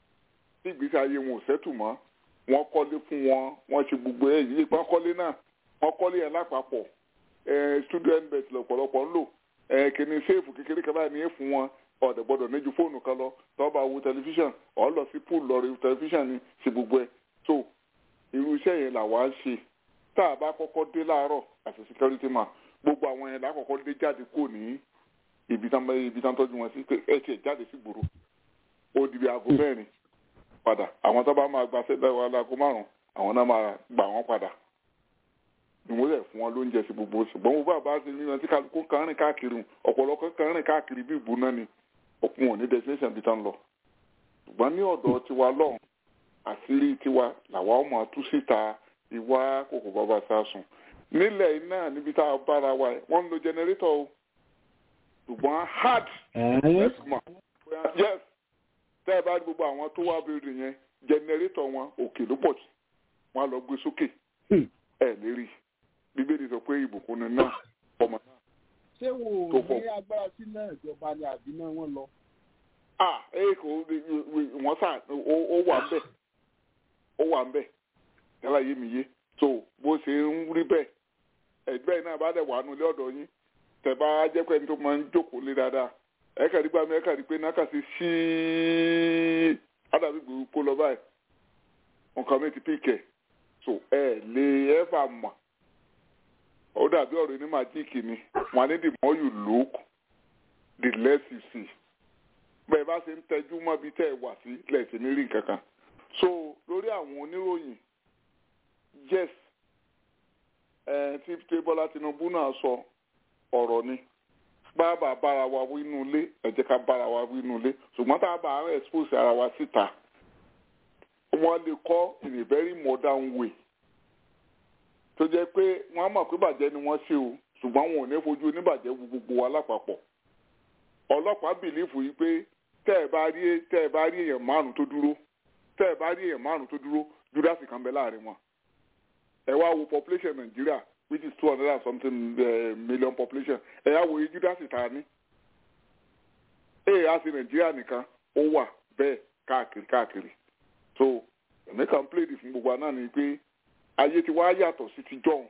tí ìgbésí ayé wọn ò sẹ́tù mọ́ wọ́n kọ́lé fún wọn wọ́n ṣe gbogbo ẹ̀ yìí wọ́n kọ́lé náà wọ́n kọ́lé ẹ̀ lápapọ̀ ẹ̀ student bet lọ́pọ̀lọpọ̀ ń lò ẹ̀ kìíní séèfù kékeré kan báyìí ní í fún wọn ọ̀dẹ̀ gbọ́dọ̀ ní ju fóònù kan lọ tọ́ba wo tẹlifíṣàn ọ̀ lọ sí pool lọ rí tẹlifíṣàn ní ṣe gbogbo ẹ̀ so irú iṣẹ́ yẹn làwa ń ṣe tá a bá kọ́kọ́ dé láàárọ̀ àti security man gbogbo àwọn yẹn lákọ̀ọ́kọ́ dé jáde kò ní ibi tán ibi tán tọ́jú wọn sí pé ẹ tiẹ̀ jáde sí gbòòrò ó di bí aago mẹ́rin padà àwọn tó bá máa gba sẹ́dá wa láago márùn-ún àwọn náà máa gbà wọ́n padà ìmúlẹ̀ fún wọn lóúnjẹ sí gbogbo ṣùgbọ́n mo bá bá ṣe ní ọtí kálukú kan rìn káàkiri ọ̀pọ̀lọpọ̀ kan rìn káàkiri bí ìbú náà ni òkun ò ní destination bí tán lọ ṣùgbọ́n ní ọ̀dọ̀ tiwa lọ́hùn àṣírí tiwa làwa ọmọ tú síta ìwà kòkò bàbá sásùn nílẹ̀ iná níbi tá a bára wa wọ́n ń lo generator o ṣùgbọ́n hard ẹ̀sùnmọ̀ yes tẹ́ ẹ bá rí gbogbo àwọn tó wá bèrè yẹn generator wọn òkè ló pọ̀ jù wọ́n á lọ gbé sókè ẹ̀ lérí bíbélì sọ pé ìbùkún ni náà ọmọ náà. ṣé wo Tó ò pọ̀. ní agbára sí náà ìjọba ni àbí náà wọ́n lọ. ah ee kò wọ́n sà ó ó wà ń bẹ̀ ó wà ń bẹ̀ yálà yé mi yé so bó ṣe ń rí bẹ́ẹ̀ ẹgbẹ́ náà bá dẹ̀ wà nulẹ̀ ọ̀dọ̀ yín tẹ̀ bá jẹ́ pé ẹni tó máa ń jókòó lé dáadáa ẹ kàrí gbà mí ẹ kàrí pé náà kà sí ṣíí ádàbí gbòòrò kó lọ báyìí nǹkan mi ti píkẹ̀ so ẹ lè ẹ fà mọ̀ ó dàbí ọ̀rọ̀ ní màjíìkì ni wọ́n á ní the more you look the less you see bẹ́ẹ̀ bá ṣe ń tẹjú mọ́ bí tẹ́ ẹ wà sí lẹ́sìn ní rí nǹkan kan so lórí àwọn oníròyìn yes ẹ tí tí Bọ́lá Tinubu náà sọ ọ̀rọ̀ ni bàbá bára wa wí inú ilé ẹ jẹ́ ká bára wa wí inú ilé ṣùgbọ́n tá a bá ń expose ara wa síta wọ́n lè kọ́ in a very modern way tó jẹ́ pé wọ́n á mọ̀ pé bàjẹ́ ni wọ́n ṣe o ṣùgbọ́n wọn ò ní fojú oníbàjẹ́ wo gbogbo wa lápapọ̀ ọlọ́pàá bìlífù yìí pé tẹ́ ẹ bá rí tẹ́ ẹ bá rí èèyàn márùn tó dúró tẹ́ ẹ bá rí èèyàn márùn tó dúró júdásì kan bẹ láàrin wọn ẹ wá wo population Nàìjíríà which is two hundred and something uh, million population ẹ yá wo iye júdásì tá a ní ẹ yà sí Nàìjíríà nìkan ó wà bẹ́ẹ̀ káàkiri káàkiri so èmi kàn pléèdì fún gbogbo àná ni pé ayé ti wá yàtọ̀ sí ti jọ̀hún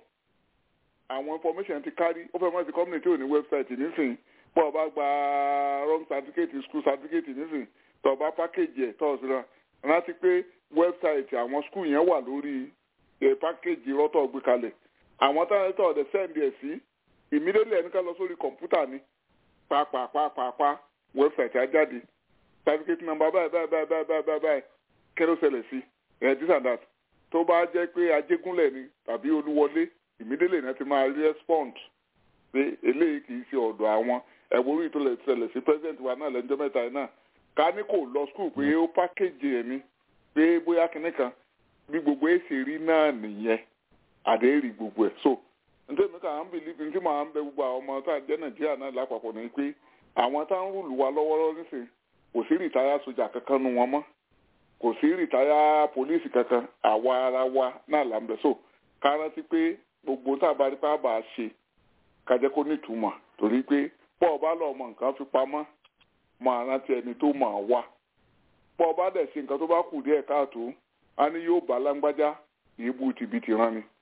àwọn information ti kárí ó fẹ́ mọ́ ti community ò ní website nísìnyí bọ́ ọ bá gba wrong certificate school certificate nísìnyí tọ́ ọ bá package ẹ̀ tọ́ ọ sí náà rántí pé website àwọn school yẹn wà lórí ẹ̀ package rọ́tọ̀ gbé kalẹ̀ àwọn táwọn tọ́ ọ̀dẹ̀ send ẹ̀ sí immediately ẹni ká lọ sórí kọ̀ǹpútà ni pàápàápàápàá website á jáde certificate number báyìí báyìí báyìí báyìí báyìí báyìí báyìí kí ló ṣẹlẹ̀ sí ẹ̀ this and that tó bá jẹ́ pé ajégúnlẹ̀ ni tàbí olúwọlé immediately náà ti máa respond pé eléyìí kì í ṣe ọ̀dọ̀ àwọn ẹ̀wọ̀n orí ìtòlẹ̀ ṣẹlẹ̀ sí president wa náà lẹ́jọ́ mẹ́ta yìí náà ká ní kò lọ school pé ó package ẹ̀ ni pé bóyá kinní kan bí gbogbo ẹ̀ ṣe rí náà nìyẹn àdéhìrì gbogbo ẹ̀ so nítorí mi kà ń believe tí màá ń bẹ gbogbo àwọn ọmọ tá à ń jẹ́ nàìjíríà náà lápapọ̀ ni pé àwọn tá ń rúlù wa lọ́wọ́lọ́wọ́ nísìnyí kò sí rìtáyà sójà kankan nu wọn mọ́ kò sí rìtáyà pólíìsì kankan àwa ara wa náà là ń bẹ so ká rántí pé gbogbo tá a bá rí pé a bá a ṣe ká jẹ́ kó nítumọ̀ torí pé pọ́ ọba lọ mọ nǹkan fi pamọ́ máa rántí ẹni tó máa wá pọ́ ọba dẹ̀ ṣe nǹkan tó bá kù díẹ̀ káàtó a ní yóò bá lágbájá èébú tìbìtì rán ni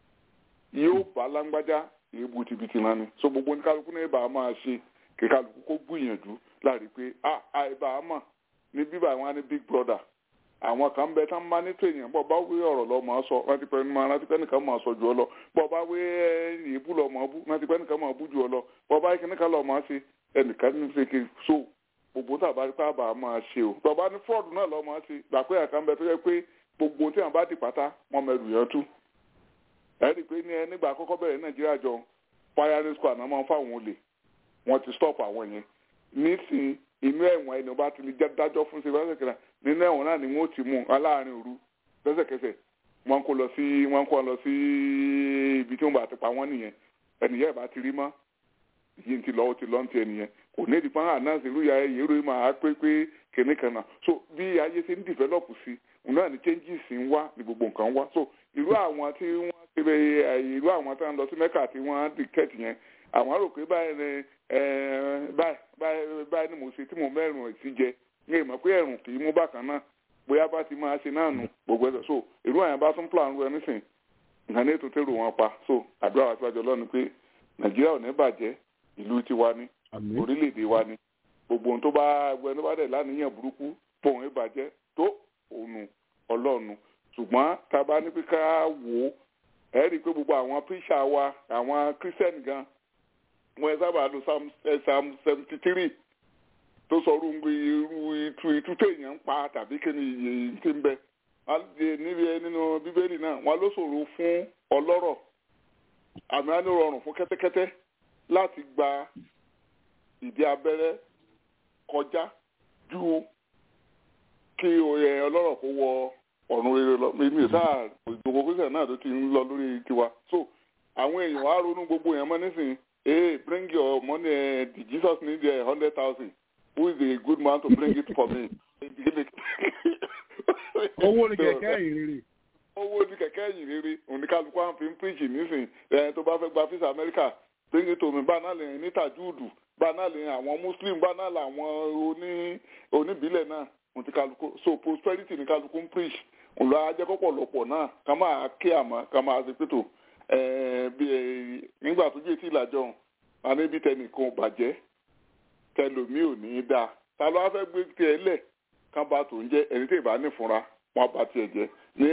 yóò bá lágbájá èébú tìbìtì rán ni so gbogbo oníkálukú náà bá a máa ṣe kí kálukú kó gbìyànjú láàrin pé a àìbá a mọ̀ ní bíbá àwọn á ní big brother àwọn kan bẹ tán bá ní tèèyàn bọ́ bá wé ọ̀rọ̀ lọ máa sọ rántí pẹ́ máa rántí pẹ́ nìkan máa sọ jù ọ lọ bọ́ bá wé èébú lọ máa bú rántí pẹ́ nìkan máa bú jù ọ lọ bọ́ bá kí nìkan lọ máa ṣe ẹnìkan ní ṣe kí so gbogbo tàbá rí pé àbá máa ṣe o tọ́ba ní fraud náà lọ máa ṣe gbà pé àkàn bẹ tó yẹ pé gbogbo tí àwọn bá di pátá wọn mẹrù yẹn tú ẹ rí i pé ní ẹ nígbà àkọ́kọ́ bẹ̀rẹ̀ nàìjíríà jọ firing squad náà máa ń fáwọn olè wọn ti stop àwọn yẹn nísìnyí inú ẹ̀wọ̀n ẹni ọba ti lè dájọ́ fún ṣe lọ́sẹ̀kẹ̀rẹ̀ nínú ẹ̀wọ̀n náà ni wọ́n ti mú aláàárín òru lẹ́sẹ̀kẹsẹ̀ wọ́n kó lọ sí wọ́n kó lọ sí ibi tí wọ́n bá ti pa wọ́n nìyẹn ẹnìyẹn ìbá ti rí mọ́ yìí ti lọ ó ti lọ ń ti ẹnìyẹn kò ní ìdí pọ́n àná sí irú ya ẹ̀yẹ ìròyìn máa pé pé kìnní kan náà so bí ayé ṣe ń develop sí òun náà ni changes ń wá ní gbogbo nǹkan wá so irú àwọn tí wọ́n ṣe bẹ irú àwọn tí wọ́n lọ sí mẹ́kà tí wọ́n dictate yẹn àwọn rò pé báyìí ni báyìí báyìí ni mo ṣe tí mo mẹ́rin sí jẹ ní ìmọ̀ pé ẹ̀rùn kì í mú bákan náà bóyá bá ti máa ṣe náà nù gbogbo ẹ̀sẹ̀ so irú àyàn bá tún plan rẹ nísìn nǹkan ní ètò tèrò wọn pa so àdúrà wa síwájú ọlọ́run pé nàìjíríà ò ní bàjẹ́ ìlú tiwa ni orílẹ̀-èdè wa ni gbogbo ohun tó bá ẹgbẹ́ tó bá dẹ̀ láníyàn burúkú pòun ìbàjẹ́ tó òun ọlọ́run ṣùgbọ́n tá a bá ní pé ká wò ó ẹ̀ rí i pé gbogbo àwọn píṣà wa àwọn kírísítẹ́nì gan wọn ẹ sábà lo psalm seventy three tó sọ irú irú ìtú ìtú téèyàn ń pa tàbí kí ni iye tí ń bẹ níbi nínú bíbélì náà wọn ló ṣòro fún ọlọ́rọ̀ àmì á ní rọrùn fún kẹ́tẹ́kẹ́tẹ́ láti gba ìdí abẹ́rẹ́ kọjá ju kí oyè ọlọ́rọ̀ kó wọ ọ̀run rere lọ mi ò sáà gbogbo pípẹ́ náà tó ti ń lọ lórí tiwa so àwọn èèyàn wàá ronú gbogbo yẹn mọ́ nísìnyí hey bring your money uh, the jesus need a uh, hundred thousand who is a good man to bring it for me. owó ni kẹ̀kẹ́ ìrere. owó ni kẹ̀kẹ́ ìrere oníkálukú àwọn fi ń píríṣì nísìn ẹ̀ tó bá fẹ́ gba fisa amẹ́ríkà bring it to me bá náà lè ní tajúùdù bá náà lè àwọn muslim bá náà làwọn oní oníbílẹ̀ náà oníkálukú so prosperity ní kálukú ń píríṣì òǹlọ ajẹ́kọ̀pọ̀lọpọ̀ náà ká máa kí àmọ́ ká máa ṣe pẹ́tò bí nígbà tó jẹ́ tí ìlàjọ àníbi tẹnìkan bàjẹ́ tẹlomi ò ní í dáa ta ló wá fẹ́ gbé tiẹ̀ lẹ̀ kán bá tó ń jẹ́ ẹni tí ìbá nífunra wọn bá tiẹ̀ jẹ́ ní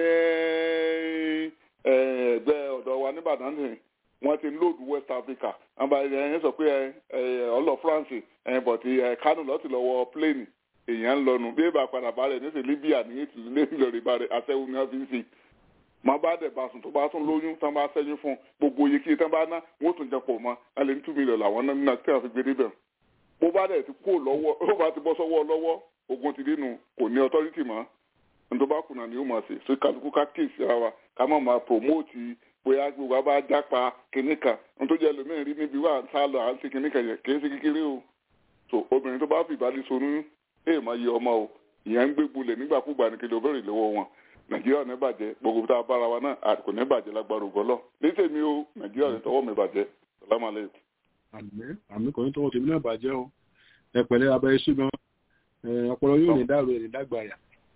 ẹgbẹ́ ọ̀dọ̀ wa nìbàdàn nìyẹn wọ́n ti ń lòdù West Africa àbá ẹ̀yìn sọ pé ọlọ́ France bọ̀tí Kánò lọ́ọ́ ti lọ́wọ́ pléènì èèyàn ń lọnu bí èèbà padà bá rẹ̀ níṣẹ́ libya ní ètò ilé ìlọrin bá rẹ̀ aṣẹ́wó ni wọ́n fi ń ṣe máa bá dẹ̀ bá sùn tó bá tún lóyún tán bá sẹ́yìn fún gbogbo iye kí tán bá ná wọ́n tún jẹ pọ̀ mọ́ alẹ́ ní two million làwọn náà nínú tí wọ́n fi gbé débẹ̀ bó bá dẹ̀ ti kó lọ́wọ́ ó bá ti bọ́ sọ́wọ́ lọ́wọ́ ogun ti dénú kò ní authority mọ́ nítorí bá kùnà ni ó máa ṣe so kálukú ká kéèsì ara wa ká má máa promote bóyá gbogbo àbá jápa kìnní kan nítorí ẹlòmíràn rí níbi wà ń sá lọ à ń ṣe kìnní kan yẹn kì í ṣe kékeré o so obìnrin tó bá fi ìbálẹ̀ sonú ẹ̀ máa yẹ ọmọ o ìyẹn ń gbé gbolẹ̀ nígbàkúgbà ní kí ló bẹ̀rẹ̀ lọ́wọ́ wọn nàìjíríà ní bàjẹ́ gbogbo tá a bára wa náà kò ní bàjẹ́ lágbára ògbọ́lọ́ létè mi o nàìjíríà ní tọwọ́ mi bàjẹ́ sàlámà lẹ́yìn. àmì àmì kò ní tọwọ́ tèmi náà bàjẹ́ o ẹ pẹ̀lẹ́ abẹ́ iṣu gan ọpọlọ yóò ní dàrú ẹ̀ ní dàgbàyà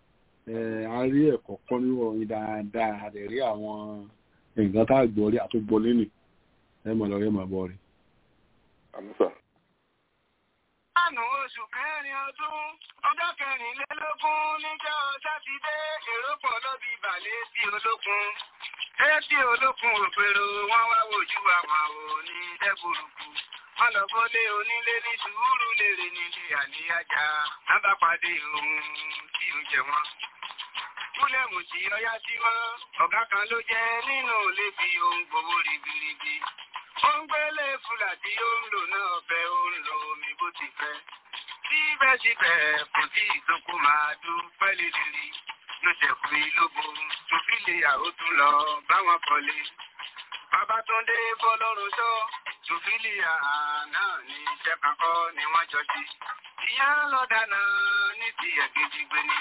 a rí ẹ̀kọ́ kọ́ nínú ọ̀yin dáadáa a lè rí àwọn nǹkan tá a gbọ́ rí àtúgbọ́ lẹ́nì ẹ mọ̀ lọ́rẹ́ mọ̀ bọ́ rí. àmì sà. Àánú oṣù kẹrin ọdún, ọjọ́ kẹrìnlélógún níjọ́ Sátidé, èrò pọ̀ lọ́bí ìbàlẹ̀ sí olókun. Etí olókun òpèrò wọ́n wá wojú àwọn òní dẹ́gbòrúkú. Wọ́n lọ bọ́lé onílé ní sùúrù lèrè nílé àníyájá. Wọ́n bá pàdé ohun tí ó jẹ wọ́n. Múlẹ̀mù tí ọyá sí mọ́, ọ̀gá kan ló jẹ́ nínú ilé bí ohun gbowó ribiribi. Ó ń gbélé fúlà tí ó ń lò náà fẹ́ ó ń lo omi bó ti fẹ́. Síbẹ̀síbẹ̀ kò tí ìdókò máa dúpẹ́ lédìrí. Ló ṣẹ̀kù ìlógo tó fi lè yàwó tún lọ báwọn kọ́lé. Babátúndé bọ́lọ́run sọ, Sòfílìà náà ní iṣẹ́ kankọ́ ni wọ́n jọ sí. Ìyá lọ dáná ní ti ẹ̀kejì gbé ni.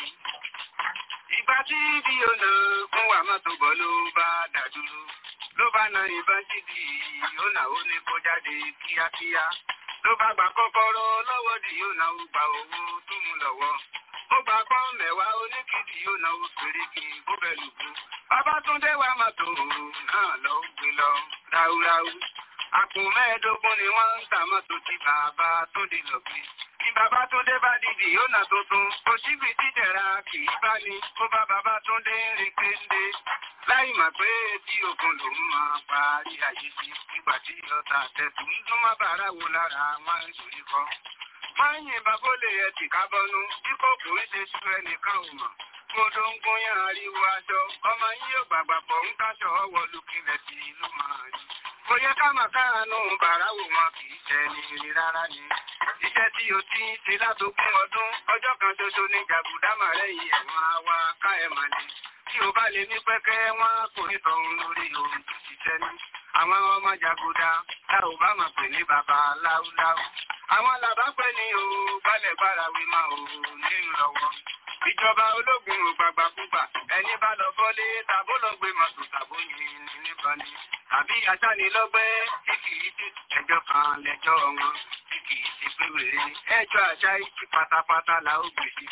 Ìgbà tí bí ó nà fún wa mọ́tò bọ́ ló bá dàdúró ló bá na ìbọn jíbi ó nà ó ní kó jáde kíákíá ló bá gba kọ́kọ́rọ́ lọ́wọ́ dì yóò náà gba owó tó mú lọ́wọ́ ó gba pọ́n mẹ́wàá oníkìdí yóò náà fèrèkì bó bẹ lùkú Babátúndé wa mọ́tò náà lọ gbé lọ ráúráú àpò mẹ́ẹ̀ẹ́dógún ni wọ́n ń ta mọ́tò tí bàbá tó dé lọ gbé ní Babátúndé bá dìdì yóò nà tuntun kò síbi tíjẹ̀ra kì í bá ní kó bá Babátúndé rìn kéńdé láì mà pé tí ogun lòun máa parí ayé sí nígbà tí ọ̀tá tẹ̀sùn ń dún má bàárà wo lára wọn ń torí kọ́. máa ń yìnbọn bó lè yẹ tìka bọnú bí kò kò ń ṣe sú ẹnìkan ò mọ̀. mo tó ń gún yàn ariwo aṣọ ọmọ yín yóò gbàgbà pọ̀ ń káṣọ ọwọ́ lókìlẹ̀ sí ló máa rí. kò yẹ ká máa káàánú bàárà wò wọn kì í ṣe ní rí rárá ni. iṣẹ́ tí o ti ń ṣe látogún ọdún ọjọ́ kan ṣoṣo ní jàgùdámà lẹ́yìn ẹ̀wọ̀n àwa ká ẹ̀ mà ní tí o bá lè ní pẹ́kẹ́ wọn kò ní tọ̀hún lórí ohun tó ṣiṣẹ́ ní. Àwọn ọmọ jàgùdà tá ò bá mọ̀ pé ní bàbá láúláú. Àwọn làbá pẹ́ ní o balẹ̀ bára wí máa ò nínú lọ́wọ́. Ìjọba ológun ò gbàgbàkúgbà ẹni bá lọ bọ́lé tàbó lọ gbé mọ̀tò tàbó yin ní níbọn ni. Àbí aṣánilọ́gbẹ́ tí kìí ti ẹjọ́ kan lẹ́jọ́ wọn tí kìí ti pé wèrè ẹjọ́ àṣà ìtì pátápátá la ó gbèsè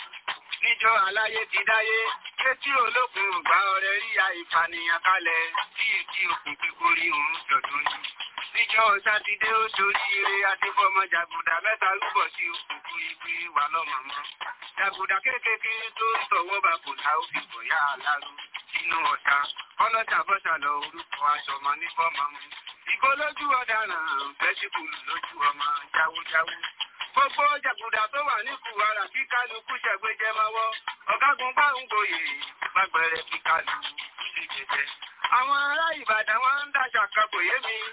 níjọ́ aláyé ti dáyé pé tí olókun ògbà ọrẹ rí àìfànìyàn kalẹ̀ tí èkí òkun kíkórí òun jọ̀dún ni. níjọ́ sátidé ó torí ire adébọ́mọ jàgùdà mẹ́ta rúbọ̀ sí òkùnkùn ibi wà lọ́mọ̀mọ́. jàgùdà kéékèèké tó ń tọwọ́ bá kò dá òfin bọ̀yá aláró sínú ọ̀tá ọlọ́jà bọ́sà lọ orúkọ aṣọmọ ní fọ́mọ mu. ìkó lójú ọ̀daràn bẹ́síkùlù lójú ọmọ jáwójáwó gbogbo jàgùdà tó wà ní kùwàrà kí kálukú ṣẹ̀gbẹ́jẹ mọ́wọ́ ọ̀gágun bá ń gboyè gbàgbẹ̀rẹ̀ kí kálukú lè jẹjẹ. àwọn ará ìbàdàn wọn ń dàṣà kan kò yé mi.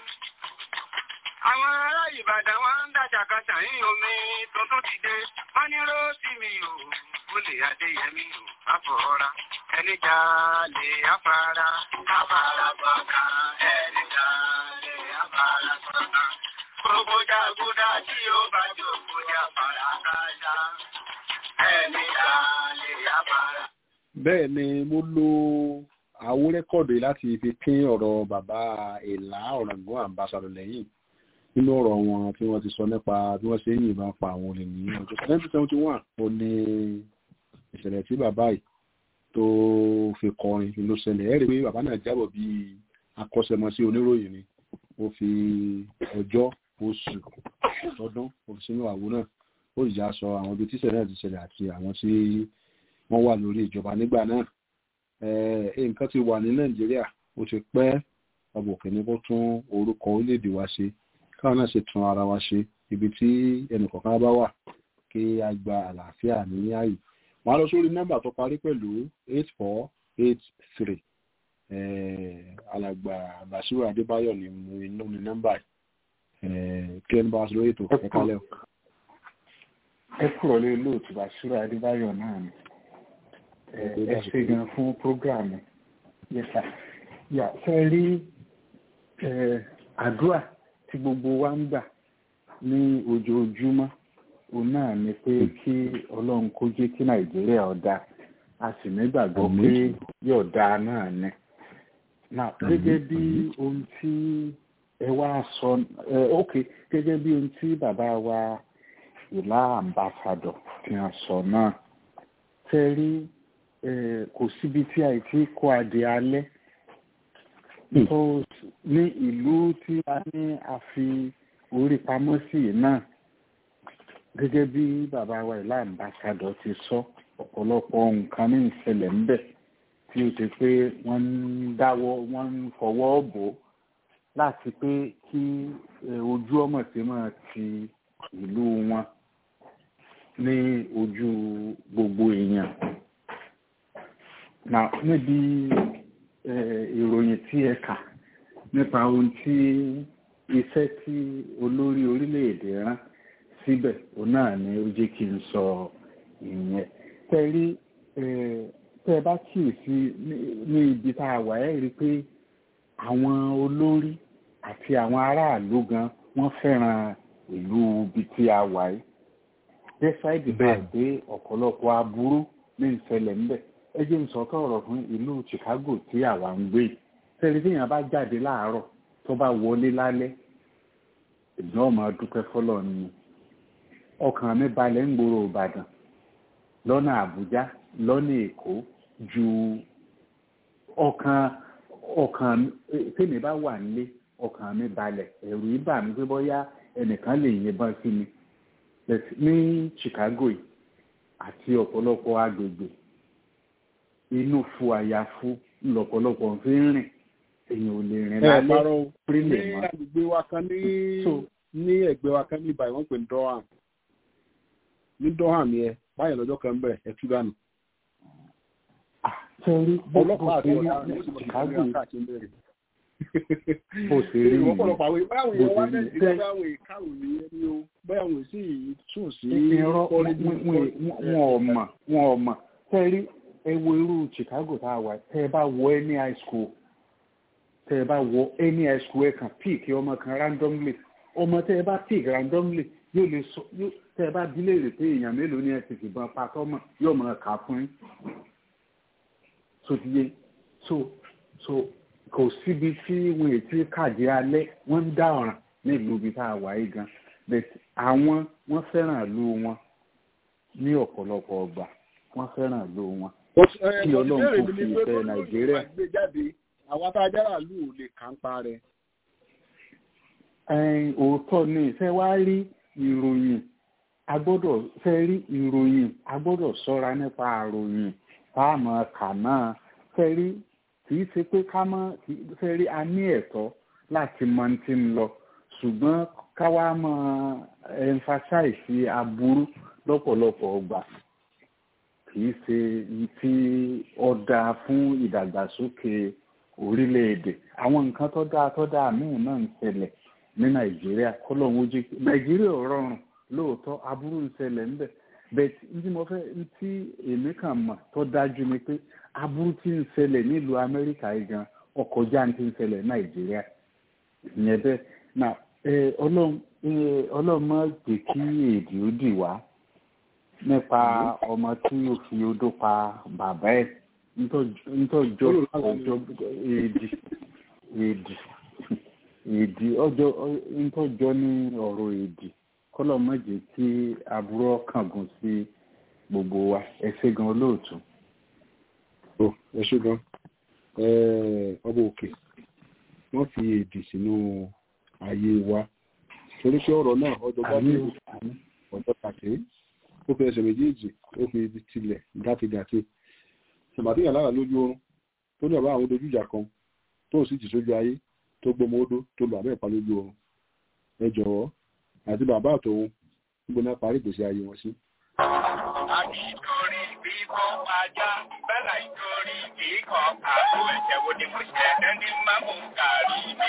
àwọn ará ìbàdàn wọn ń dàṣà kan ṣàyìn omi tuntun ti dé wọn ní róòtì mi ò ó lè adéyẹmí ò àfọ̀ọ́ra ẹni jà lè afárá afárá gbọ̀ngà ẹni jà lè afárá gbọ̀ngà gbogbo jàgùdà tí ó bá jòkó jà fara kájà ẹni jà lè afárá. bẹ́ẹ̀ ni mo lo àwo rẹ́kọ̀dù yìí láti fi pín ọ̀rọ̀ bàbá ìlà ọ̀ràngún àmbásàdọ̀ lẹ́yìn nínú ọ̀rọ̀ wọn tí wọ́n ti sọ nípa bí wọ́n ṣe ń yìnbọn pa àwọn olè ní ọjọ́ nineteen seventy one ó ní ìṣẹ̀lẹ̀ tí bàbá yìí tó fi kọrin ló ṣẹlẹ̀ ẹ̀rí pé bàbá náà jábọ̀ bí akọ́ṣẹ́mọṣẹ́ oníròyìn ni ó fi ọjọ́ oṣù ọdún òfìsínú àwo náà ó ìjà sọ àwọn ibi tíṣẹ̀lẹ̀ náà ti ṣẹlẹ̀ àti àwọn tí wọ́n wà lórí ìjọba nígbà náà nǹkan ti wà ní nàìjíríà ó ti pẹ́ ọbọ̀ òkè ní kó tún orúkọ orílẹ̀-èdè wa ṣe káwọn náà ṣe tún ara wa ṣe ibi tí ẹnìkọ̀ọ̀kan bá wà kí a gba àlàáfíà ní ààyè wọ́n á lọ sórí nọ́mbà tó parí pẹ̀lú eight four eight three alàgbà Basiru Adébáyọ̀ ni mo inú ní nọ́mbà yìí kí ẹni bá wá sí lórí ètò ẹ̀ka lẹ́wọ̀. ẹ kúrò lé lóòtù Basiru Adébáyọ̀ náà ni ẹ ṣe gan fún prógráàmù yẹsà yà fẹ́ rí àdúrà tí gbogbo wa ń gbà ní ojoojúmọ́ òun náà ni pé kí ọlọ́run kó jẹ́ kí nàìjíríà ọ̀dà a sì nígbàgbọ́ pé yóò dáa náà ni. Now, gẹ́gẹ́ bí ohun tí ẹ wá sọ ẹ ok gẹ́gẹ́ bí ohun tí bàbá wa ìlà àmbàsàdọ̀ fi hàn sọ náà tẹ́ rí kò síbi tí a ti kó adé alẹ́ tó ní ìlú tí a ní a fi orí pamọ́ sí náà gẹ́gẹ́ bí bàbá wa ìlà àmbàsàdọ̀ ti sọ ọ̀pọ̀lọpọ̀ nǹkan ní ìṣẹ̀lẹ̀ ńbẹ̀ tí ó ti pé wọ́n ń dáwọ́ wọ́n ń fọwọ́ bò láti pé kí ojú ọmọ tí máa ti ìlú wọn ní ojú gbogbo èèyàn. Nà níbi ìròyìn tí ẹ kà nípa ohun tí iṣẹ́ tí olórí orílẹ̀-èdè rán síbẹ̀ òun náà ni ó jẹ́ kí n sọ ìyẹn. Tẹ́rí tẹ́ ẹ bá kíyèsí ní ibi tá a wà ẹ́ rí i pé àwọn olórí àti àwọn aráàlú gan wọ́n fẹ́ràn ìlú ibi tí a wà yìí despite the fact pé ọ̀pọ̀lọpọ̀ aburú ní ìṣẹ̀lẹ̀ ńbẹ̀ ẹ jẹ́ n sọ̀tọ̀ ọ̀rọ̀ fún ìlú Chicago tí àwa ń gbé tẹ́lẹ̀ tí èèyàn bá jáde láàárọ̀ tó bá wọlé lálẹ́ ìdán ọmọ dúpẹ́ fọlọ́ ni ọkàn mi balẹ̀ ń gbòòrò Ìbàdàn lọ́nà Àbújá lọ́nà Èkó ju ọkàn ọkàn tèmi bá wà nílé ọkàn mi balẹ̀ ẹ̀rù ibà mi pé bóyá ẹnìkan lè yìnbọn sí mi ní Chicago yìí àti ọ̀pọ̀lọpọ̀ agbègbè inú fu àyàfu lọ̀pọ̀lọpọ̀ fi ń rìn èèyàn ò lè rìn lálẹ́ prílẹ̀ mọ́. ní agbègbè wa kan ní ní ẹgbẹ́ wa kan ní ibà wọ́n pè ní Durham ní Durham yẹn báyìí lọ́jọ́ kan bẹ̀rẹ̀ ẹ̀ tú dànù. Sẹ́rí ọlọ́pàá àti ọ̀dà ní Chicago Chicago bó ṣe rí ọ̀pọ̀lọpọ̀ àwọn báwọn bó èèyàn wá ṣe rí mẹ́sì bẹ́ẹ̀. báwọn ìkàwé ẹni o báwọn sì tún sí irọ́ kọ́lẹ́jì wọn ò mọ̀ wọn ò mọ̀ sẹ́rí ẹ wo irú Chicago tá a wà tẹ́ ẹ bá wọ any high school tẹ́ ẹ bá wọ any high school ẹ kàn pick ọmọ kan randomly ọmọ tẹ́ ẹ bá pick randomly yóò lè sọ yóò tẹ́ ẹ bá bí léèrè pé èèyàn mélòó ni ẹ ti fìbọn pa tọ́mọ̀ yóò mọ̀ ká fún yín so ti yé so so kò síbi tí wọn ò ti kàdé alẹ́ wọ́n ń dá ọ̀ràn nílùú ibi tá a wà yìí gan but àwọn wọ́n fẹ́ràn ìlú wọn ní ọ̀pọ̀lọpọ̀ ọgbà wọ́n fẹ́ràn ìlú wọn. Kí Ọlọ́run kó fi ìfẹ́ Nàìjíríà. àwọn tá a jára lù ú lè kà ń pa rẹ̀. Ẹ̀yin, òótọ́ ni ṣe wá rí ìròyìn a gbọ́dọ̀ ṣe rí ìròyìn a gbọ́dọ̀ ṣọ́ra nípa àròyìn tá a mọ̀ kà náà ṣe rí kì í ṣe pé ká mọ̀ ṣe rí a ní ẹ̀tọ́ láti mọ ti ń lọ ṣùgbọ́n ká wá mọ̀ emphasize aburú lọ́pọ̀lọpọ̀ ọgbà kì í ṣe tí ó dáa fún ìdàgbàsókè orílẹ̀-èdè àwọn nǹkan tó dáa tó dáa míì náà ń ṣẹlẹ̀ ní nàìjíríà kọ́lọ́hún ojú nàìjíríà ò rọrùn lóòótọ́ aburú ń ṣẹlẹ̀ ńbẹ̀ bẹ́ẹ̀ tí mo fẹ́ tí èmi kàn mọ̀ tó dájú ni pé aburú tí ń ṣẹlẹ̀ nílùú amẹ́ríkà yìí gan ọkọ̀ já ti ń ṣẹlẹ̀ nàìjíríà ìyẹn bẹ́ẹ̀ na ọlọ́run má jẹ́ kí èdè ó dì wá nípa ọmọ tí ó fi odó pa bàbá ẹ̀ nítọ́jọ́ ọjọ́ èdè èdè èdè ọjọ́ nítọ́jọ́ ní ọ̀rọ̀ èdè kọ́lọ̀ má jẹ́ kí aburú kángun sí gbogbo wa ẹ ṣé gan olóòtú. ó ẹ ṣé gan ọba òkè wọ́n fi èdè sínú ayé wa torí pé ọ̀rọ̀ náà ọjọ́ bá dé ọjọ́ pàtẹ́ ó fi ẹsẹ̀ méjèèjì ó fi tilẹ̀ gàtìgàtì tòmátì yàn lára lójú oorun tó ní ọ̀bá àwọn dojú ìjà kan tó sì jì sójú ayé tó gbọmọ odó tó lọ abẹ́ ìpa lójú oorun ẹ jọ̀wọ́ àti bàbá àtòun níbo náà parí ìgbésí ayé wọn sí ìtorí bíbọ́ ajá bẹ́là ìtorí kíkọ́ àbò ẹ̀jẹ̀ wo ni mo ṣe ẹni máa mú gàrí mi.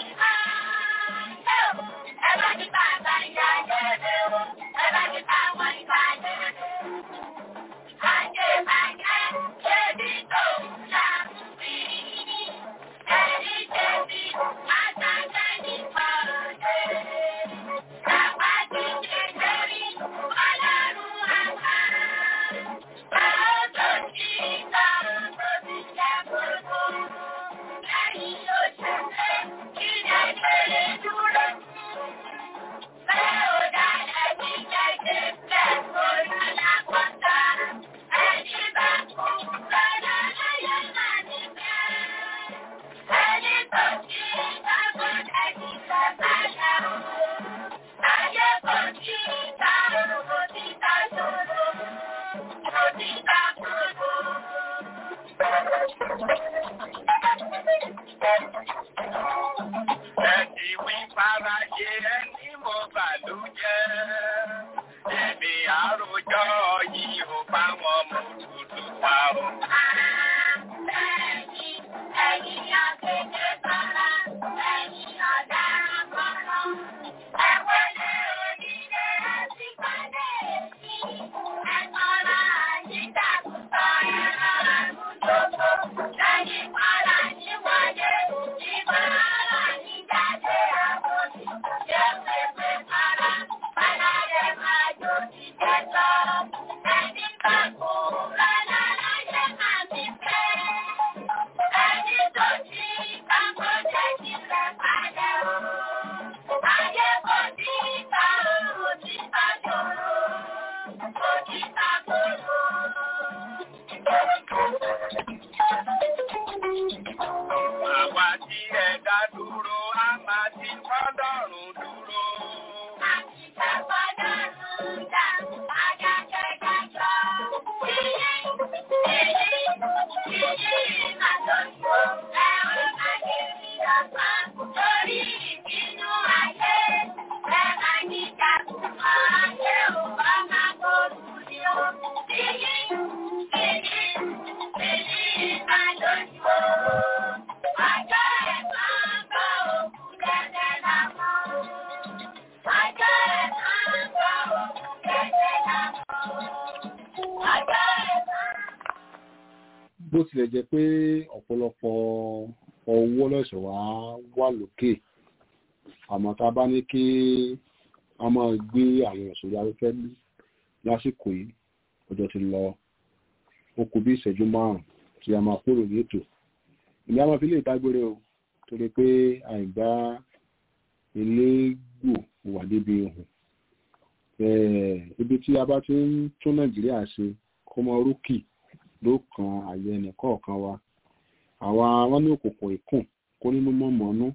Ẹ bá ní bàbá ìyá jẹ́rẹ̀ o, ẹ bá ní bàbá ìbá jẹ́rẹ̀ o. Ajé bàjẹ́ ṣé ní tó ń ṣá sí? Ẹni jẹ̀bi àtàjẹ́ nípa òde. Bàbá ti ṣe lórí ọlọ́run àgbà. Báwo tó ti ta tó ti jẹ́ gbogbo? Lẹ́yìn oṣù rẹ̀ kí lè lè dúró. Bẹ́ẹ̀ ò dára ní jẹ́jẹ́ bẹ́ẹ̀ kó lọ́la kọ́ta. Ẹni bá kú lọ́la láyé máa ní bẹ́ẹ̀. Ẹni tó ti dágbọ́ ẹni tó bá yà ó. Ayé kò tí ì ta òkò tí ta ṣòro. Kò tí ta gbogbo. Ẹ̀dì wí faraye ẹni mo bàlújẹ́. Èmi àròjọ yìí ò bá wọn mú dúdú pa o. Ẹ̀yin ẹ̀yin akéde kọ́lá, ẹ̀yin ọ̀daràn kọ́lá. Ẹ wọlé onílé ẹtí pàdé èsì. Ẹ kọ́lá yíjà kúkọ́ ẹ̀rọ àmújọ́gbó. Lẹ́yìn kọ́lá ní wọlé, ìbára ní jáde àbòsí. Jẹ́ pépé kọ́lá, kọ́lá rẹ̀ máa jó jíjẹ lọ. Ẹni bá kú lọ́la láyé máa fi fẹ́. Ẹni tó ti kápọ̀ jẹ́ kí lè padà o. Ayé kò tí ì ta òru tí bá ṣòro. Kò tí ta kòrò. Àwa tí ẹ̀dá dúró, a máa ti fọ́dọ̀rùn dúró. Àti ṣe fọ́dọ̀rùn dá, ajá jẹ́jẹ́ jọ. Yíyí, yíyí, yíyí máa tó ṣó. Ẹ ó máa yé mi lọ́gbọ́n lórí ìbínú ayé. Ẹ máa ní ìjàkùmọ̀ ayé ò bá máa gbòòrò ní o. Yíyí, yíyí, yíyí máa tó ṣó. Ọjọ́ ẹ̀san bọ̀ òkú dẹ́dẹ́ lámọ́. Ọjọ́ ẹ̀san bọ̀ òkú dẹ́dẹ́ lámọ́. Ọjọ́ ẹ̀san. bó tilẹ̀ jẹ́ pé ọ̀pọ̀lọpọ̀ ọwọ́ lọ́sẹ̀ wá wà lókè àmọ́ tá a bá ní kí a máa gbé àwọn ìṣòro afẹ́fẹ́ lásìkò yìí ọjọ́ ti lọ ó kù bí ìṣẹ́jú márùn-ún tí a máa kúrò ní ètò ìní a máa fi lè dágbére o torí pé àìgbá elégbò wà débi ohun ibi tí a bá ti ń tún nàìjíríà ṣe kó mọ rókì ló kan àyè ẹnì kọ̀ọ̀kan wa àwa wọn ní òkùnkùn ìkùn kó nínú mọ́mọ́nú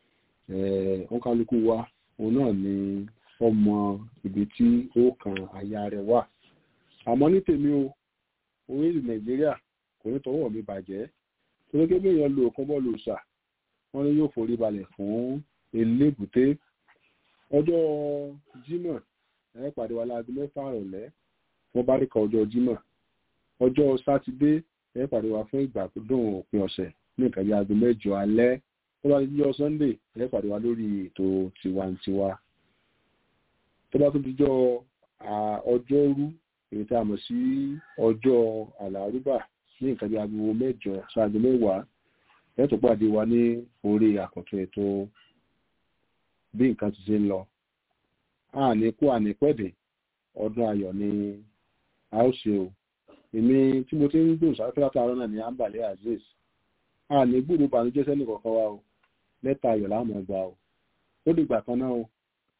ó kálukú wa òun náà ni ọmọ ibi tí ó kan àyà rẹ̀ wà àmọ́ ní tèmi o orílẹ̀ nàìjíríà kò ní tọwọ́ mi bàjẹ́ torí pé èèyàn lo òkan bọ́ọ̀lù ṣà wọ́n ní yóò forí balẹ̀ fún elébùté ọjọ́ jímọ̀ ẹ pàdé wa láago mẹ́fà rọ̀lẹ́ wọ́n bá rí kan ọjọ́ jímọ̀ ọjọ́ sátidé ẹ pàdé wa fún ìgbà tó dùn òpin ọ̀sẹ̀ ní nǹkan bí aago mẹ́jọ alẹ́ tó bá dijọ́ sunday ẹ pàdé wa lórí ètò tiwantiwa tó bá tún dijọ́ ọjọ́rú èyí tí a mọ̀ sí ọjọ́ àlàrúbà ní nǹkan bí aago mẹ́jọ ṣáago mẹ́wàá ẹ tó pàdé wa ní orí àkọ́tún ètò bí nǹkan ti ṣe ń lọ àníkú ànípẹ̀dẹ̀ ọdún ayọ̀ ni a ó ṣe o èmi tí mo ti ń gbòòrò sáré látàárọ̀ náà ní ambale azeez àní gbúrò bànújẹ́ sẹ́nì kọ̀ọ̀kan wa o lẹ́tà ayọ̀ láàmú ẹgbà o ó dìgbà kan náà o.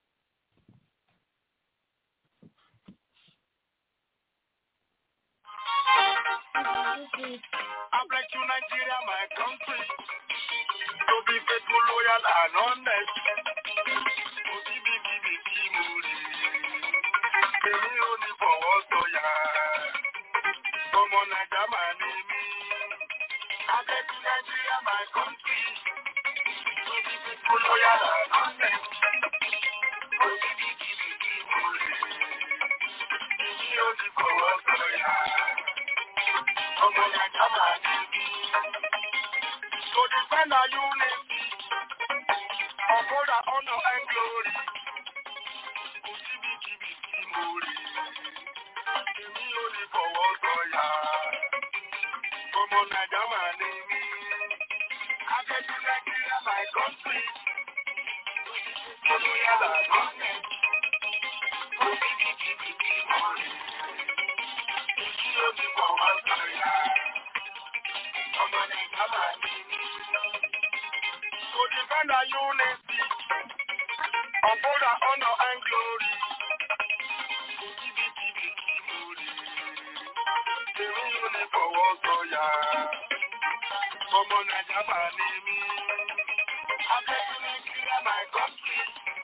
I pledge to Nigeria, my country, to be faithful, loyal, and honest. Kò síbi kíbi tí mo rí. Èmi ò ní fọwọ́ sọ̀yà. Ọmọ Nàìjà máa ní mí. I pledge to Nigeria, my country, to be faithful, loyal, and honest. Kò síbi kíbi tí mo rí. Èmi ò ní fọwọ́ sọ̀yà. ọmọ nàìjíríà máa ní mí. To defend our unity, uphold our honor and glory. Kò síbikíbi tí mo rí. Èmi ò ní fọwọ́ sọ̀yà. Ọmọ Nàìjíríà máa ní mí. Akẹ́kọ̀ọ́ Nàìjíríà my country. Olóyàlá gọ́ọ̀mẹ̀ntì. Kò síbikíbi tí mo rí. Èmi ò ní fọwọ́ sọ̀yà. Ọmọ Nàìjíríà máa ní mí. To defend our unity, uphold our honor and glory. Kò síbikíbi tí mo rí. Èmi ò ní fọwọ́ sọ̀yà. Ọmọ Nàìjíríà máa ní mí. Akẹ́kọ̀ọ́ Nàìjíríà my country.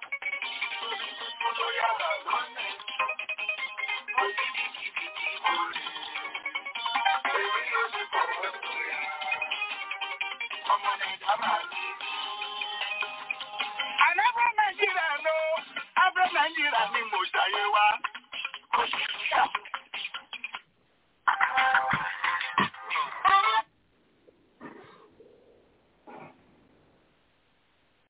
Olóyàlá gọ́ọ̀mẹ̀ntì. Kò síbikíbi tí mo rí. Èmi ò ní fọwọ́ sọ̀yà. Ọmọ Nàìjíríà máa ní mí. Àlẹ́fọ́ Nàìjíríà ló, Ábúrò Nàìjíríà ni mo ṣe.